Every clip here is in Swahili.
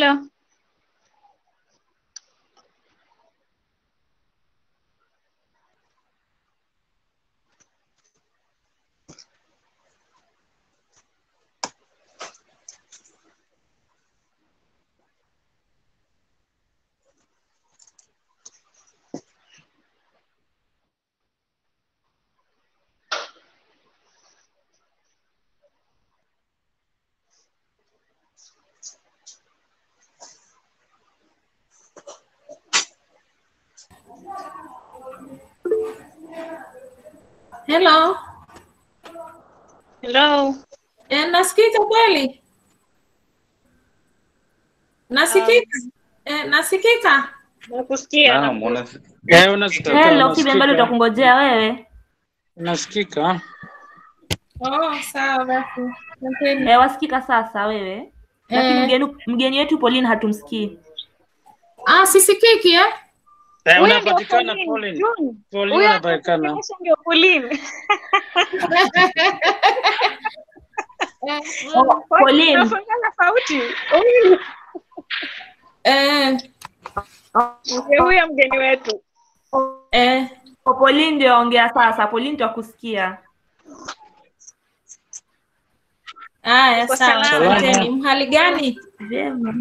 Hello. Hello. Hello. Eh, nasikika kweli? Nasikika? Eh, nasikika? Nakusikia. Naam, unas- eh, unasikika, Hello, Kibe, bado unasikika. tutakungojea wewe. Unasikika? Oh, sawa basi. Eh, wasikika sasa wewe. Lakini Eh. mgeni mgeni wetu Pauline hatumsikii. Ah, sisikiki eh? Eh, Huyo ndio unapatikana Pauline. Pauline. June. Pauline Huyo unapatikana. anakusemesha ndio Pauline. Pauline. Unafungana sauti. Huyu Eh, ndio huyo mgeni wetu. Eh, Pauline ndio ongea sasa. Pauline twakusikia. haya Uko sawa. salama? Asanteni. Mhali gani? Vyema.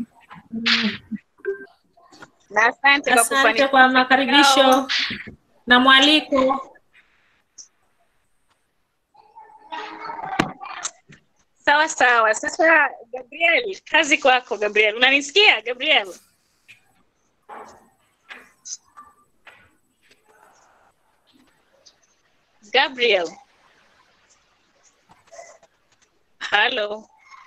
Na asante kwa Asante kufanikisha kwa makaribisho kikao. na mwaliko. Sawa sawa. Sasa Gabriel, kazi kwako Gabriel. Unanisikia Gabriel? Gabriel. Hello.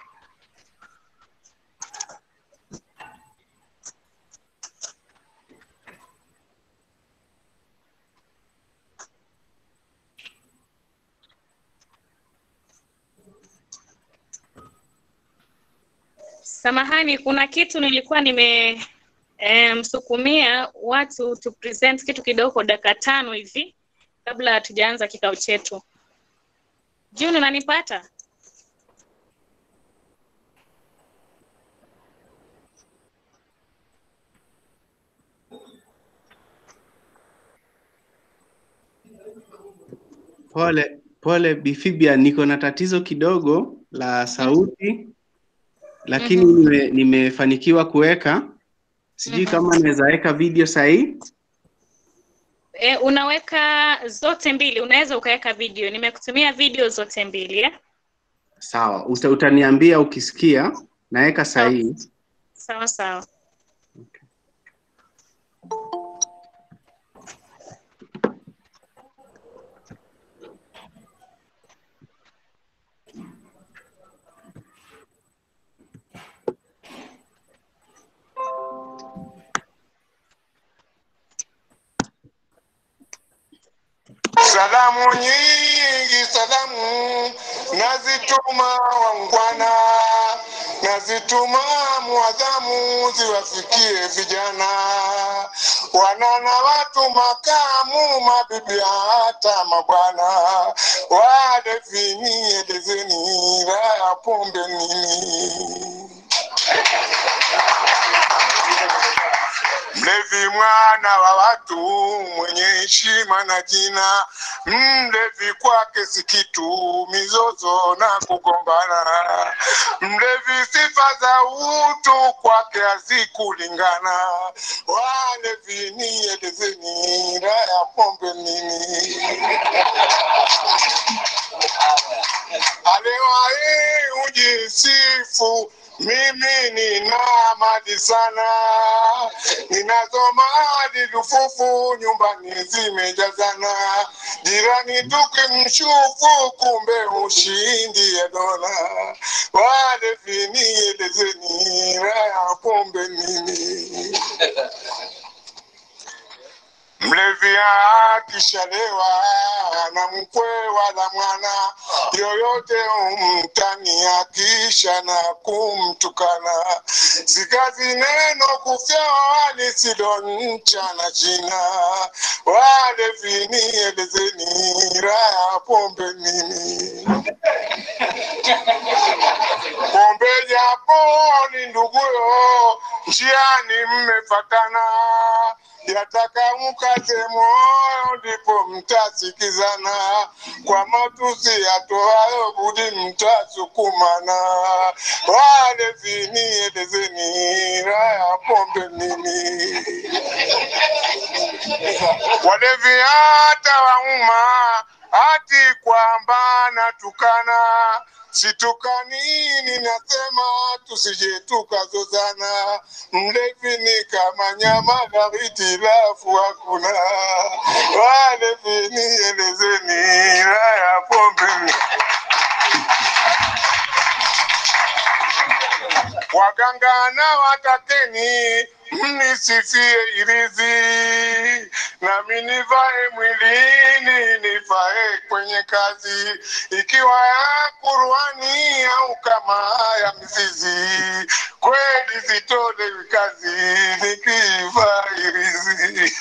Samahani, kuna kitu nilikuwa nime eh, msukumia watu tu present kitu kidogo dakika tano hivi kabla hatujaanza kikao chetu. June, unanipata? Pole pole Bifibia, niko na tatizo kidogo la sauti, lakini nime, nimefanikiwa kuweka. Sijui kama naweza weka video sahihi. E, unaweka zote mbili, unaweza ukaweka video. Nimekutumia video zote mbili eh? Sawa, uta, utaniambia ukisikia naweka sahihi. Sawa sawa. Salamu nyingi, salamu nazituma wangwana, nazituma mwadhamu, ziwafikie vijana wanana watu makamu, mabibi hata mabwana, wadefini edezeni raya pombe nini Mlevi mwana wa watu mwenye heshima na jina, mlevi kwake si kitu, mizozo na kugombana. Mlevi sifa za utu kwake hazikulingana. Walevi ni elezeni raha ya pombe nini? Aliwahi ujisifu mimi nina mali sana, ninazo mali lufufu, nyumbani zimejazana, jirani tukimshufu, kumbe ushindi ya dola. Wale vinielezeni raha ya pombe nini? Mlevi akishalewa na mkwe wala mwana yoyote umtani akisha na kumtukana, sikazi neno kufyawa lisilonchana jina. Walevi nielezeni raha pombe nini? Pombe japo ni nduguyo, njiani mmefatana yataka mkate moyo, ndipo mtasikizana. Kwa matusi yatoayo budi mtasukumana. Walevi nielezeni raha pombe nini? Walevi hata wauma hati kwamba natukana Situkanini nasema tusije tukazozana. Mlevi ni kama nyama na hitilafu hakuna. Walevi nielezeni raha ya pombe. Waganga na watakeni mnisifie irizi, nami nivae mwilini, nivae kwenye kazi, ikiwa ya Qur'ani au kama ya mzizi, kweli zitolewi kazi nikivaa irizi.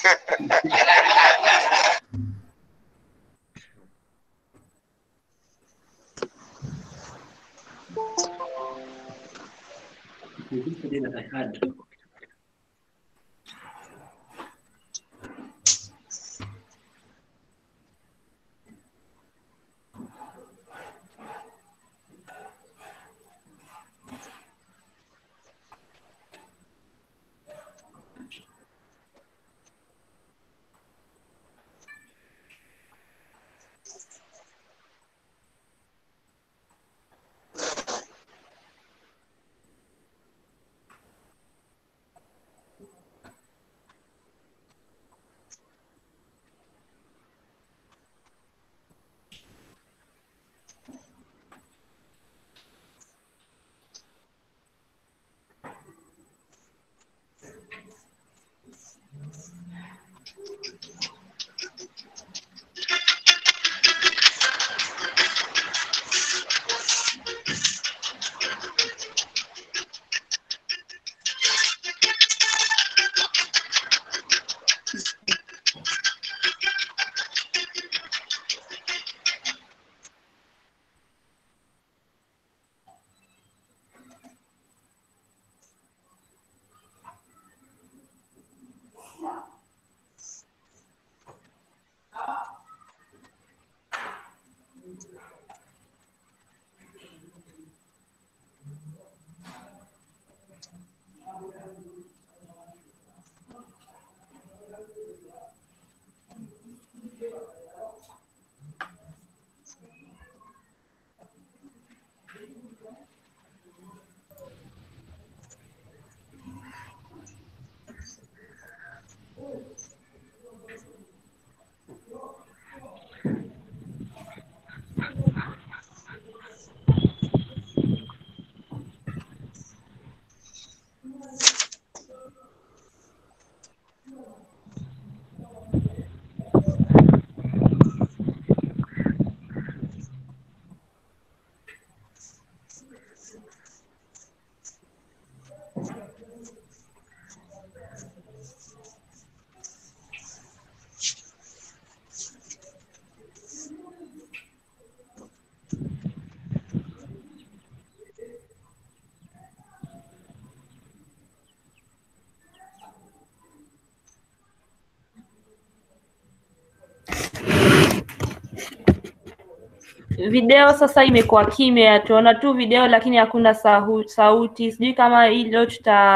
Video sasa imekuwa kimya, tunaona tu video lakini hakuna sahu, sauti. Sijui kama hii leo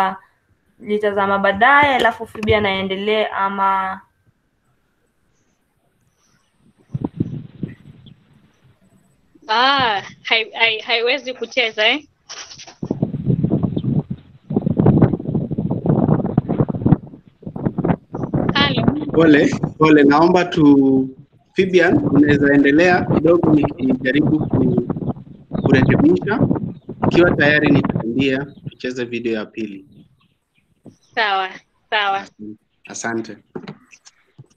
tutalitazama baadaye, alafu Phoebe anaendelee ama Ah, hai, hai, haiwezi kucheza eh? Halo. Pole pole, naomba tu Fibian, unaweza endelea kidogo nikijaribu ku, kurekebisha. Ikiwa tayari nitaambia tucheze video ya pili. Sawa, sawa. Asante.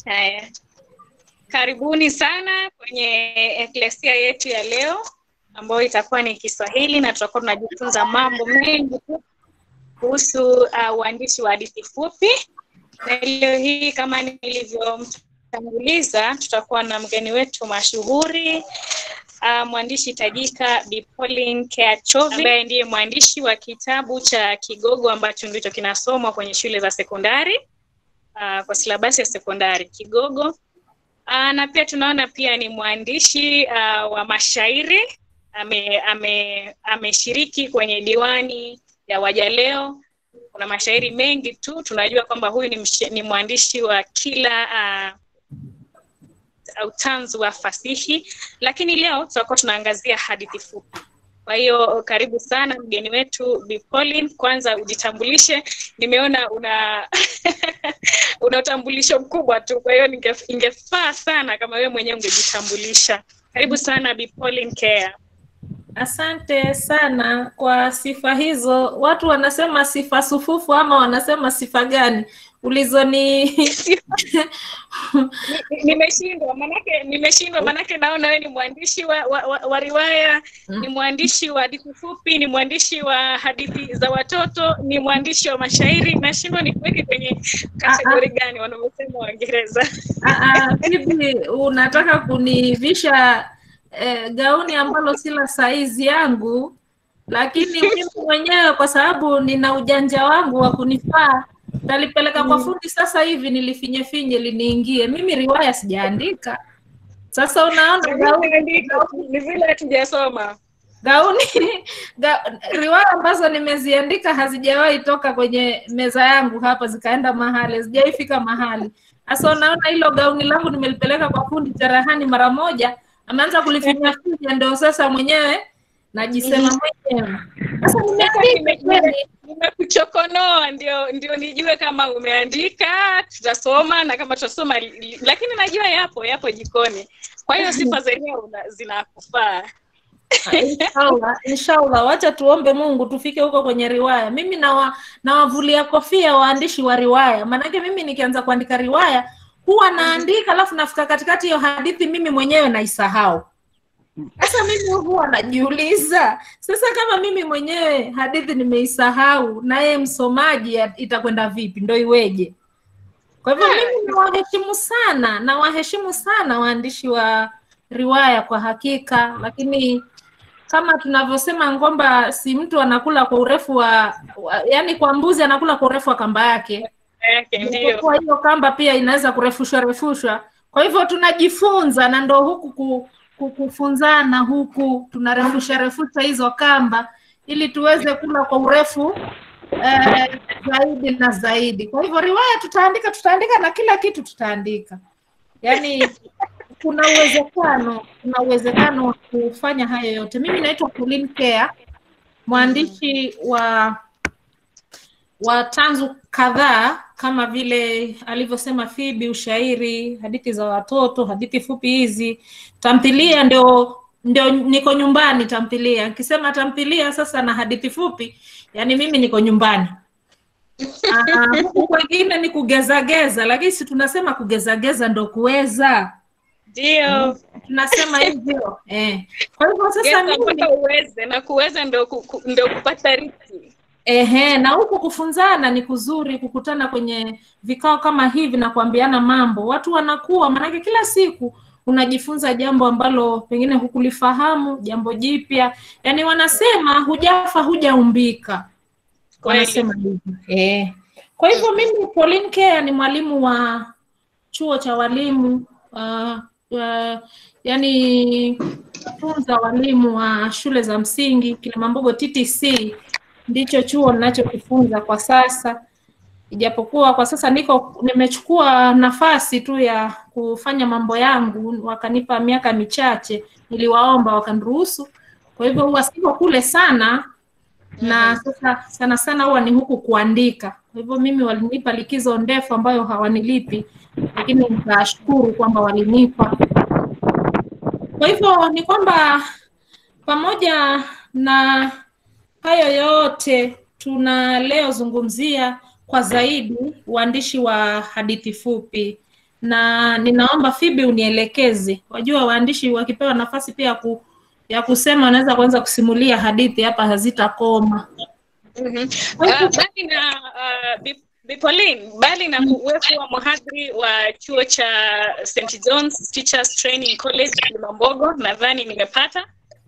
Haya, karibuni sana kwenye eklesia yetu ya leo ambayo itakuwa ni Kiswahili na tutakuwa tunajifunza mambo mengi tu kuhusu uh, uandishi wa hadithi fupi, na leo hii kama nilivyomtanguliza, tutakuwa na mgeni wetu mashuhuri uh, mwandishi tajika Bi Pauline Kea Chovi ambaye ndiye mwandishi wa kitabu cha Kigogo ambacho ndicho kinasomwa kwenye shule za sekondari uh, kwa silabasi ya sekondari Kigogo. Uh, na pia tunaona pia ni mwandishi uh, wa mashairi ame, ame, ameshiriki kwenye diwani ya Wajaleo. Kuna mashairi mengi tu, tunajua kwamba huyu ni, msh, ni mwandishi wa kila uh, utanzu wa fasihi, lakini leo tutakuwa tunaangazia hadithi fupi. Kwa hiyo karibu sana mgeni wetu Bi Pauline, kwanza ujitambulishe. Nimeona una una utambulisho mkubwa tu, kwa hiyo ninge- ingefaa sana kama wewe mwenyewe ungejitambulisha. Karibu sana Bi Pauline Kea. Asante sana kwa sifa hizo. Watu wanasema sifa sufufu ama wanasema sifa gani? Ulizoni Ni- nimeshindwa manake nimeshindwa manake naona wewe ni mwandishi wa, wa, wa, wa riwaya ni mwandishi wa hadithi fupi ni mwandishi wa hadithi za watoto ni mwandishi wa mashairi nashindwa ni kuweke kwenye kategori gani wanavyosema waingereza Ah, ah, hivi unataka kunivisha eh, gauni ambalo si la saizi yangu, lakini mimi mwenyewe kwa sababu nina ujanja wangu wa kunifaa talipeleka kwa fundi sasa hivi nilifinyefinye liniingie. Mimi riwaya sijaandika. Sasa unaona gauni, ni vile hatujasoma gauni ga, riwaya ambazo nimeziandika hazijawahi toka kwenye meza yangu hapa zikaenda mahali, hazijaifika mahali. Sasa unaona hilo gauni langu nimelipeleka kwa fundi cherehani mara moja, ameanza kulifinya finya, ndio sasa mwenyewe najisema mwenyewe. Sasa nimeandika kweli. nimekuchokonoa ndio ndio nijue kama umeandika tutasoma na kama tutasoma li- li- lakini najua yapo yapo jikoni kwa hiyo sifa zenyewe una- zinakufaa inshallah inshallah wacha tuombe mungu tufike huko kwenye riwaya mimi nawa nawavulia kofia waandishi wa riwaya maanake mimi nikianza kuandika riwaya huwa naandika alafu nafika katikati hiyo hadithi mimi mwenyewe naisahau sasa mimi huwa najiuliza sasa kama mimi mwenyewe hadithi nimeisahau naye msomaji ya- itakwenda vipi ndo iweje kwa hivyo mimi nawaheshimu sana nawaheshimu sana waandishi wa riwaya kwa hakika lakini kama tunavyosema kwamba si mtu anakula kwa urefu wa, wa yani kwa mbuzi anakula kwa urefu wa kamba yake yake ndio Japokuwa hiyo kamba pia inaweza kurefushwa refushwa kwa hivyo tunajifunza na ndo huku ku, ku, kufunzana huku tunarefusha refusha hizo kamba ili tuweze kula kwa urefu eh, zaidi na zaidi kwa hivyo riwaya tutaandika tutaandika na kila kitu tutaandika yaani kuna uwezekano kuna uwezekano wa kufanya hayo yote mimi naitwa Pauline Kea mwandishi wa wa tanzu kadhaa kama vile alivyosema Fibi, ushairi, hadithi za watoto, hadithi fupi hizi, tamthilia ndio ndio niko nyumbani tamthilia. Nikisema tamthilia sasa na hadithi fupi, yani mimi niko nyumbani. Ah, huku kwengine ni kugezageza, lakini si tunasema kugezageza ndo kuweza, ndio tunasema hivyo eh. Kwa hivyo sasa Geza mimi mpaka uweze na kuweza ndio ku, ku, ndio kupata riziki Ehe, na huku kufunzana ni kuzuri, kukutana kwenye vikao kama hivi na kuambiana mambo, watu wanakuwa, maanake kila siku unajifunza jambo ambalo pengine hukulifahamu, jambo jipya. Yaani wanasema hujafa hujaumbika, Kweli. wanasema hivyo eh. Kwa hivyo mimi Pauline Kea ni mwalimu wa chuo cha walimu uh, uh, yani funza walimu wa shule za msingi Kilimambogo TTC ndicho chuo ninachokifunza kwa sasa, ijapokuwa kwa sasa niko nimechukua nafasi tu ya kufanya mambo yangu, wakanipa miaka michache, niliwaomba wakaniruhusu. Kwa hivyo huwa siko kule sana, na sasa sana sana huwa ni huku kuandika. Kwa hivyo mimi walinipa likizo ndefu ambayo hawanilipi, lakini nikashukuru kwamba walinipa. Kwa hivyo ni kwamba pamoja na hayo yote tuna leo zungumzia kwa zaidi uandishi wa hadithi fupi na ninaomba Fibi unielekeze. Wajua waandishi wakipewa nafasi pia ya ku, ya kusema wanaweza kuanza kusimulia hadithi hapa hazitakoma. Mhm. Ah, bali na uh, Bi- Bi Pauline, bali na uwepo wa mhadhiri wa chuo cha St John's Teachers Training College Kilimambogo, nadhani nimepata.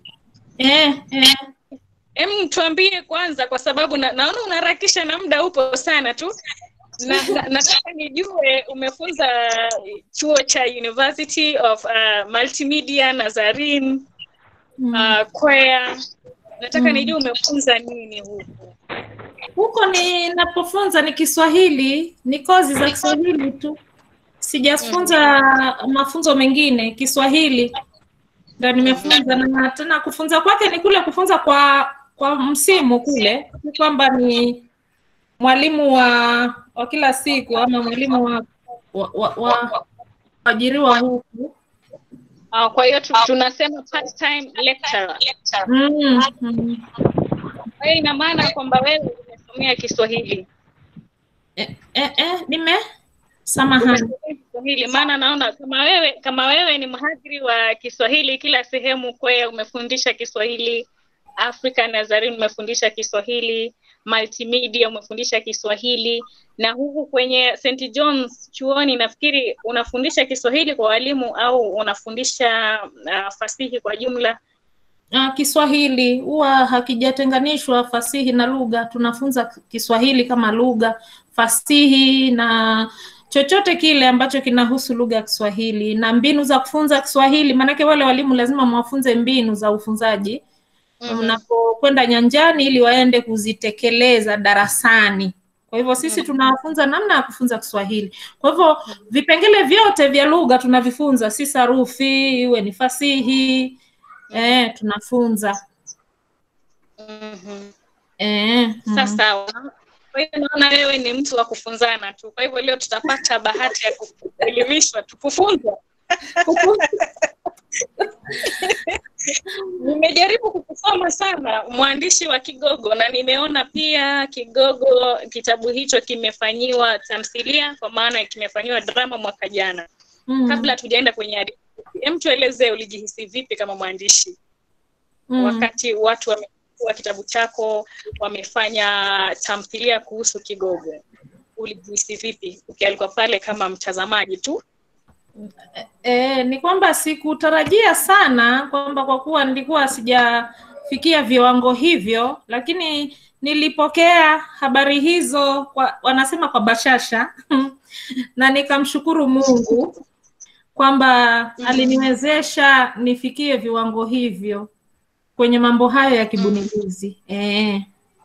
Eh, eh. Em, tuambie kwanza, kwa sababu na, naona unaharakisha na muda upo sana tu na, na, nataka nijue umefunza chuo cha University of uh, Multimedia Nazarene uh, Kwea. Nataka Mm. nijue umefunza nini huku. Huko ninapofunza ni Kiswahili, ni kozi za Kiswahili tu, sijafunza mafunzo mengine. Kiswahili ndo nimefunza, na tena kufunza kwake ni kule kufunza kwa kwa msimu kule, si kwamba ni mwalimu wa wa kila siku ama mwalimu wa wa, wa, wa ajiriwa huku. Uh, kwa hiyo tu, tunasema part time lecturer. Mm, mm. Kwa hiyo ina maana kwamba wewe umesomea Kiswahili. Eh, eh, eh, nime samahani. Umesomea Kiswahili maana naona kama wewe kama wewe ni mhadhiri wa Kiswahili kila sehemu Kwea umefundisha Kiswahili, Africa Nazarene umefundisha Kiswahili, multimedia umefundisha Kiswahili na huku kwenye St John's chuoni nafikiri unafundisha Kiswahili kwa walimu au unafundisha uh, fasihi kwa jumla. Ah, Kiswahili huwa hakijatenganishwa fasihi na lugha. Tunafunza Kiswahili kama lugha, fasihi na chochote kile ambacho kinahusu lugha ya Kiswahili na mbinu za kufunza Kiswahili. Maanake wale walimu lazima mwafunze mbinu za ufunzaji mnapokwenda nyanjani, ili waende kuzitekeleza darasani. Kwa hivyo sisi tunawafunza namna ya kufunza Kiswahili. Kwa hivyo vipengele vyote vya lugha tunavifunza, si sarufi, iwe ni fasihi, eh, tunafunza Mhm. eh, mm. Sasa sawa. Kwa hiyo naona wewe ni mtu wa kufunzana tu. Kwa hivyo leo tutapata bahati ya ku- kuelimishwa tu, kufunzwa. Nimejaribu kukusoma sana mwandishi wa Kigogo na nimeona pia Kigogo kitabu hicho kimefanyiwa tamthilia kwa maana kimefanyiwa drama mwaka jana. Mm. Kabla tujaenda kwenye hadithi, hem, tuelezee ulijihisi vipi kama mwandishi Mm. wakati watu wamechukua kitabu chako wamefanya tamthilia kuhusu Kigogo, ulijihisi vipi ukialikwa pale kama mtazamaji tu? E, ni kwamba sikutarajia sana kwamba kwa kuwa nilikuwa sijafikia viwango hivyo, lakini nilipokea habari hizo kwa, wanasema kwa bashasha na nikamshukuru Mungu kwamba aliniwezesha nifikie viwango hivyo kwenye mambo hayo ya kibunifuzi. Eh,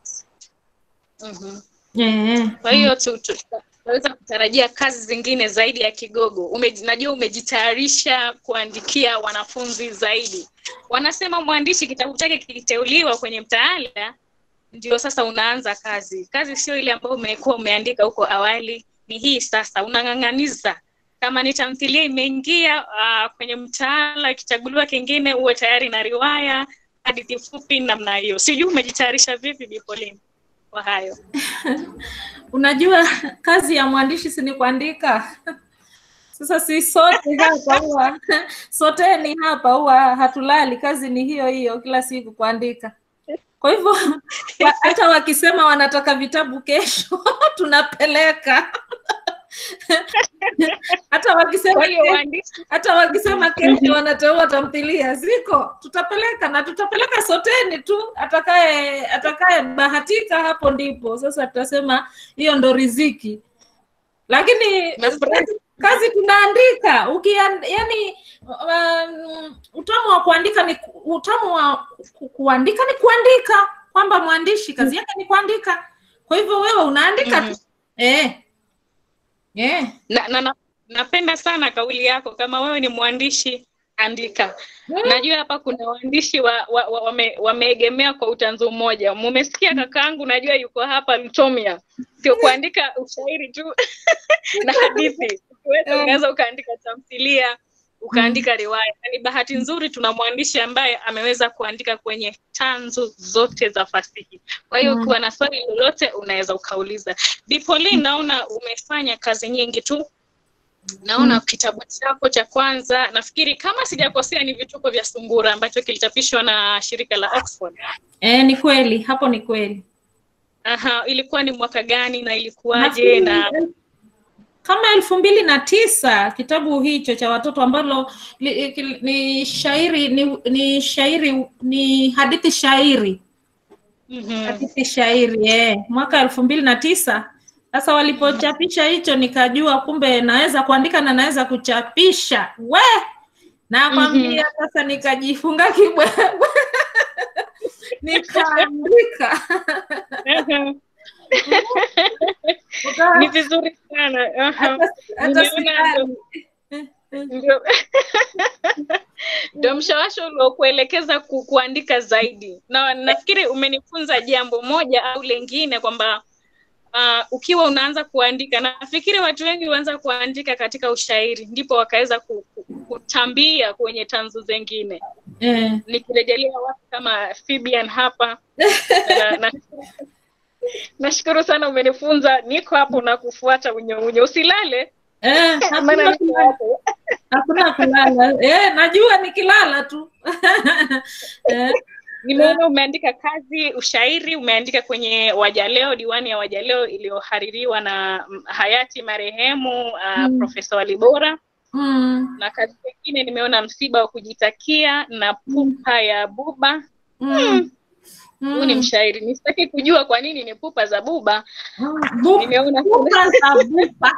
Mhm. eh, Kwa hiyo tu, tu, tunaweza kutarajia kazi zingine zaidi ya Kigogo. Ume, najua umejitayarisha kuandikia wanafunzi zaidi. Wanasema mwandishi kitabu chake kikiteuliwa kwenye mtaala ndio sasa unaanza kazi. Kazi sio ile ambayo umekuwa umeandika huko awali, ni hii sasa unang'ang'aniza. Kama ni tamthilia imeingia uh, kwenye mtaala, ikichaguliwa kingine, uwe tayari na riwaya, hadithi fupi, namna hiyo. Sijui umejitayarisha vipi, Bi Pauline, kwa hayo? Unajua kazi ya mwandishi si ni kuandika. Sasa si sote hapa huwa soteni hapa huwa hatulali, kazi ni hiyo hiyo, kila siku kuandika. Kwa hivyo wa- hata wakisema wanataka vitabu kesho tunapeleka hata wakisema Kwa hiyo kesho- waandishi hata wakisema kesho wanateua tamthilia ziko, tutapeleka na tutapeleka soteni tu, atakaye atakaye bahatika hapo ndipo sasa tutasema hiyo ndo riziki, lakini Nafurahi. kazi, kazi tunaandika ukian, yani um, utamu wa kuandika ni ku- utamu wa ku, kuandika ni kuandika, kwamba mwandishi kazi yake ni kuandika. Kwa hivyo wewe unaandika Mhm. tu eh, eh. na, na, na, napenda sana kauli yako kama wewe ni mwandishi andika najua hapa kuna waandishi wa, wa, wa, wame, wameegemea kwa utanzu mmoja mumesikia kakaangu najua yuko hapa lutomia sio kuandika ushairi tu na hadithi ukiweza unaweza ukaandika tamthilia ukaandika riwaya na ni bahati nzuri tuna mwandishi ambaye ameweza kuandika kwenye tanzu zote za fasihi kwa hiyo Mm. ukiwa na swali lolote unaweza ukauliza Bi Pauline naona umefanya kazi nyingi tu naona kitabu chako cha kwanza nafikiri kama sijakosea ni vituko vya sungura ambacho kilichapishwa na shirika la Oxford. Eh, ni kweli, hapo ni kweli. Aha, ilikuwa ni mwaka gani na ilikuwaje na Nafikiri kama elfu mbili na tisa kitabu hicho cha watoto ambalo li, li, ni shairi ni, ni shairi ni hadithi shairi Mhm. hadithi shairi eh, mwaka elfu mbili na tisa sasa walipochapisha hicho nikajua kumbe naweza kuandika na naweza kuchapisha we nakwambia sasa nikajifunga kibwebwe nikaandika Ukawa- ni vizuri sana. Aha. hata hata Nimeona silali. ndio ndio mshawasho uliokuelekeza ku, kuandika zaidi, na nafikiri umenifunza jambo moja au lengine kwamba uh, ukiwa unaanza kuandika, nafikiri watu wengi huanza kuandika katika ushairi, ndipo wakaweza ku, ku, kutambia kwenye tanzu zengine. Eh. Nikirejelea watu kama Fibian hapa na, na, nashukuru sana, umenifunza. Niko hapo na kufuata unyounyo, usilale Eh, maana hakuna niko kulala. hapo. Hakuna kulala. Eh, najua nikilala tu. eh, Nimeona umeandika kazi ushairi, umeandika kwenye Wajaleo, diwani ya Wajaleo iliyohaririwa na mm, hayati marehemu uh, Mm. Profesa Walibora, mm, na kazi nyingine nimeona msiba wa kujitakia na pupa ya buba. mm, Huu ni mm. mshairi, nisitaki kujua kwa nini ni pupa za buba. Mm, bu- Nimeona bupa za bupa.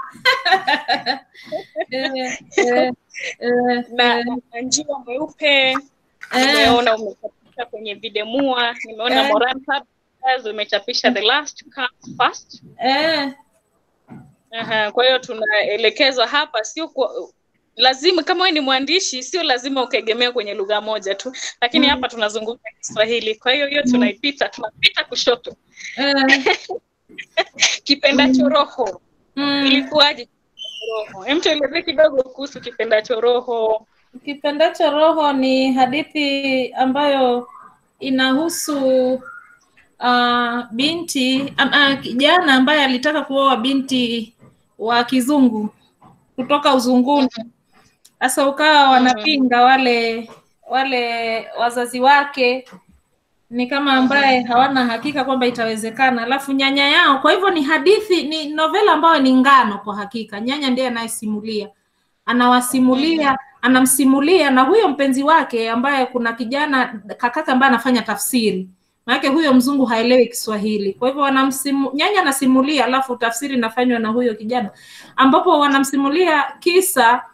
Eh, eh, eh, na, na njiwa mweupe eh, nimeona umechapisha kwenye Videmua, nimeona Eh. Moran Publishers umechapisha The Last Comes First. eh, Aha, kwa hiyo tunaelekezwa hapa, sio kwa lazima kama wewe ni mwandishi, sio lazima ukaegemea kwenye lugha moja tu, lakini Mm. hapa tunazungumza Kiswahili. Kwa hiyo hiyo tunaipita, tunapita kushoto. eh, Kipendacho roho mm. ilikuwaje? Roho, hem, tuelezee kidogo kuhusu kipendacho roho. Kipendacho roho ni hadithi ambayo inahusu uh, binti ama kijana ambaye alitaka kuoa binti wa kizungu kutoka uzunguni. Sasa ukawa wanapinga wale wale wazazi wake ni kama ambaye hawana hakika kwamba itawezekana, alafu nyanya yao. Kwa hivyo ni hadithi, ni novela ambayo ni ngano kwa hakika. Nyanya ndiye anayesimulia, anawasimulia, anamsimulia na huyo mpenzi wake ambaye kuna kijana kakaka ambaye anafanya tafsiri maanake huyo mzungu haelewi Kiswahili. Kwa hivyo wanamsimu, nyanya anasimulia, alafu tafsiri inafanywa na huyo kijana, ambapo wanamsimulia kisa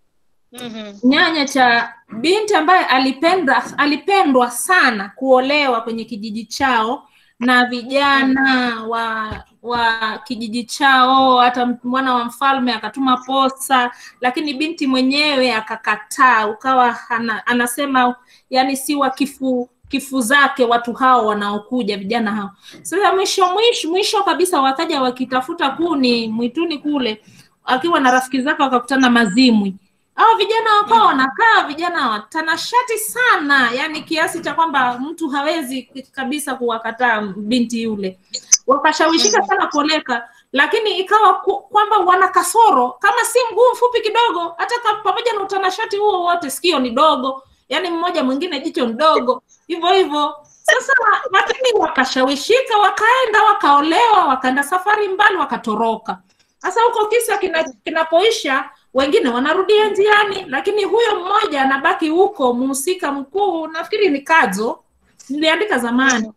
Mhm. nyanya cha binti ambaye alipenda alipendwa sana kuolewa kwenye kijiji chao na vijana wa wa kijiji chao, hata mwana wa mfalme akatuma posa, lakini binti mwenyewe akakataa, ukawa ana, anasema yani si wa kifu kifu zake watu hao wanaokuja vijana hao. Sasa mwisho mwisho mwisho kabisa wakaja wakitafuta kuni mwituni kule, akiwa na rafiki zake wakakutana mazimwi hao vijana wakawa wanakaa vijana watanashati sana, yani kiasi cha kwamba mtu hawezi kabisa kuwakataa binti yule. Wakashawishika sana kuoleka, lakini ikawa ku, kwamba wana kasoro, kama si mguu mfupi kidogo, hata ka- pamoja na utanashati huo wote, sikio ni dogo, yani mmoja mwingine jicho ni dogo, hivyo hivyo. Sasa lakini wakashawishika, wakaenda wakaolewa, wakaenda safari mbali, wakatoroka. Sasa huko kisa kina- kinapoisha wengine wanarudia njiani, lakini huyo mmoja anabaki huko. Mhusika mkuu nafikiri ni Kadzo, niliandika zamani,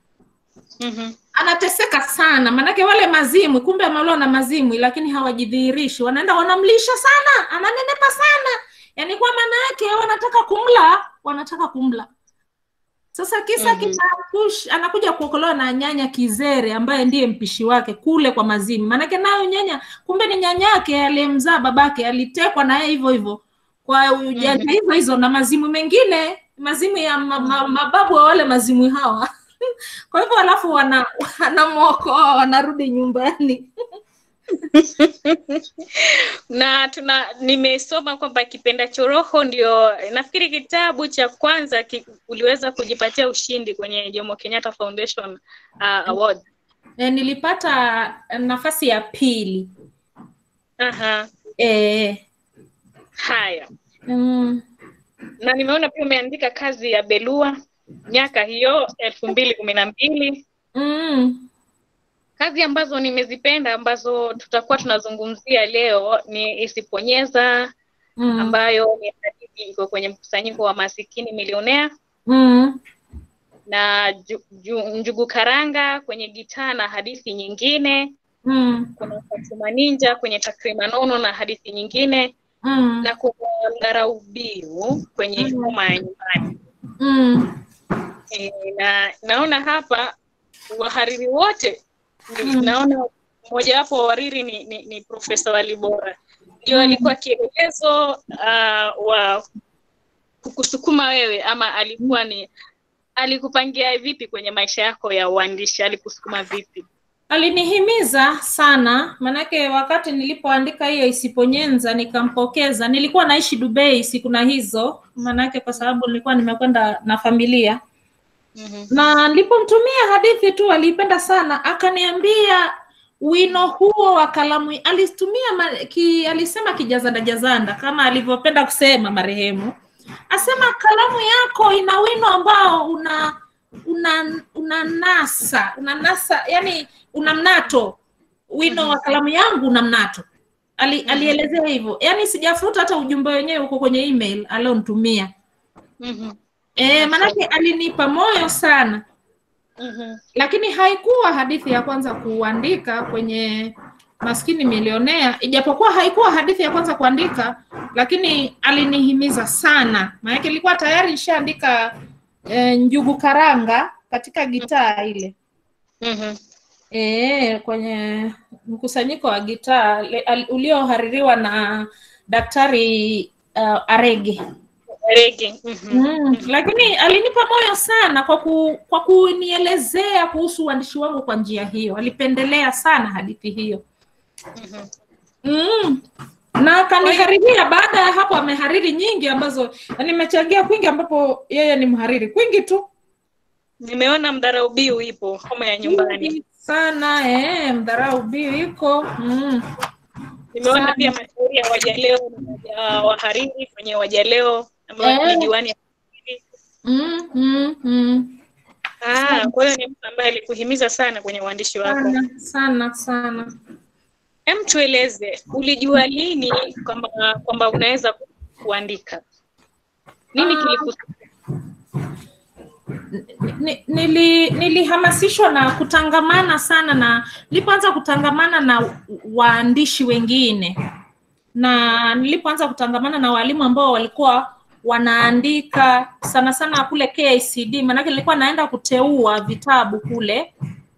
Mhm. anateseka sana, maanake wale mazimwi, kumbe ameolewa na mazimwi, lakini hawajidhihirishi, wanaenda wanamlisha sana, ananenepa sana, yaani kwa maana yake wanataka kumla, wanataka kumla. Sasa kisa Mhm. kitakush, anakuja kuokolewa na nyanya Kizere ambaye ndiye mpishi wake kule kwa mazimwi, maanake nayo nyanya kumbe ni nyanyake aliyemzaa babake, alitekwa na yeye hivyo hivyo kwa ujanja hizo hizo na mazimwi mengine, mazimwi ya ma, ma, mababu wa wale mazimwi hawa kwa hivyo alafu wana wanamwokoa wanarudi nyumbani. na tuna nimesoma kwamba kipendacho roho ndio nafikiri kitabu cha kwanza ki, uliweza kujipatia ushindi kwenye Jomo Kenyatta Foundation uh, Award. E, nilipata nafasi ya pili Aha. eh, Haya, mm, na nimeona pia umeandika kazi ya Belua miaka hiyo elfu mbili kumi na mbili mm, kazi ambazo nimezipenda ambazo tutakuwa tunazungumzia leo ni Isiponyeza mm, ambayo ni hadithi iko kwenye mkusanyiko wa masikini milionea mm, na ju, ju, Njugu Karanga kwenye gitaa na hadithi nyingine. mm, Kuna Fatuma Ninja kwenye Takrima Nono na hadithi nyingine, mm, na kuna Ngarau Biu kwenye Mm. Homa ya Nyumbani. mm, E, na naona hapa wahariri wote ni, Mm. naona mmojawapo wa wariri ni, ni, ni Profesa Walibora ndio alikuwa kielelezo uh, wa kukusukuma wewe ama alikuwa ni alikupangia vipi kwenye maisha yako ya uandishi alikusukuma vipi alinihimiza sana manake wakati nilipoandika hiyo isiponyenza nikampokeza nilikuwa naishi Dubai siku na hizo manake kwa sababu nilikuwa nimekwenda na familia mm-hmm. na nilipomtumia hadithi tu aliipenda sana akaniambia wino huo wa kalamu alitumia ma, ki, alisema kijazanda jazanda kama alivyopenda kusema marehemu asema kalamu yako ina wino ambao una una una nasa una nasa yani una mnato wino wa kalamu yangu una mnato Ali, alielezea hivyo yani sijafuta hata ujumbe wenyewe uko kwenye email alionitumia Mm-hmm. e, manake alinipa moyo sana Mm-hmm. lakini haikuwa hadithi ya kwanza kuandika kwenye maskini milionea ijapokuwa haikuwa hadithi ya kwanza kuandika lakini alinihimiza sana maanake ilikuwa tayari nishaandika e, njugu karanga katika gitaa ile Mm-hmm. e, kwenye mkusanyiko wa gitaa le- al- uliohaririwa na daktari uh, arege Rege. Mm-hmm. Mm, lakini alinipa moyo sana kwa ku, kwa kunielezea kuhusu uandishi wangu kwa njia hiyo. Alipendelea sana hadithi hiyo Mm-hmm. mm. na akaniharibia. Baada ya hapo amehariri nyingi ambazo na nimechangia kwingi, ambapo yeye ni mhariri kwingi tu nimeona mdaraubiu ipo homa ya nyumbani Kwingi sana eh, mdharau biu iko mm. nimeona Sana. pia mashauri ya wajaleo na wahariri kwenye wajaleo ambayo Eh. ni diwani ya Mm, mm, mm. Ah, kwa hiyo ni mtu ambaye alikuhimiza sana kwenye uandishi wako. sana sana sana Hem, tueleze ulijua lini kwamba kwamba unaweza kuandika? Nini Ah. kilikusukuma? Ni- nili nilihamasishwa na kutangamana sana na nilipoanza kutangamana na waandishi wengine na nilipoanza kutangamana na walimu ambao walikuwa wanaandika sana sana kule KICD maanake nilikuwa naenda kuteua vitabu kule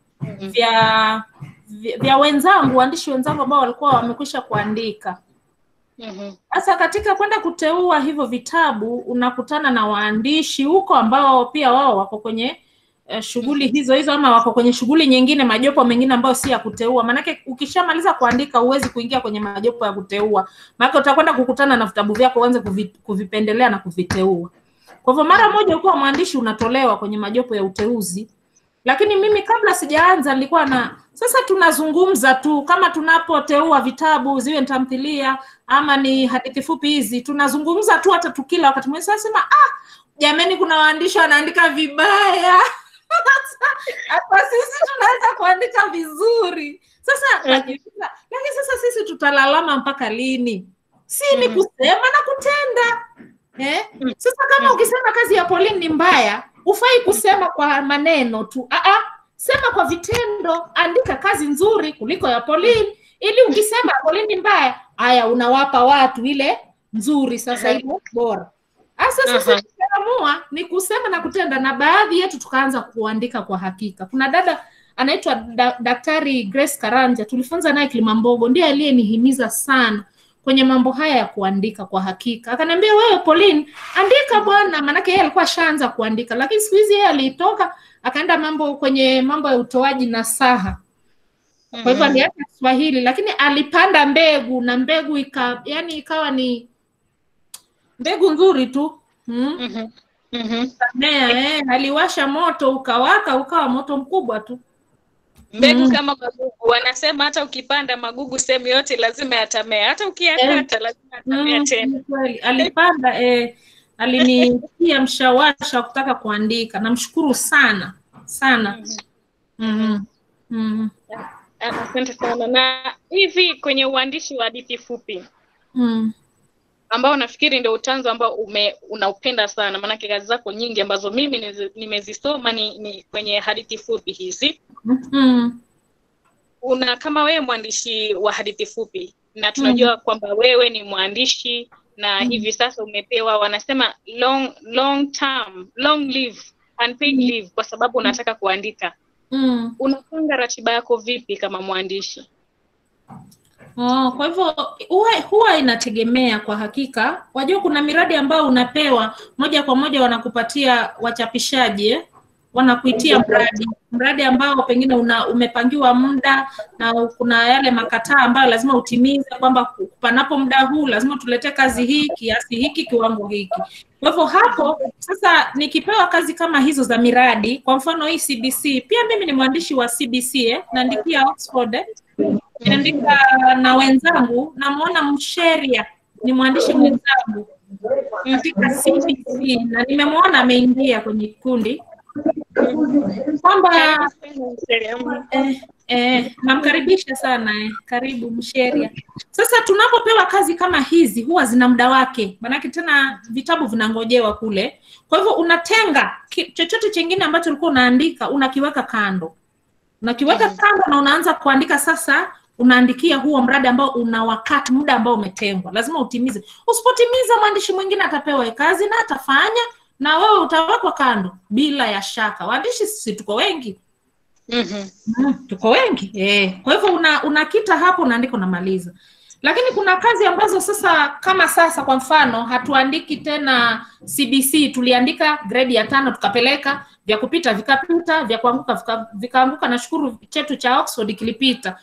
vya vya vya wenzangu waandishi wenzangu ambao walikuwa wamekwisha kuandika Mhm. sasa katika kwenda kuteua hivyo vitabu unakutana na waandishi huko ambao pia wao wako kwenye eh, shughuli hizo hizo ama wako kwenye shughuli nyingine majopo mengine ambayo si ya kuteua maanake ukishamaliza kuandika huwezi kuingia kwenye majopo ya kuteua maanake utakwenda kukutana na vitabu vyako uanze kuvi, kuvipendelea na kuviteua kwa hivyo mara moja ukiwa mwandishi unatolewa kwenye majopo ya uteuzi lakini mimi kabla sijaanza nilikuwa na sasa tunazungumza tu kama tunapoteua vitabu ziwe ni tamthilia ama ni hadithi fupi hizi tunazungumza tu hata tukila wakati mwingine sasa sema ah jamani kuna waandishi wanaandika vibaya hata sisi tunaweza kuandika vizuri sasa najiuliza, lakini sasa sisi tutalalama mpaka lini si ni Mhm. kusema na kutenda eh? Mhm. sasa kama ukisema kazi ya Pauline ni mbaya ufai kusema kwa maneno tu Aa, sema kwa vitendo andika kazi nzuri kuliko ya Pauline ili ukisema Pauline ni mbaya haya unawapa watu ile nzuri sasa Mhm. ile bora sasa sisi Mhm. tukaamua ni kusema na kutenda na baadhi yetu tukaanza kuandika kwa hakika kuna dada anaitwa da, daktari Grace Karanja tulifunza naye Kilimambogo ndiye aliyenihimiza sana kwenye mambo haya ya kuandika kwa hakika akaniambia wewe Pauline andika bwana maanake yeye alikuwa ashaanza kuandika lakini siku hizi yeye alitoka akaenda mambo kwenye mambo ya utoaji nasaha kwa hivyo aliacha Kiswahili lakini alipanda mbegu na mbegu ika, yani ikawa ni mbegu nzuri tu mm? Mhm. Mhm. Mea, eh, aliwasha moto ukawaka ukawa moto mkubwa tu mbegu Mm. kama magugu wanasema hata ukipanda magugu sehemu yote lazima yatamea hata ukiyakata lazima yatamea Mm, tena ni kweli alipanda eh, alinitia mshawasha wa kutaka kuandika namshukuru sana sana mm. Mm. asante sana na hivi kwenye uandishi wa hadithi fupi Mm. ambao nafikiri ndio utanzo ambao ume, unaupenda sana maanake kazi zako nyingi ambazo mimi nizi- nimezisoma ni, ni kwenye hadithi fupi hizi Mm. una kama wewe mwandishi wa hadithi fupi na tunajua kwamba wewe ni mwandishi na hivi sasa umepewa wanasema long long term long leave unpaid leave kwa sababu unataka kuandika Mm. unapanga ratiba yako vipi kama mwandishi Oh, kwa hivyo huwa, huwa inategemea kwa hakika. Wajua kuna miradi ambayo unapewa moja kwa moja wanakupatia wachapishaji eh? wanakuitia mradi mradi ambao pengine una, umepangiwa muda na kuna yale makataa ambayo lazima utimize kwamba panapo muda huu lazima tuletee kazi hii kiasi hiki kiwango hiki. Kwa hivyo hapo sasa nikipewa kazi kama hizo za miradi, kwa mfano hii CBC, pia mimi ni mwandishi wa CBC eh? naandikia Oxford eh? niandika na wenzangu, namwona Msheria ni mwandishi mwenzangu katika CBC na nimemwona ameingia kwenye kikundi kwamba eh, eh, namkaribisha sana eh, karibu Msheria. Sasa tunapopewa kazi kama hizi huwa zina muda wake, maanake tena vitabu vinangojewa kule. Kwa hivyo unatenga ki- chochote chengine ambacho ulikuwa unaandika unakiweka kando, unakiweka kando na unaanza kuandika sasa unaandikia huo mradi ambao una wakati muda ambao umetengwa lazima utimize usipotimiza mwandishi mwingine atapewa kazi na atafanya na wewe utawekwa kando bila ya shaka waandishi sisi tuko wengi Mhm. mm, tuko wengi eh. kwa hivyo una, unakita hapo unaandika unamaliza lakini kuna kazi ambazo sasa kama sasa kwa mfano hatuandiki tena cbc tuliandika gredi ya tano tukapeleka vya kupita vikapita vya kuanguka vika- vikaanguka nashukuru chetu cha oxford kilipita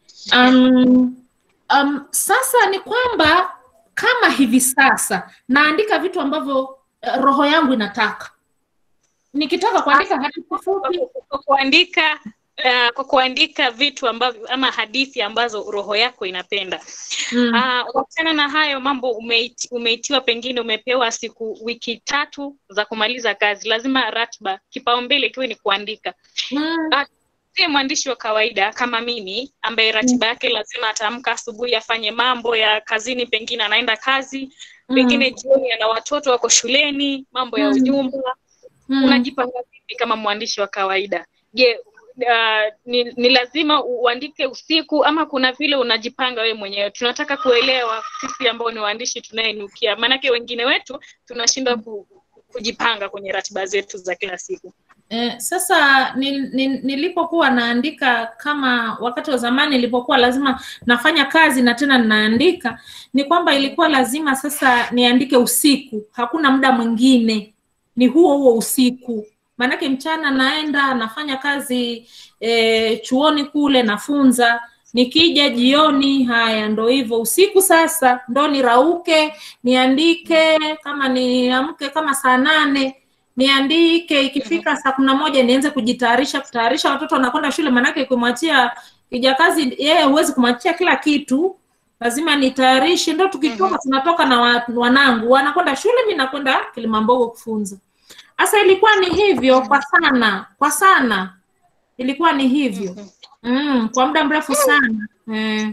um, um, sasa ni kwamba kama hivi sasa naandika vitu ambavyo uh, roho yangu inataka nikitaka kuandika hadithi fupi kwa kuandika uh, kwa kuandika vitu ambavyo ama hadithi ambazo roho yako inapenda mm. uh, wachana na hayo mambo umeiti, umeitiwa pengine umepewa siku wiki tatu za kumaliza kazi lazima ratiba kipaumbele ikiwe ni kuandika Mm. si mwandishi wa kawaida kama mimi ambaye ratiba yake lazima ataamka asubuhi afanye mambo ya kazini pengine anaenda kazi pengine jioni ana watoto wako shuleni mambo ya Mm. ujumba Mm. unajipanga vipi kama mwandishi wa kawaida je uh, ni, ni lazima uandike usiku ama kuna vile unajipanga wewe mwenyewe tunataka kuelewa sisi ambao ni waandishi tunayenukia maanake wengine wetu tunashindwa ku, kujipanga kwenye ratiba zetu za kila siku Eh, sasa ni, ni, nilipokuwa naandika kama wakati wa zamani nilipokuwa lazima nafanya kazi na tena ninaandika ni kwamba ilikuwa lazima sasa niandike usiku hakuna muda mwingine ni huo huo usiku maanake mchana naenda nafanya kazi eh, chuoni kule nafunza nikija jioni haya ndo hivyo usiku sasa ndo nirauke niandike kama niamke kama saa nane niandike ikifika saa kumi na moja nianze kujitayarisha kutayarisha watoto wanakwenda shule maanake ukimwachia kijakazi yeye huwezi kumwachia kila kitu lazima nitayarishe ndo tukitoka tunatoka na wa, wanangu wanakwenda shule mi nakwenda kilimambogo kufunza sasa ilikuwa ni hivyo kwa sana kwa sana ilikuwa ni hivyo mm, kwa muda mrefu sana mm.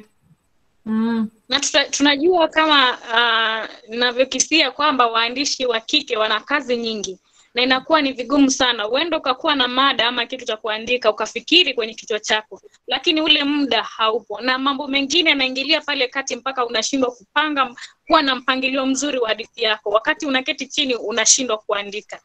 Mm. na tuta, tunajua kama uh, navyokisia kwamba waandishi wa kike wana kazi nyingi na inakuwa ni vigumu sana uenda ukakuwa na mada ama kitu cha kuandika ukafikiri kwenye kichwa chako lakini ule muda haupo na mambo mengine yanaingilia pale kati mpaka unashindwa kupanga kuwa na mpangilio mzuri wa hadithi yako wakati unaketi chini unashindwa kuandika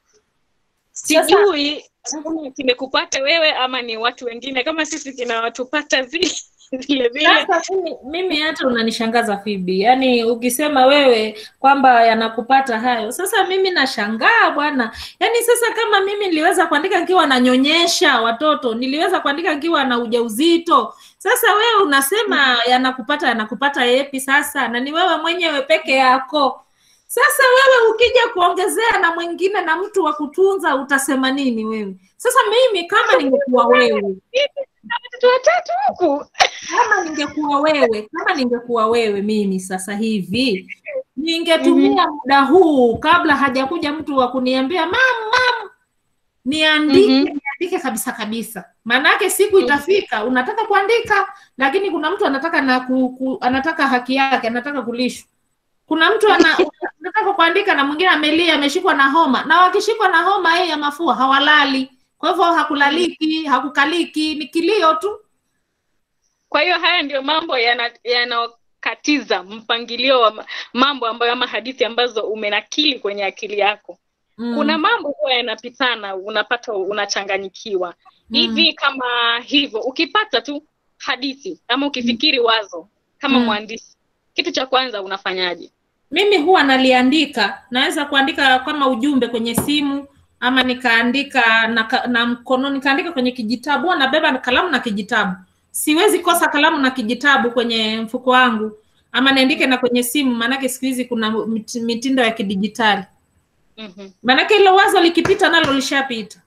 sijui kama kimekupata wewe ama ni watu wengine kama sisi kinawatupata vile vile vile Sasa mimi, mimi hata unanishangaza Fibi, yaani ukisema wewe kwamba yanakupata hayo, sasa mimi nashangaa bwana. Yaani sasa kama mimi niliweza kuandika nikiwa nanyonyesha watoto, niliweza kuandika nikiwa na ujauzito, sasa wewe unasema yanakupata yanakupata yepi sasa, na ni wewe mwenyewe peke yako. Sasa wewe ukija kuongezea na mwingine na mtu wa kutunza utasema nini wewe? Sasa mimi kama ningekuwa wewe watoto watatu huku kama ningekuwa wewe kama ningekuwa wewe mimi sasa hivi ningetumia muda huu kabla hajakuja mtu wa kuniambia mam mam niandike Mhm. niandike kabisa kabisa maanake siku itafika unataka kuandika lakini kuna mtu anataka na ku, ku, anataka haki yake anataka kulishwa kuna mtu ana, anataka kuandika na mwingine amelia ameshikwa na homa na wakishikwa na homa hii ya mafua hawalali kwa hivyo hakulaliki hakukaliki ni kilio tu kwa hiyo haya ndio mambo yana- yanayokatiza mpangilio wa ma- mambo ambayo ama hadithi ambazo umenakili kwenye akili yako Mm. kuna mambo huwa yanapitana unapata unachanganyikiwa hivi kama hivyo ukipata tu hadithi ama ukifikiri wazo kama Mm. mwandishi kitu cha kwanza unafanyaje mimi huwa naliandika naweza kuandika kama ujumbe kwenye simu ama nikaandika na, ka- na mkono nikaandika kwenye kijitabu huwa nabeba kalamu na kijitabu siwezi kosa kalamu na kijitabu kwenye mfuko wangu ama niandike na kwenye simu maanake siku hizi kuna mit- mitindo ya kidijitali mm-hmm. maanake hilo wazo likipita nalo lishapita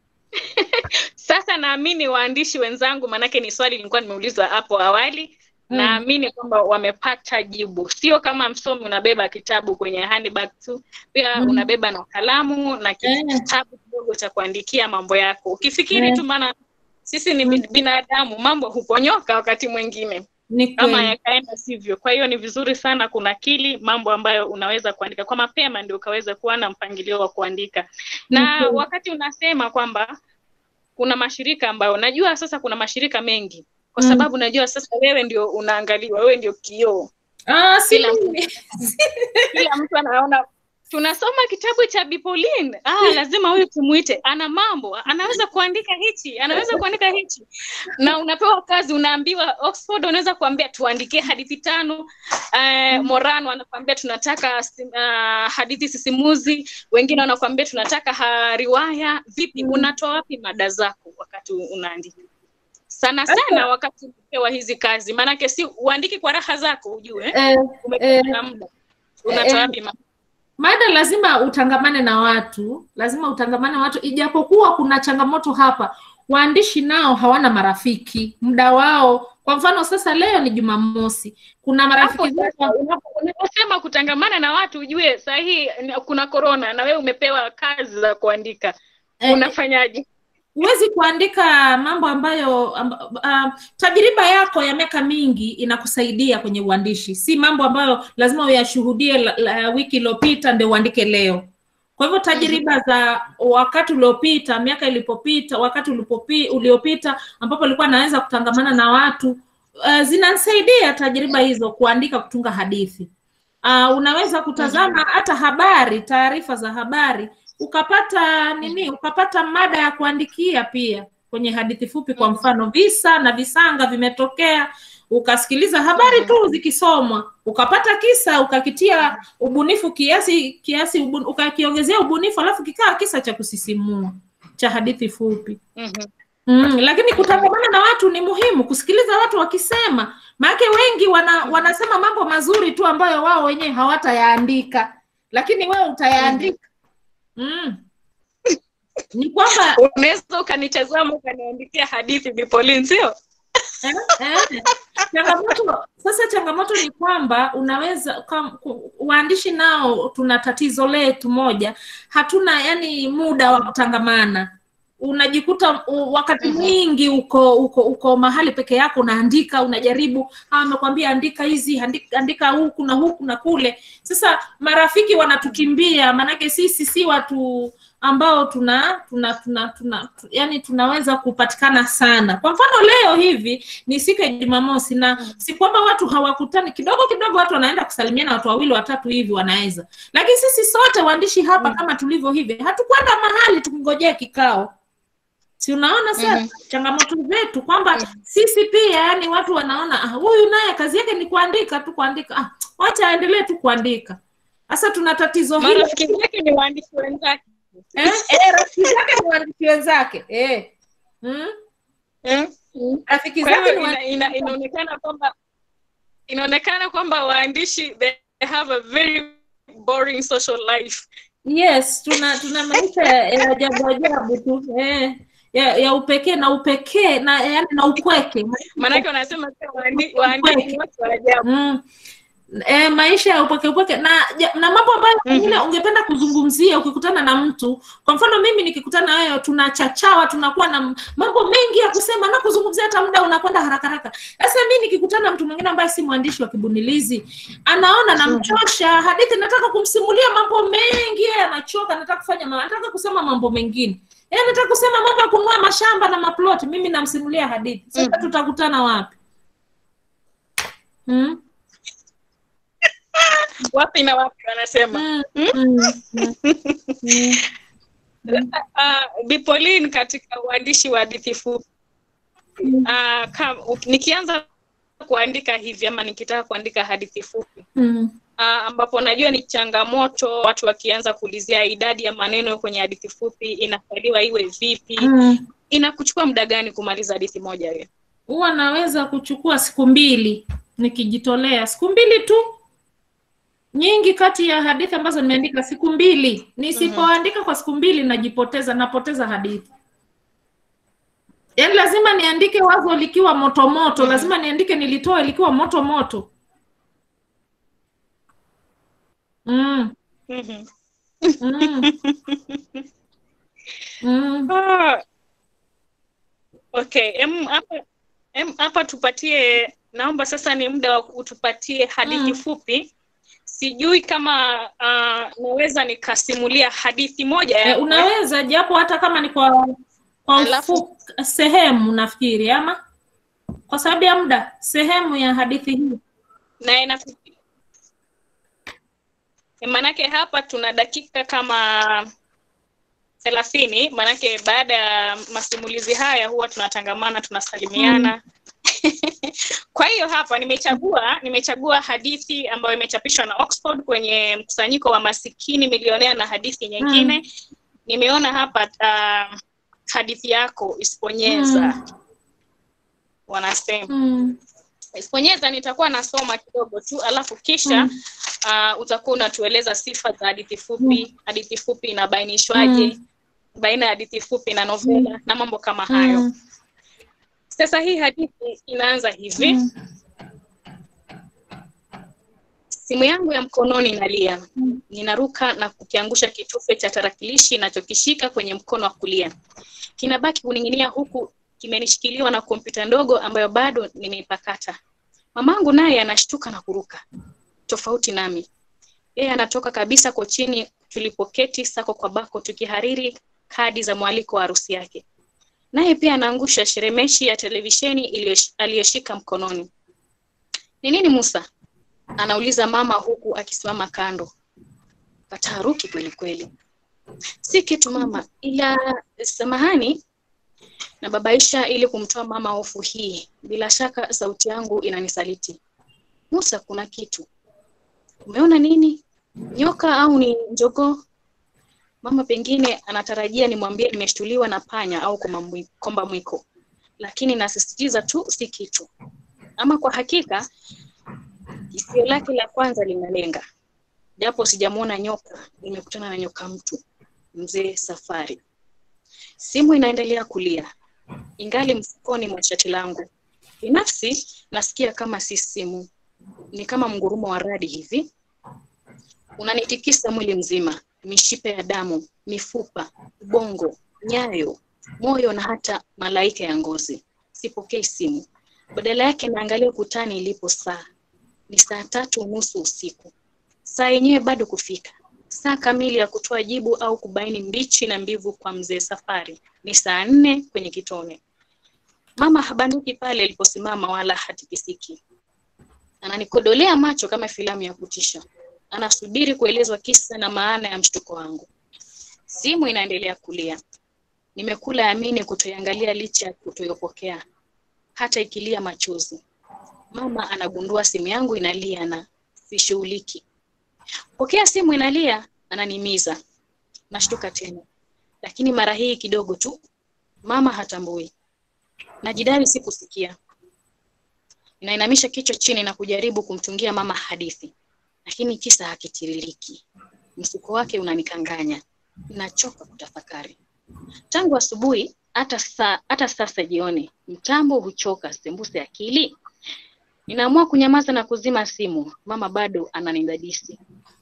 sasa naamini waandishi wenzangu maanake ni swali nilikuwa nimeulizwa hapo awali Mm. naamini kwamba wamepata jibu sio kama msomi unabeba kitabu kwenye handbag tu pia Mm. unabeba na kalamu na ki- Eh. kitabu kidogo cha kuandikia mambo yako ukifikiri Eh. tu maana sisi ni bin- binadamu mambo huponyoka wakati mwingine ni ama kweli yakaenda sivyo kwa hiyo ni vizuri sana kunakili mambo ambayo unaweza kuandika kwa mapema ndio ukaweza kuwa na mpangilio wa kuandika na kweli. wakati unasema kwamba kuna mashirika ambayo najua sasa kuna mashirika mengi kwa Mm. sababu najua sasa wewe ndio unaangaliwa wewe ndio kioo ah, si Kila mtu- mimi. kila mtu anaona tunasoma kitabu cha Bipolin. Ah, lazima huyu tumuite, ana mambo, anaweza kuandika hichi, anaweza kuandika hichi. Na unapewa kazi, unaambiwa Oxford unaweza kuambia tuandikie hadithi tano. Uh, Morano anakuambia tunataka uh, hadithi sisimuzi, wengine wanakuambia tunataka ha, riwaya. Vipi, unatoa wapi mada zako wakati unaandika? Sana sana wakati umepewa hizi kazi, maanake si uandiki kwa raha zako, ujue eh, umepewa eh, na muda, unatoa eh, wapi mada? mada lazima utangamane na watu lazima utangamane na watu ijapokuwa kuna changamoto hapa waandishi nao hawana marafiki muda wao kwa mfano sasa leo ni jumamosi kuna Hapo marafiki sasa, zangu unapo- unaposema kutangamana na watu ujue sahii kuna korona na wewe umepewa kazi za kuandika eh, unafanyaje huwezi kuandika mambo ambayo amba, uh, tajriba yako ya miaka mingi inakusaidia kwenye uandishi si mambo ambayo lazima uyashuhudie la, la, wiki iliyopita ndio uandike leo kwa hivyo tajriba za wakati uliopita miaka ilipopita wakati ulipopi, uliopita ambapo ulikuwa naweza kutangamana na watu uh, zinanisaidia tajriba hizo kuandika kutunga hadithi uh, unaweza kutazama hata habari taarifa za habari ukapata nini ukapata mada ya kuandikia pia kwenye hadithi fupi kwa mfano visa na visanga vimetokea ukasikiliza habari tu zikisomwa ukapata kisa ukakitia ubunifu kiasi kiasi ubun, ukakiongezea ubunifu alafu kikaa kisa cha kusisimua cha hadithi fupi Mhm. Mm, lakini kutangamana na watu ni muhimu, kusikiliza watu wakisema, maanake wengi wana, wanasema mambo mazuri tu ambayo wao wenyewe hawatayaandika, lakini wewe utayaandika. Mm. Ni kwamba unaweza ukanitazama ukaniandikia hadithi Bipolin, sio eh, eh, changamoto sasa, changamoto ni kwamba unaweza kam, ku- waandishi nao tuna tatizo letu moja, hatuna yani muda wa kutangamana unajikuta u- wakati mwingi uko uko uko mahali peke yako unaandika unajaribu hawa amekwambia andika hizi andika, andika huku na huku na kule sasa marafiki wanatukimbia maanake sisi si watu ambao tuna tuna tuna, tuna tu, yani tunaweza kupatikana sana kwa mfano leo hivi ni siku ya jumamosi na si kwamba watu hawakutani kidogo kidogo watu wanaenda kusalimiana watu wawili watatu hivi wanaweza lakini sisi sote waandishi hapa kama tulivyo hivi hatukwenda mahali tukingojea kikao si unaona sasa Mhm. changamoto zetu kwamba sisi pia yani watu wanaona "Ah, huyu naye kazi yake ni kuandika tu kuandika ah, wacha aendelee tu kuandika sasa tuna tatizo hilo marafiki zake ni waandishi wenzake eh, eh, rafiki zake ni waandishi wenzake eh. mm? eh? rafiki kwa zake hiyo ni ina, waandishi ina, inaonekana kwamba inaonekana kwamba waandishi they have a very boring social life yes tuna tuna maisha ya ya ajabu ajabu tu eh. ya, ya upekee na upekee na yani na ukweke maanake wanasema pia waandi- waandishi ni watu wa ajabu mm. E, maisha ya upweke upweke na ja- na mambo ambayo pengine ungependa kuzungumzia ukikutana na mtu kwa mfano mimi nikikutana na wewe tunachachawa tunakuwa na m- mambo mengi ya kusema na kuzungumzia hata muda unakwenda haraka haraka sasa mi nikikutana na mtu mwingine ambaye si mwandishi wa kibunilizi anaona namchosha hadithi nataka kumsimulia mambo mengi yeye anachoka nataka kufanya ma- nataka kusema mambo mengine yeye anataka kusema mambo ya kununua mashamba na maploti mimi namsimulia hadithi sasa tutakutana wapi hmm? wapi na wapi wanasema Mm, mm, mm, mm. uh, Bipolin katika uandishi wa hadithi fupi uh, kam, nikianza kuandika hivi ama nikitaka kuandika hadithi fupi Mm. uh, ambapo najua ni changamoto watu wakianza kuulizia idadi ya maneno kwenye hadithi fupi inafaliwa iwe vipi Mm. inakuchukua muda gani kumaliza hadithi moja hiyo huwa naweza kuchukua siku mbili nikijitolea siku mbili tu nyingi kati ya hadithi ambazo nimeandika siku mbili nisipoandika kwa siku mbili najipoteza napoteza hadithi yaani lazima niandike wazo likiwa moto moto lazima niandike nilitoa likiwa moto moto mm. mm-hmm. Mm. Mm. Ah. Okay, em hapa em hapa tupatie naomba sasa ni muda wa utupatie hadithi Mm. fupi. Sijui kama uh, naweza nikasimulia hadithi moja Eh, ya unaweza japo hata kama ni kwa kwa Alafu- ufu, sehemu nafikiri ama kwa sababu ya muda sehemu ya hadithi hii na ina maanake hapa tuna dakika kama thelathini maanake baada ya masimulizi haya huwa tunatangamana tunasalimiana kwa hiyo hapa nimechagua nimechagua hadithi ambayo imechapishwa na Oxford kwenye mkusanyiko wa masikini milionea na hadithi nyingine nimeona hapa uh, hadithi yako isiponyeza Mm. wanasema mm. Isiponyeza nitakuwa nasoma kidogo tu alafu kisha Mm. uh, utakuwa unatueleza sifa za hadithi fupi, hadithi fupi inabainishwaje, Mm. baina ya hadithi fupi na novela na mambo kama hayo. Mm. Sasa hii hadithi inaanza hivi. Mm. Simu yangu ya mkononi inalia. Ninaruka na kukiangusha kitufe cha tarakilishi nachokishika kwenye mkono wa kulia. Kinabaki kuning'inia huku kimenishikiliwa na kompyuta ndogo ambayo bado nimeipakata. Mamangu naye anashtuka na kuruka. Tofauti nami. Yeye anatoka kabisa kochini tulipoketi sako kwa bako tukihariri kadi za mwaliko wa harusi yake. Naye pia anaangusha sheremeshi ya televisheni iliyosh- aliyoshika mkononi. Ni nini Musa? Anauliza mama huku akisimama kando. Kataharuki kweli kweli. Si kitu mama, ila samahani na babaisha ili kumtoa mama hofu hii. Bila shaka sauti yangu inanisaliti. Musa, kuna kitu. Umeona nini? Nyoka au ni njogoo? Mama pengine anatarajia nimwambie nimeshtuliwa na panya au komba mwi- komba mwiko, lakini nasisitiza tu si kitu. Ama kwa hakika Hisia lake la kwanza linalenga, japo sijamwona nyoka, nimekutana na nyoka mtu, mzee Safari. Simu inaendelea kulia, ingali mfukoni mwa shati langu. Binafsi nasikia kama si simu, ni kama mgurumo wa radi hivi, unanitikisa mwili mzima, mishipe ya damu, mifupa, ubongo, nyayo, moyo na hata malaika ya ngozi. Sipokei simu, badala yake naangalia ukutani ilipo saa ni saa tatu unusu usiku. Saa yenyewe bado kufika. Saa kamili ya kutoa jibu au kubaini mbichi na mbivu kwa mzee Safari ni saa nne kwenye kitone. Mama habanduki pale aliposimama wala hatikisiki. Ananikodolea macho kama filamu ya kutisha. Anasubiri kuelezwa kisa na maana ya mshtuko wangu. Simu inaendelea kulia. Nimekula amini kutoiangalia licha ya kutoyopokea, hata ikilia machozi. Mama anagundua simu yangu inalia na sishughuliki. Pokea simu inalia, ananimiza. Nashtuka tena, lakini mara hii kidogo tu. Mama hatambui. Najidai sikusikia. Ninainamisha kichwa chini na kujaribu kumtungia mama hadithi, lakini kisa hakitiririki. Msuko wake unanikanganya. Nachoka kutafakari. Tangu asubuhi hata sa, hata sasa jioni mtambo huchoka sembuse akili. Ninaamua kunyamaza na kuzima simu. Mama bado ananidadisi.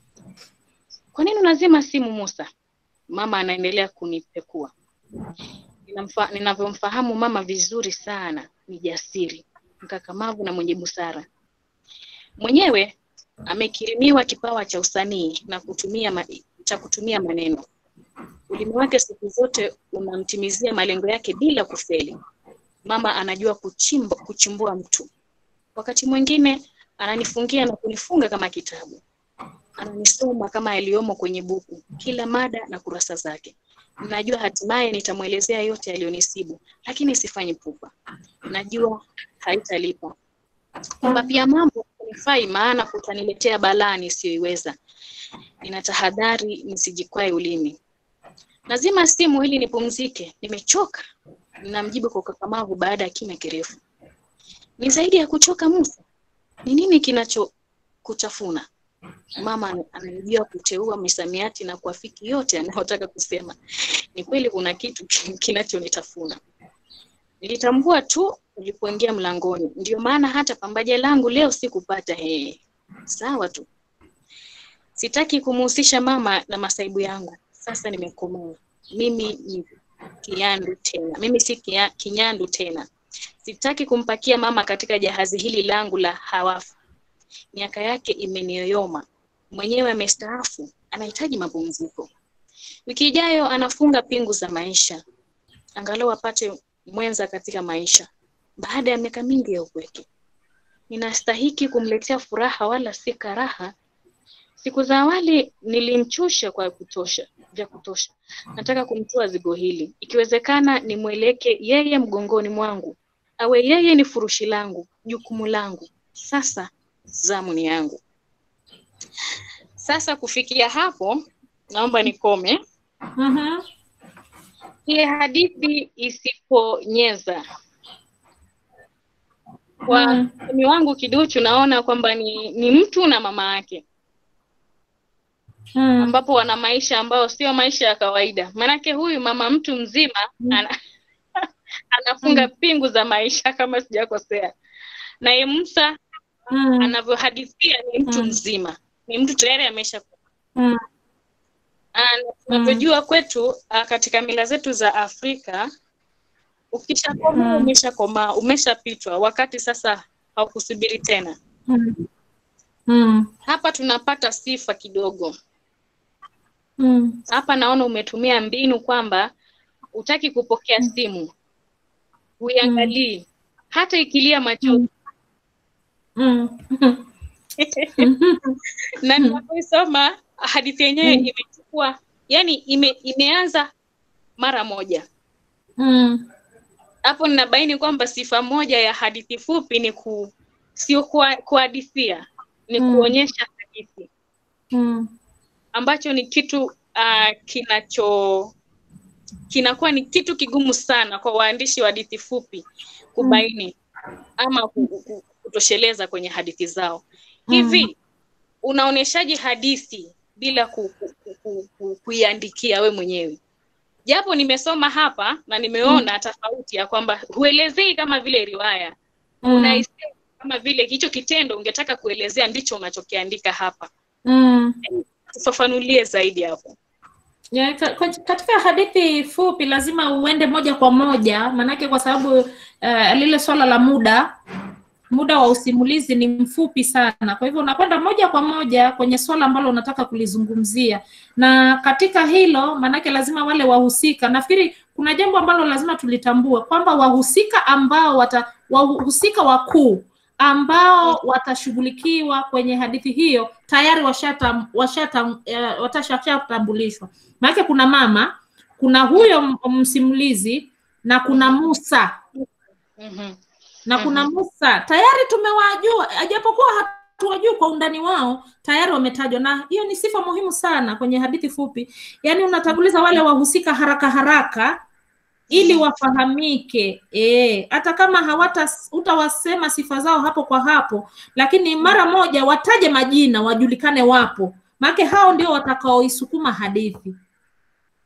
Kwa nini unazima simu Musa? Mama anaendelea kunipekua. Ninamfa, ninavyomfahamu mama vizuri sana, ni jasiri, mkakamavu na mwenye busara. Mwenyewe amekirimiwa kipawa cha usanii na kutumia ma, cha kutumia maneno. Ulimi wake siku zote unamtimizia malengo yake bila kufeli. Mama anajua kuchimba, kuchimbua mtu. Wakati mwingine ananifungia na kunifunga kama kitabu. Ananisoma kama yaliyomo kwenye buku, kila mada na kurasa zake. Najua hatimaye nitamwelezea yote yaliyonisibu, lakini sifanyi pupa. Najua haitalipa. Kwamba pia mambo kunifai, maana kutaniletea balaa nisiyoiweza. Ninatahadhari nisijikwae ulimi. Lazima simu ili nipumzike, nimechoka. Ninamjibu kwa ukakamavu baada ya kimya kirefu. Ni zaidi ya kuchoka Musa. Ni nini kinachokutafuna? Mama ananijua kuteua misamiati na kuafiki yote anayotaka kusema. Ni kweli kuna kitu kinachonitafuna. Nilitambua tu ulipoingia mlangoni, ndio maana hata pambaja langu leo sikupata. He, sawa tu. Sitaki kumuhusisha mama na masaibu yangu. Sasa nimekomaa. Mimi ni kinyandu tena. Mimi si kia, kinyandu tena. Sitaki kumpakia mama katika jahazi hili langu la hawafu. Miaka yake imeniyoyoma. Mwenyewe amestaafu, anahitaji mapumziko. Wiki ijayo anafunga pingu za maisha, angalau apate mwenza katika maisha baada ya miaka mingi ya upweke. Ninastahiki kumletea furaha wala si karaha. Siku za awali nilimchusha kwa kutosha, vya kutosha. Nataka kumtoa zigo hili, ikiwezekana nimweleke yeye mgongoni mwangu, awe yeye ni furushi langu, jukumu langu. Sasa zamu ni yangu. Sasa kufikia hapo, naomba nikome. Mhm. Hii hadithi isiponyeza kwa Mm. msomi wangu kiduchu, naona kwamba ni, ni mtu na mama yake Mm. ambapo wana maisha ambayo sio maisha ya kawaida. Maanake huyu mama mtu mzima ana, anafunga pingu za maisha kama sijakosea, naye Musa Mm. anavyohadithia ni mtu Mm. mzima, ni mtu tayari amesha Mm. Ah, na tunavyojua kwetu ah, katika mila zetu za Afrika ukishakomaa Mm. umeshakomaa umeshapitwa, wakati sasa haukusubiri tena. Mm. Mm. Hapa tunapata sifa kidogo. Mm. Hapa naona umetumia mbinu kwamba utaki kupokea simu, uiangalii hata ikilia machozi Mm. na ninapoisoma hadithi yenyewe imechukua yani ime, imeanza mara moja Mm. hapo ninabaini kwamba sifa moja ya hadithi fupi ni ku sio kua- kuhadithia ni Mm. kuonyesha hadithi Mm. ambacho ni kitu uh, kinacho kinakuwa ni kitu kigumu sana kwa waandishi wa hadithi fupi kubaini ama ku- ku- kutosheleza kwenye hadithi zao hivi unaoneshaje hadithi bila ku, ku, ku, ku, ku, kuiandikia we mwenyewe japo nimesoma hapa na nimeona tofauti ya kwamba huelezei kama vile riwaya Mm. unaisema kama vile hicho kitendo ungetaka kuelezea ndicho unachokiandika hapa Mm. tufafanulie zaidi hapo Ya, ka- kwa- katika hadithi fupi lazima uende moja kwa moja maanake kwa sababu uh, lile swala la muda muda wa usimulizi ni mfupi sana kwa hivyo unakwenda moja kwa moja kwenye swala ambalo unataka kulizungumzia na katika hilo maanake lazima wale wahusika nafikiri kuna jambo ambalo lazima tulitambue kwamba wahusika ambao wata wahusika wakuu ambao watashughulikiwa kwenye hadithi hiyo tayari washata washata eh, watasha- washatambulishwa maanake kuna mama kuna huyo m- msimulizi na kuna Musa mm-hmm. na kuna Musa tayari tumewajua, ajapokuwa hatuwajui kwa undani wao, tayari wametajwa, na hiyo ni sifa muhimu sana kwenye hadithi fupi. Yaani unatanguliza wale wahusika haraka haraka ili wafahamike eh, hata kama hawata utawasema sifa zao hapo kwa hapo, lakini mara moja wataje majina, wajulikane wapo, maana hao ndio watakaoisukuma hadithi.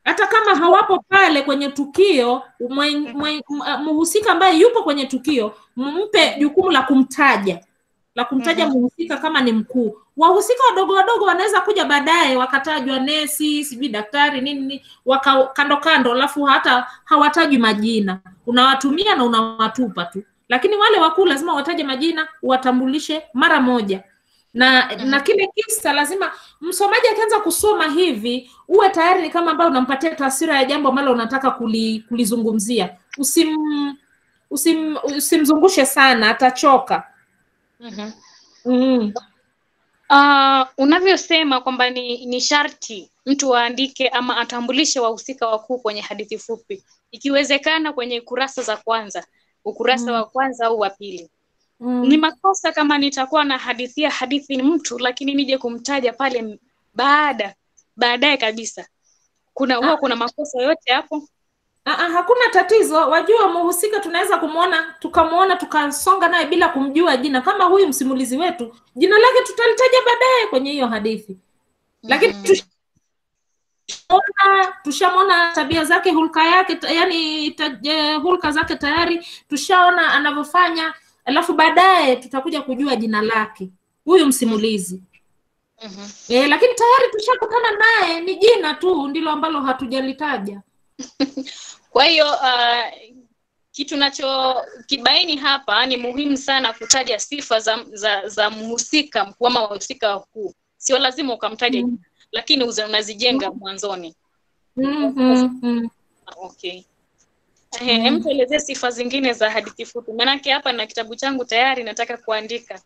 hata kama hawapo pale kwenye tukio mwen- mwen- m- mhusika ambaye yupo kwenye tukio mpe jukumu la kumtaja la kumtaja mhusika kama ni mkuu wahusika wadogo wadogo wanaweza kuja baadaye wakatajwa nesi sijui daktari nini nini, waka kando kando alafu hata hawatajwi majina unawatumia na unawatupa tu lakini wale wakuu lazima wataje majina uwatambulishe mara moja na na kile kisa lazima msomaji akianza kusoma hivi uwe tayari ni kama ambayo unampatia taswira ya jambo ambalo unataka kuli, kulizungumzia usim, usim usimzungushe sana atachoka Mhm. mm. Uh, unavyosema kwamba ni, ni sharti mtu aandike ama atambulishe wahusika wakuu kwenye hadithi fupi, ikiwezekana kwenye kurasa za kwanza, ukurasa wa kwanza au wa pili. Ni makosa kama nitakuwa na hadithia hadithi ni mtu lakini nije kumtaja pale m- baada baadaye kabisa. Kuna huwa kuna makosa yote hapo? Aa, hakuna tatizo wajua mhusika tunaweza kumwona tukamwona tukasonga naye bila kumjua jina kama huyu msimulizi wetu jina lake tutalitaja baadaye kwenye hiyo hadithi lakini tushamwona tushamwona tabia zake hulka yake ta- yani ta, eh, hulka zake tayari tushaona anavyofanya alafu baadaye tutakuja kujua jina lake huyu msimulizi Mhm. e, lakini tayari tushakutana naye ni jina tu ndilo ambalo hatujalitaja Kwa hiyo uh, kitu nacho kibaini hapa ni muhimu sana kutaja sifa za za, za mhusika mkuu ama wahusika wakuu. Sio lazima ukamtaja jina, lakini uza- unazijenga mwanzoni. mm-hmm. mm. Okay. Eh, hem tuelezee sifa zingine za hadithi fupi. Maanake hapa na kitabu changu tayari nataka kuandika.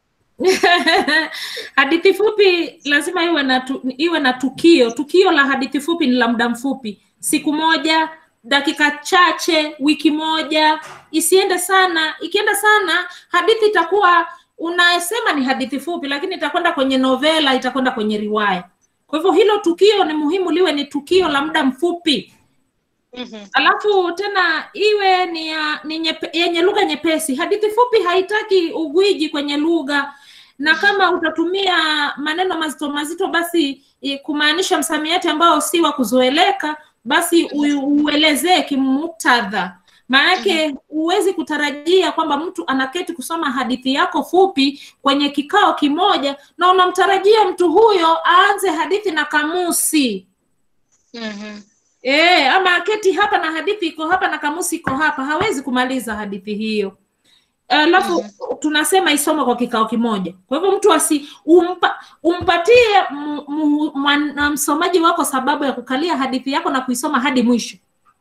hadithi fupi lazima iwe na tu, iwe na tukio tukio la hadithi fupi ni la muda mfupi siku moja dakika chache wiki moja isiende sana ikienda sana hadithi itakuwa unasema ni hadithi fupi lakini itakwenda kwenye novela itakwenda kwenye riwaya kwa hivyo hilo tukio ni muhimu liwe ni tukio la muda mfupi Mhm. alafu tena iwe ni, ya, ni nyepe, yenye lugha nyepesi hadithi fupi haitaki ugwiji kwenye lugha na kama utatumia maneno mazito mazito basi i- kumaanisha msamiati ambao si wa kuzoeleka basi u- uelezee kimuktadha maanake huwezi kutarajia kwamba mtu anaketi kusoma hadithi yako fupi kwenye kikao kimoja na unamtarajia mtu huyo aanze hadithi na kamusi Mhm. E, ama aketi hapa na hadithi iko hapa na kamusi iko hapa, hawezi kumaliza hadithi hiyo. Alafu tunasema isome kwa kikao kimoja. Kwa hivyo mtu asi umpa, umpatie m- m- mwan- msomaji wako sababu ya kukalia hadithi yako na kuisoma hadi mwisho,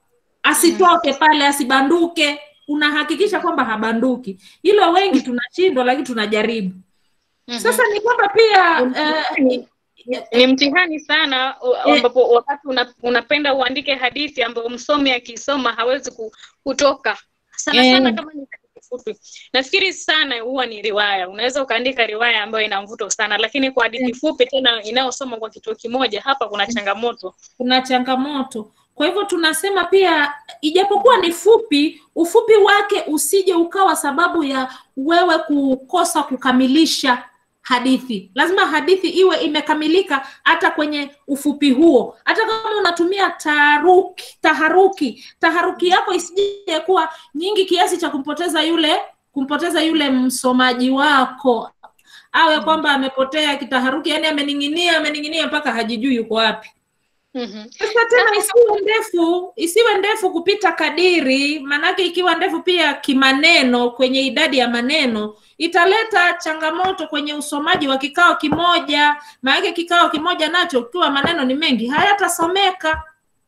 asitoke pale, asibanduke. Unahakikisha kwamba habanduki. Hilo wengi tunashindwa, lakini tunajaribu. Sasa ni kwamba pia eh, ni mtihani sana u- Eh. ambapo wakati una, unapenda uandike hadithi ambayo msomi akisoma hawezi ku- kutoka sana Eh. sana kama ni hadithi fupi nafikiri sana huwa ni riwaya unaweza ukaandika riwaya ambayo ina mvuto sana lakini kwa hadithi fupi tena inayosoma kwa kituo kimoja hapa kuna changamoto kuna changamoto kwa hivyo tunasema pia ijapokuwa ni fupi ufupi wake usije ukawa sababu ya wewe kukosa kukamilisha hadithi lazima hadithi iwe imekamilika hata kwenye ufupi huo hata kama unatumia taharuki taharuki taharuki yako isije kuwa nyingi kiasi cha kumpoteza yule kumpoteza yule msomaji wako awe kwamba amepotea kitaharuki yani amening'inia amening'inia mpaka hajijui yuko wapi Mhm. sasa tena isiwe ndefu isiwe ndefu kupita kadiri maanake ikiwa ndefu pia kimaneno kwenye idadi ya maneno italeta changamoto kwenye usomaji wa kikao kimoja maanake kikao kimoja nacho ukiwa maneno ni mengi hayatasomeka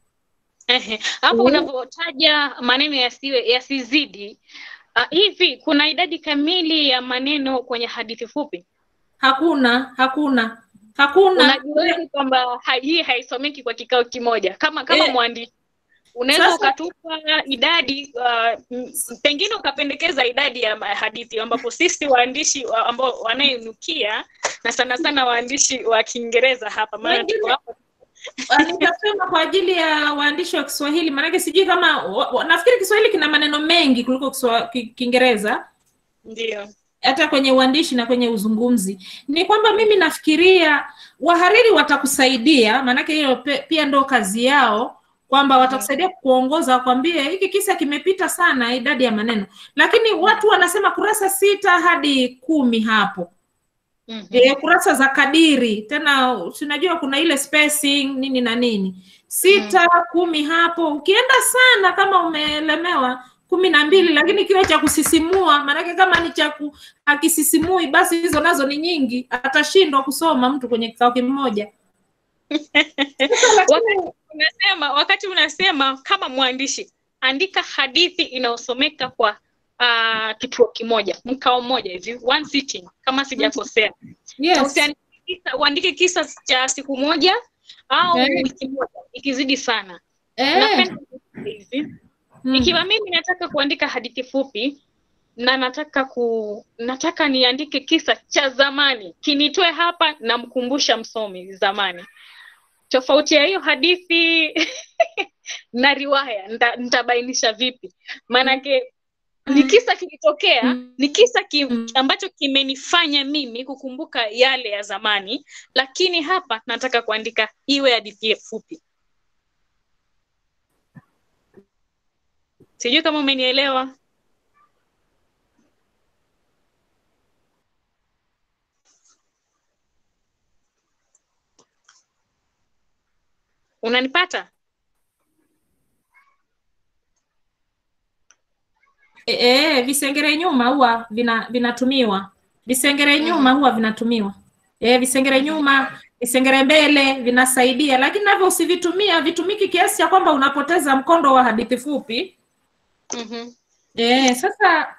Ehe, hapo Mm. unavyotaja maneno yasiwe yasizidi uh, hivi kuna idadi kamili ya maneno kwenye hadithi fupi hakuna hakuna hakuna unajuaje kwamba ha- hii haisomeki kwa kikao kimoja kama kama Eh, mwandishi unaweza sasa- ukatupa idadi uh, m- pengine ukapendekeza idadi ya ma- hadithi ambapo sisi waandishi wa- ambao wanayenukia na sana sana waandishi wa kiingereza hapa maana Wengine- tuko hapa Ah, nitasema kwa ajili ya waandishi wa Kiswahili, maanake sijui kama wa- wa- nafikiri Kiswahili kina maneno mengi kuliko Kiswa- Ki- Kiingereza ndio hata kwenye uandishi na kwenye uzungumzi. Ni kwamba mimi nafikiria wahariri watakusaidia, maanake hiyo pe- pia ndo kazi yao, kwamba watakusaidia kuongoza wakwambie hiki kisa kimepita sana idadi ya maneno lakini watu wanasema kurasa sita hadi kumi hapo Mhm. e, kurasa za kadiri tena tunajua kuna ile spacing nini na nini sita kumi hapo ukienda sana kama umeelemewa kumi na mbili lakini kiwe cha kusisimua maanake kama ni cha ku- akisisimui basi hizo nazo ni nyingi atashindwa kusoma mtu kwenye kikao kimoja wakati unasema wakati unasema kama mwandishi andika hadithi inayosomeka kwa uh, kituo kimoja mkao mmoja hivi one sitting kama sijakosea yes. Usiandike kisa- uandike kisa cha siku moja au Eh. wiki moja ikizidi sana eh. napenda hivi mm. ikiwa mimi nataka kuandika hadithi fupi na nataka ku nataka niandike kisa cha zamani kinitoe hapa namkumbusha msomi zamani tofauti ya hiyo hadithi na riwaya nita- nitabainisha vipi maanake ni kisa kilitokea Mm. ni kisa ki, Mm. ambacho kimenifanya mimi kukumbuka yale ya zamani lakini hapa nataka kuandika iwe hadithi fupi sijui kama umenielewa unanipata E, e, visengere nyuma huwa vina, vinatumiwa visengere nyuma huwa vinatumiwa e, visengere nyuma visengere mbele vinasaidia lakini navyo usivitumia vitumiki kiasi cha kwamba unapoteza mkondo wa hadithi fupi mm-hmm. e, sasa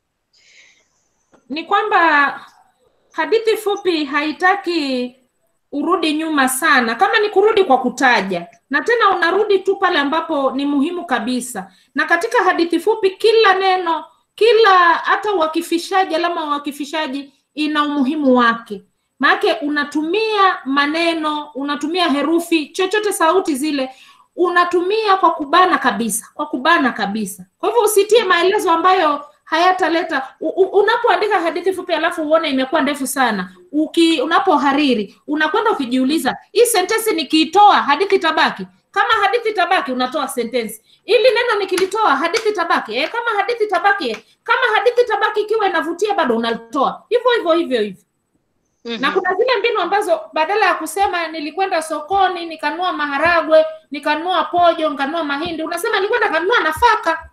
ni kwamba hadithi fupi haitaki urudi nyuma sana kama ni kurudi kwa kutaja na tena unarudi tu pale ambapo ni muhimu kabisa na katika hadithi fupi kila neno kila hata uakifishaji alama ya uakifishaji ina umuhimu wake maanake unatumia maneno unatumia herufi chochote sauti zile unatumia kwa kubana kabisa kwa kubana kabisa kwa hivyo usitie maelezo ambayo hayataleta u- u- unapoandika hadithi fupi alafu uone imekuwa ndefu sana uki unapohariri unakwenda ukijiuliza hii sentensi nikiitoa hadithi tabaki kama hadithi tabaki unatoa sentensi ili neno nikilitoa hadithi tabaki eh, kama hadithi tabaki eh, kama hadithi tabaki ikiwa inavutia bado unalitoa hivyo hivyo hivyo hivyo na kuna zile mbinu ambazo badala ya kusema nilikwenda sokoni nikanunua maharagwe nikanunua pojo nikanunua mahindi unasema nilikwenda kanunua nafaka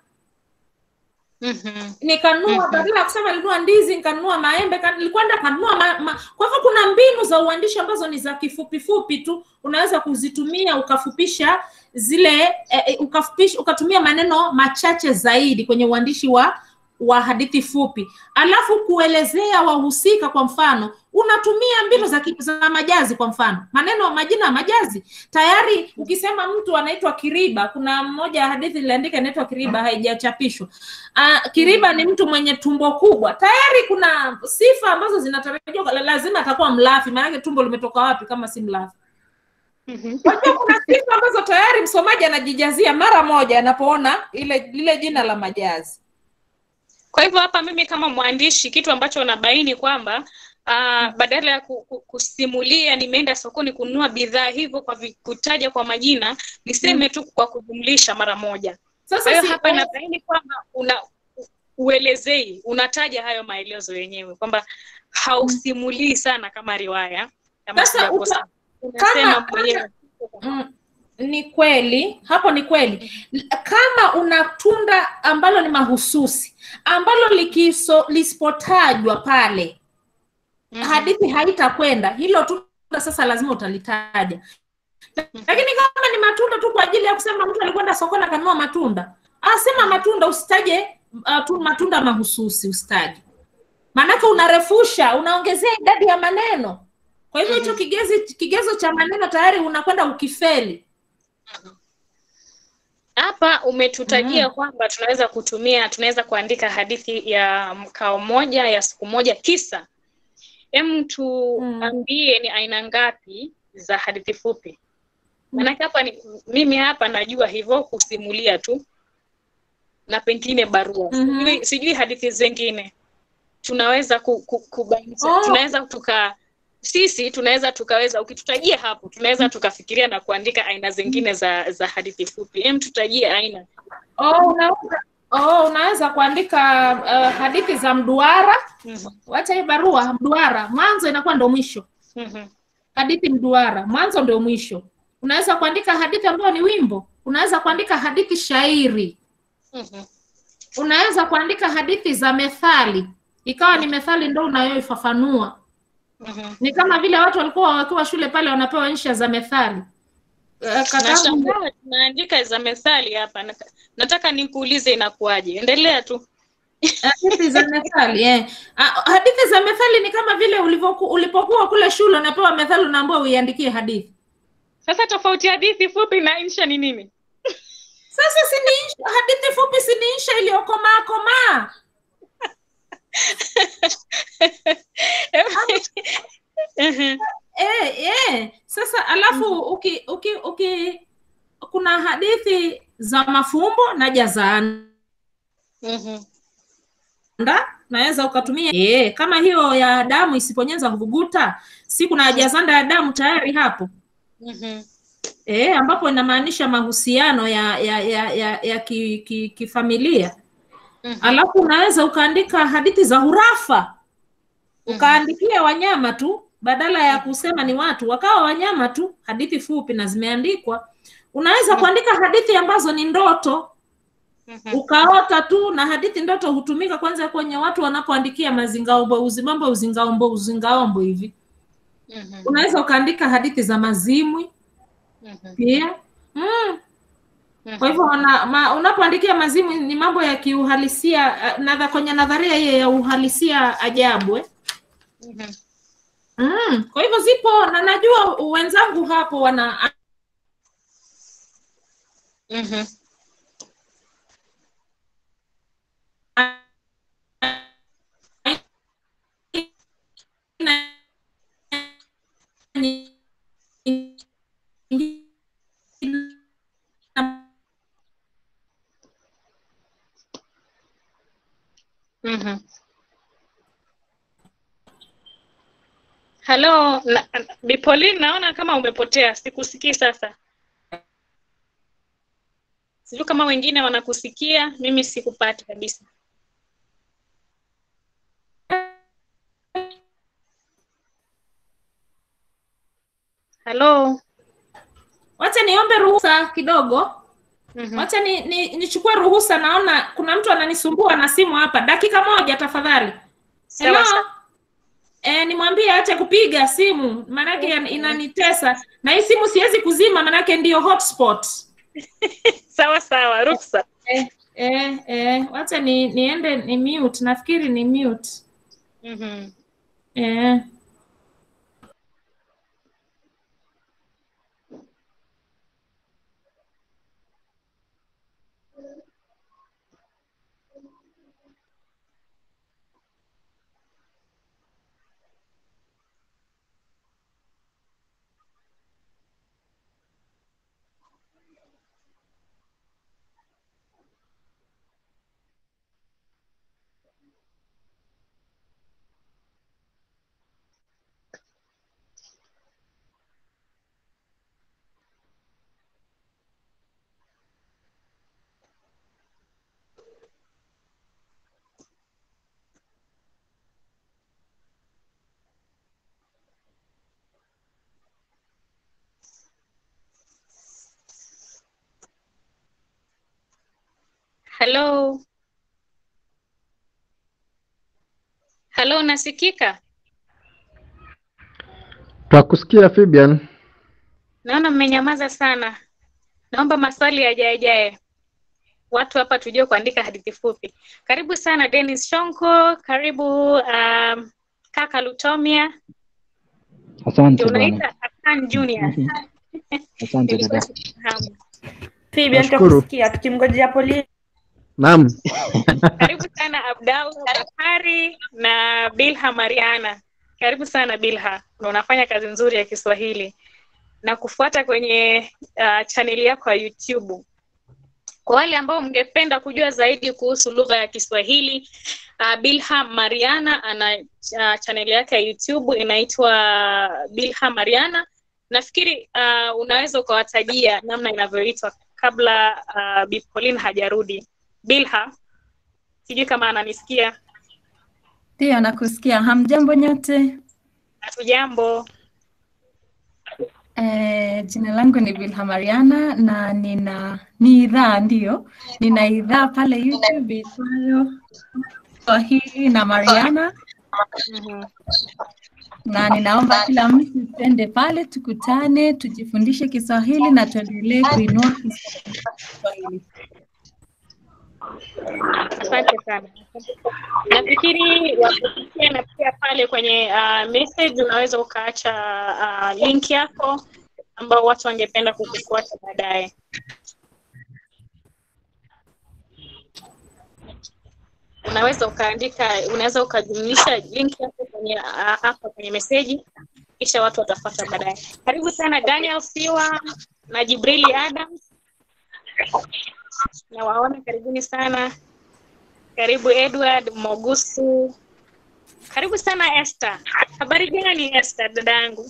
Mm-hmm. nikanunua Mhm. badala ya kusema nilinunua ndizi nikanunua maembe ka- nilikwenda kanunua ma, ma. kwa hivyo kuna mbinu za uandishi ambazo ni za kifupifupi tu unaweza kuzitumia ukafupisha zile eh, eh, ukafupisha ukatumia maneno machache zaidi kwenye uandishi wa wa hadithi fupi alafu kuelezea wahusika kwa mfano unatumia mbinu za, ki- za majazi kwa mfano maneno majina ya majazi tayari ukisema mtu anaitwa kiriba kuna mmoja ya hadithi iliandika inaitwa kiriba haijachapishwa uh, kiriba ni mtu mwenye tumbo kubwa tayari kuna sifa ambazo zinatarajiwa la- lazima atakuwa mlafi maanake tumbo limetoka wapi kama si mlafi Mm-hmm. Wajua kuna sifa ambazo tayari msomaji anajijazia mara moja anapoona ile lile jina la majazi kwa hivyo hapa mimi kama mwandishi kitu ambacho nabaini kwamba uh, badala ya ku, ku, kusimulia nimeenda sokoni kununua bidhaa hivyo kwa vi, kutaja kwa majina niseme tu kwa kujumlisha mara moja kwa sasa hiyo si, hapa nabaini kwamba una u- uelezei unataja hayo maelezo yenyewe kwamba hausimulii sana kama riwaya kama Sasa sijakosa uta- unasema kama- mwenyewe mm, ni kweli hapo ni kweli L- kama una tunda ambalo ni mahususi ambalo likiso lisipotajwa pale Mhm. hadithi haitakwenda hilo tunda sasa lazima utalitaja lakini kama ni matunda tu kwa ajili ya kusema mtu alikwenda sokoni akanunua matunda asema matunda usitaje uh, tu matunda mahususi usitaje maanake unarefusha unaongezea idadi ya maneno kwa hivyo hicho kigezi kigezo cha maneno tayari unakwenda ukifeli hapa umetutajia kwamba tunaweza kutumia tunaweza kuandika hadithi ya mkao moja ya siku moja kisa hem tuambie ni aina ngapi za hadithi fupi maanake hapa ni mimi hapa najua hivyo kusimulia tu na pengine barua Mhm. sijui, sijui hadithi zingine tunaweza ku, ku, kubainisha Oh. tunaweza tuka sisi tunaweza tukaweza ukitutajia hapo tunaweza tukafikiria na kuandika aina zingine za za hadithi fupi em tutajie aina Oh, unaweza oh, unaweza kuandika uh, hadithi za mduara. Mhm, Wacha hii barua mduara, mwanzo inakuwa ndo mwisho. mhm, Hadithi mduara, mwanzo ndio mwisho. Unaweza kuandika hadithi ambayo ni wimbo. Unaweza kuandika hadithi shairi. mhm, Unaweza kuandika hadithi za methali, ikawa ni methali ndo unayoifafanua. mhm. Ni kama vile watu walikuwa wakiwa shule pale wanapewa insha za methali. Eh, kakangu Nashangaa tunaandika za methali hapa Nata- nataka nikuulize inakuwaje endelea tu hadithi za methali eh. Ah, hadithi za methali ni kama vile ulivyoku, ulipokuwa kule shule unapewa methali unaambiwa uiandikie hadithi. sasa tofauti ya hadithi fupi na insha ni nini Sasa si ni insha, hadithi fupi si ni insha iliyokomaa komaa. Mhm, Eh, eh. Sasa alafu uki, uki, uki kuna hadithi za mafumbo na jazanda mhm, naweza ukatumia eh, kama hiyo ya damu isiponyeza huvuguta, si kuna jazanda ya damu tayari hapo mhm, eh, ambapo inamaanisha mahusiano ya ya ya, ya, ya ki, ki, kifamilia mhm. alafu unaweza ukaandika hadithi za hurafa ukaandikia wanyama tu badala ya kusema ni watu wakawa wanyama tu hadithi fupi na zimeandikwa unaweza kuandika hadithi ambazo ni ndoto Mhm. ukaota tu na hadithi ndoto hutumika kwanza kwenye watu wanapoandikia mazingaombo uzimambo uzingaombo uzingaombo hivi Mhm, unaweza ukaandika hadithi za mazimwi mhm, pia mm. mhm. kwa hivyo wana- ma- unapoandikia mazimwi ni mambo ya kiuhalisia eh, nadha kwenye nadharia hiyo ya uhalisia ajabu eh? Mhm. mm. kwa hivyo zipo na najua wenzangu hapo wana Mhm. Mhm. Halo, na- Bi Pauline, naona kama umepotea, sikusikii sasa. Sijui kama wengine wanakusikia, mimi sikupata kabisa. Halo. wacha niombe ruhusa kidogo Mhm. wacha ni, ni, nichukue ruhusa naona kuna mtu ananisumbua na simu hapa dakika moja tafadhali Sawa, Hello? sawa. E, nimwambie ache kupiga simu maanake yan- inanitesa na hii simu siwezi kuzima maanake ndiyo hotspot Sawa sawa, ruksa. eh, eh, eh, wacha ni niende ni mute nafikiri ni mute Mhm. eh. Halo. Halo, nasikika? Twakusikia Fabian. Naona mmenyamaza sana. Naomba maswali yajayajaye. Watu hapa tujue kuandika hadithi fupi. Karibu sana Dennis Shonko, karibu um, kaka Lutomia. Asante bwana. Unaita Akan Junior. Asante Nilikuwa dada. sifahamu. Fabian Nashukuru. tutakusikia tukimngojea Pauline. Naam. Karibu sana Abdallah Bakari na Bilha Mariana. Karibu sana Bilha, na unafanya kazi nzuri ya Kiswahili na kufuata kwenye uh, chaneli yako ya YouTube. Kwa wale ambao mngependa kujua zaidi kuhusu lugha ya Kiswahili, uh, Bilham Mariana ana uh, chaneli yake ya YouTube inaitwa Bilham Mariana. Nafikiri uh, unaweza ukawatajia namna inavyoitwa kabla uh, Bi Pauline hajarudi. Bilha, sijui kama ananisikia. Ndio, nakusikia. Hamjambo nyote. Hatujambo. Eh, jina langu ni Bilha Mariana na nina ni idhaa ndio, nina idhaa pale YouTube itwayo Swahili na Mariana na ninaomba kila mtu twende pale tukutane, tujifundishe Kiswahili na tuendelee kuinua Kiswahili. Asante sana. Nafikiri wakupitia na pia pale kwenye uh, message unaweza ukaacha uh, link yako ambao watu wangependa kukufuata baadaye. Unaweza ukaandika, unaweza ukajumlisha link yako kwenye uh, hapa kwenye meseji, kisha watu watafuata baadaye. Karibu sana Daniel Siwa na Jibrili Adams, nawaona, karibuni sana. Karibu Edward Mogusu. Karibu sana Esther. Habari gani Esther dadangu?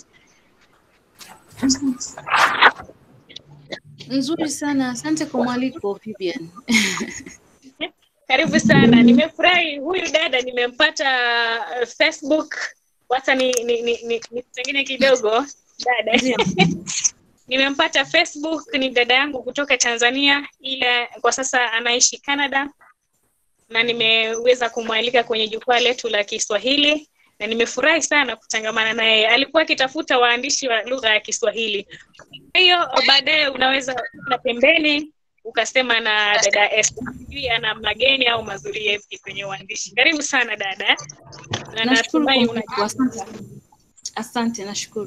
Nzuri sana, asante kwa mwaliko Vivian. Karibu sana. Nimefurahi huyu dada nimempata uh, Facebook. Wacha ni ni ni, ni, ni pengine kidogo dada. nimempata Facebook ni dada yangu kutoka Tanzania ila kwa sasa anaishi Canada na nimeweza kumwalika kwenye jukwaa letu la Kiswahili na nimefurahi sana kutangamana naye. Alikuwa akitafuta waandishi wa lugha ya Kiswahili. Kwa hiyo baadaye unaweza na pembeni ukasema na dada Esther, sijui ana mageni au mazuri yepi kwenye uandishi. Karibu sana dada, na Nashukuru kwa natumai mwaliko, asante. Asante, nashukuru.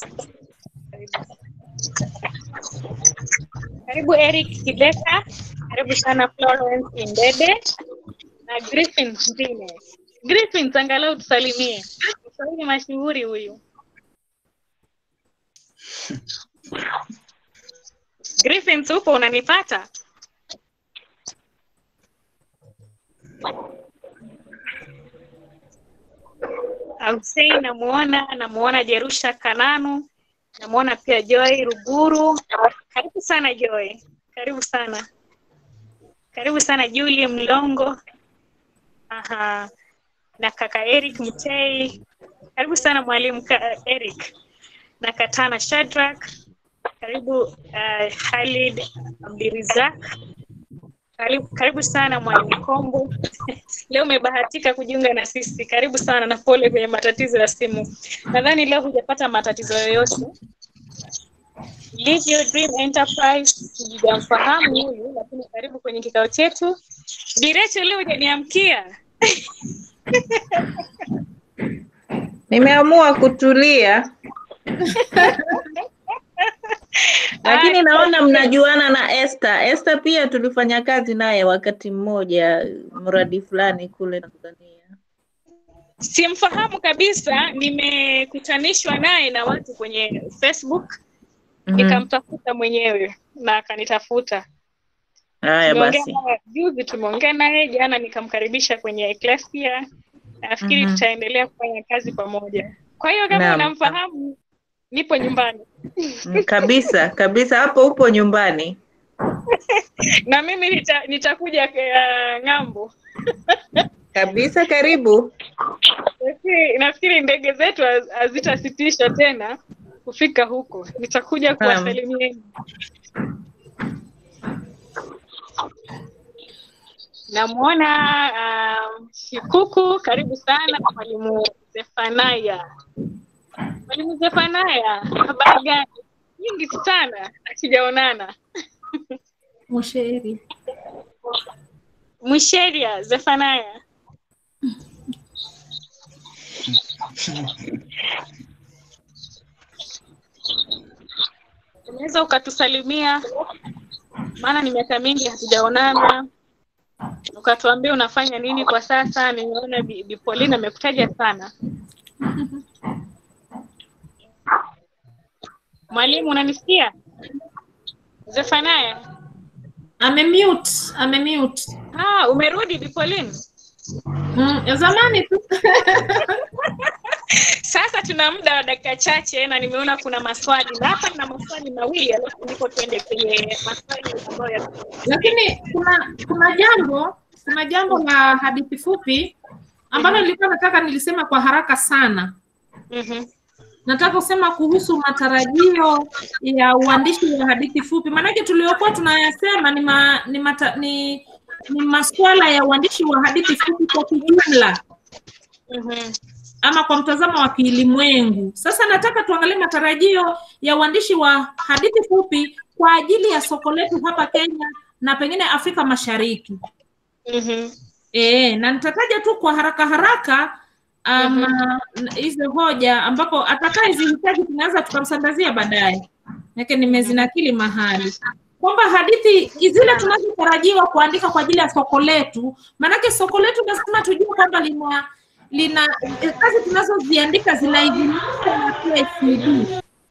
Karibu Eric Kibeka, karibu sana Florence Indede na Griffin Mbine. Griffin, angalau tusalimie. Mswahili mashuhuri huyu. Griffin, upo unanipata? Hussein namuona, namuona Jerusha Kananu, namuona pia Joy Ruguru. Karibu sana Joy, karibu sana, karibu sana Julie Mlongo. Aha. na kaka Eric Mtei. Karibu sana mwalimu ka- Eric na Katana Shadrack. Karibu uh, Khalid Abdirizak. Karibu, karibu sana mwalimu Kombo. Leo umebahatika kujiunga na sisi. Karibu sana na pole kwenye matatizo ya simu. Nadhani leo hujapata matatizo yoyote. Live Your Dream Enterprise, sijamfahamu huyu, lakini karibu kwenye kikao chetu. Direcho, leo hujaniamkia. Nimeamua kutulia, lakini naona mnajuana na Esther. Esther pia tulifanya kazi naye wakati mmoja, mradi fulani kule Tanzania. Simfahamu kabisa, nimekutanishwa naye na watu kwenye Facebook Mhm. nikamtafuta mwenyewe na akanitafuta. Haya Tumeongea basi. naye juzi, tumeongea naye jana, nikamkaribisha kwenye Ecclesia. Nafikiri Mhm. tutaendelea kufanya kazi pamoja. Kwa hiyo kama Naam. unamfahamu, nipo nyumbani Mm, Kabisa kabisa, hapo upo nyumbani. na mimi nita, nitakuja uh, ng'ambo. Kabisa, karibu. Nafikiri- Nafikiri ndege zetu haz- hazitasitishwa tena kufika huko, nitakuja Naam. kuwasalimieni. Namwona um, Shikuku, karibu sana mwalimu Zefanaya. Mwalimu Zefanaya, habari gani? Nyingi sana hatujaonana. Mshairi. Mwisheria Zefanaya. Unaweza ukatusalimia, maana ni miaka mingi hatujaonana, ukatuambia unafanya nini kwa sasa. Nimeona Bi Bi Pauline amekutaja sana. Mwalimu, unanisikia? Zefanaya, Amemute, amemute. Ah, umerudi Bipolin? Mm, ya zamani tu. Sasa tuna muda wa dakika chache na nimeona kuna maswali na hapa nina maswali mawili alafu ndipo tuende kwenye maswali ambayo ya Lakini kuna kuna jambo kuna jambo la hadithi fupi ambalo nilikuwa nataka nilisema kwa haraka sana. Mhm. Nataka kusema kuhusu matarajio ya uandishi wa hadithi fupi, maanake tuliokuwa tunayasema ni, ma, ni, mata, ni, ni masuala ya uandishi wa hadithi fupi kwa kijumla Mhm. ama kwa mtazamo wa kilimwengu. Sasa nataka tuangalie matarajio ya uandishi wa hadithi fupi kwa ajili ya soko letu hapa Kenya na pengine Afrika Mashariki. Mhm. E, na nitataja tu kwa haraka haraka um, hizi hoja ambapo atakayezihitaji tunaweza tukamsambazia baadaye, yake nimezinakili mahali kwamba hadithi zile tunazotarajiwa kuandika kwa ajili ya soko letu, maanake soko letu lazima tujue kwamba lina lina kazi tunazoziandika zinaidhinishwa na KICD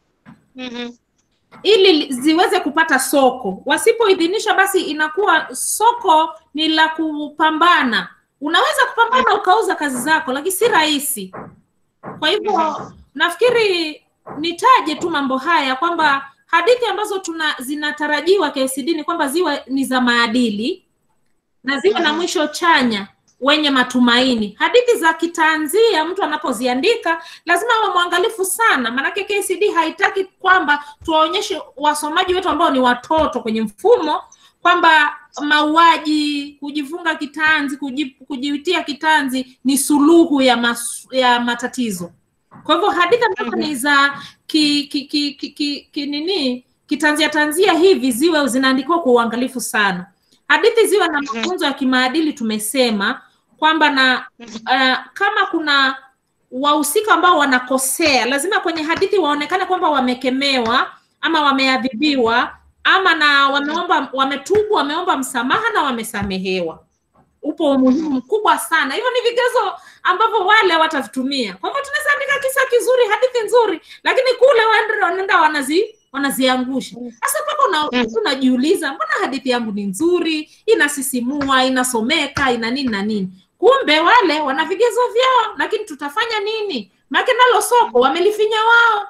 Mhm. ili li- ziweze kupata soko. Wasipoidhinisha, basi inakuwa soko ni la kupambana. Unaweza kupambana ukauza kazi zako, lakini si rahisi. Kwa hivyo nafikiri nitaje tu mambo haya kwamba hadithi ambazo tuna zinatarajiwa KICD ni kwamba ziwe ni za maadili na ziwe na mwisho chanya wenye matumaini. Hadithi za kitanzia mtu anapoziandika lazima awe mwangalifu sana, maanake KCD haitaki kwamba tuwaonyeshe wasomaji wetu ambao ni watoto kwenye mfumo kwamba mauaji, kujifunga kitanzi, kuji- kujitia kitanzi ni suluhu ya, mas, ya matatizo. Kwa hivyo hadithi ambazo ni za ki, ki, ki, ki, ki, ki, nini kitanzia tanzia hivi ziwe zinaandikiwa kwa uangalifu sana. Hadithi ziwe na mafunzo ya kimaadili, tumesema kwamba na uh, kama kuna wahusika ambao wanakosea, lazima kwenye hadithi waonekane kwamba wamekemewa ama wameadhibiwa ama na wameomba, wametubu, wameomba msamaha na wamesamehewa. Upo umuhimu mkubwa sana. Hivyo ni vigezo ambavyo wale watavitumia. Kwa hivyo tunaweza andika kisa kizuri, hadithi nzuri, lakini kule waende- wanaenda wanazi wanaziangusha. Sasa mpaka una, unajiuliza mbona hadithi yangu ni nzuri, inasisimua, inasomeka, ina nini na nini. Kumbe wale wana vigezo vyao, lakini tutafanya nini? Maana nalo soko wamelifinya wao.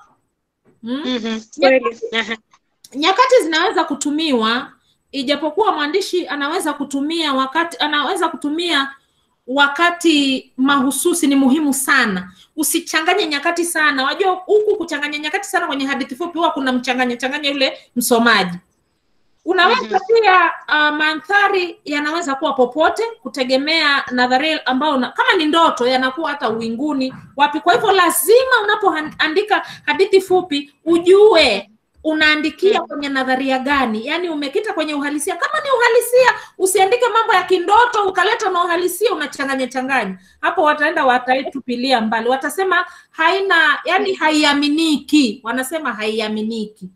Mm? Nyakati- nyakati zinaweza kutumiwa ijapokuwa mwandishi anaweza kutumia wakati anaweza kutumia wakati mahususi ni muhimu sana usichanganye nyakati sana wajua huku kuchanganya nyakati sana kwenye hadithi fupi huwa kuna mchanganya changanya yule msomaji unaweza pia uh, mandhari yanaweza kuwa popote kutegemea nadharia ambao una, kama ni ndoto yanakuwa hata uwinguni wapi kwa hivyo lazima unapoandika hadithi fupi ujue unaandikia kwenye nadharia gani yaani umekita kwenye uhalisia kama ni uhalisia usiandike mambo ya kindoto ukaleta na uhalisia unachanganya changanya hapo wataenda wataitupilia mbali watasema haina yani haiaminiki wanasema haiaminiki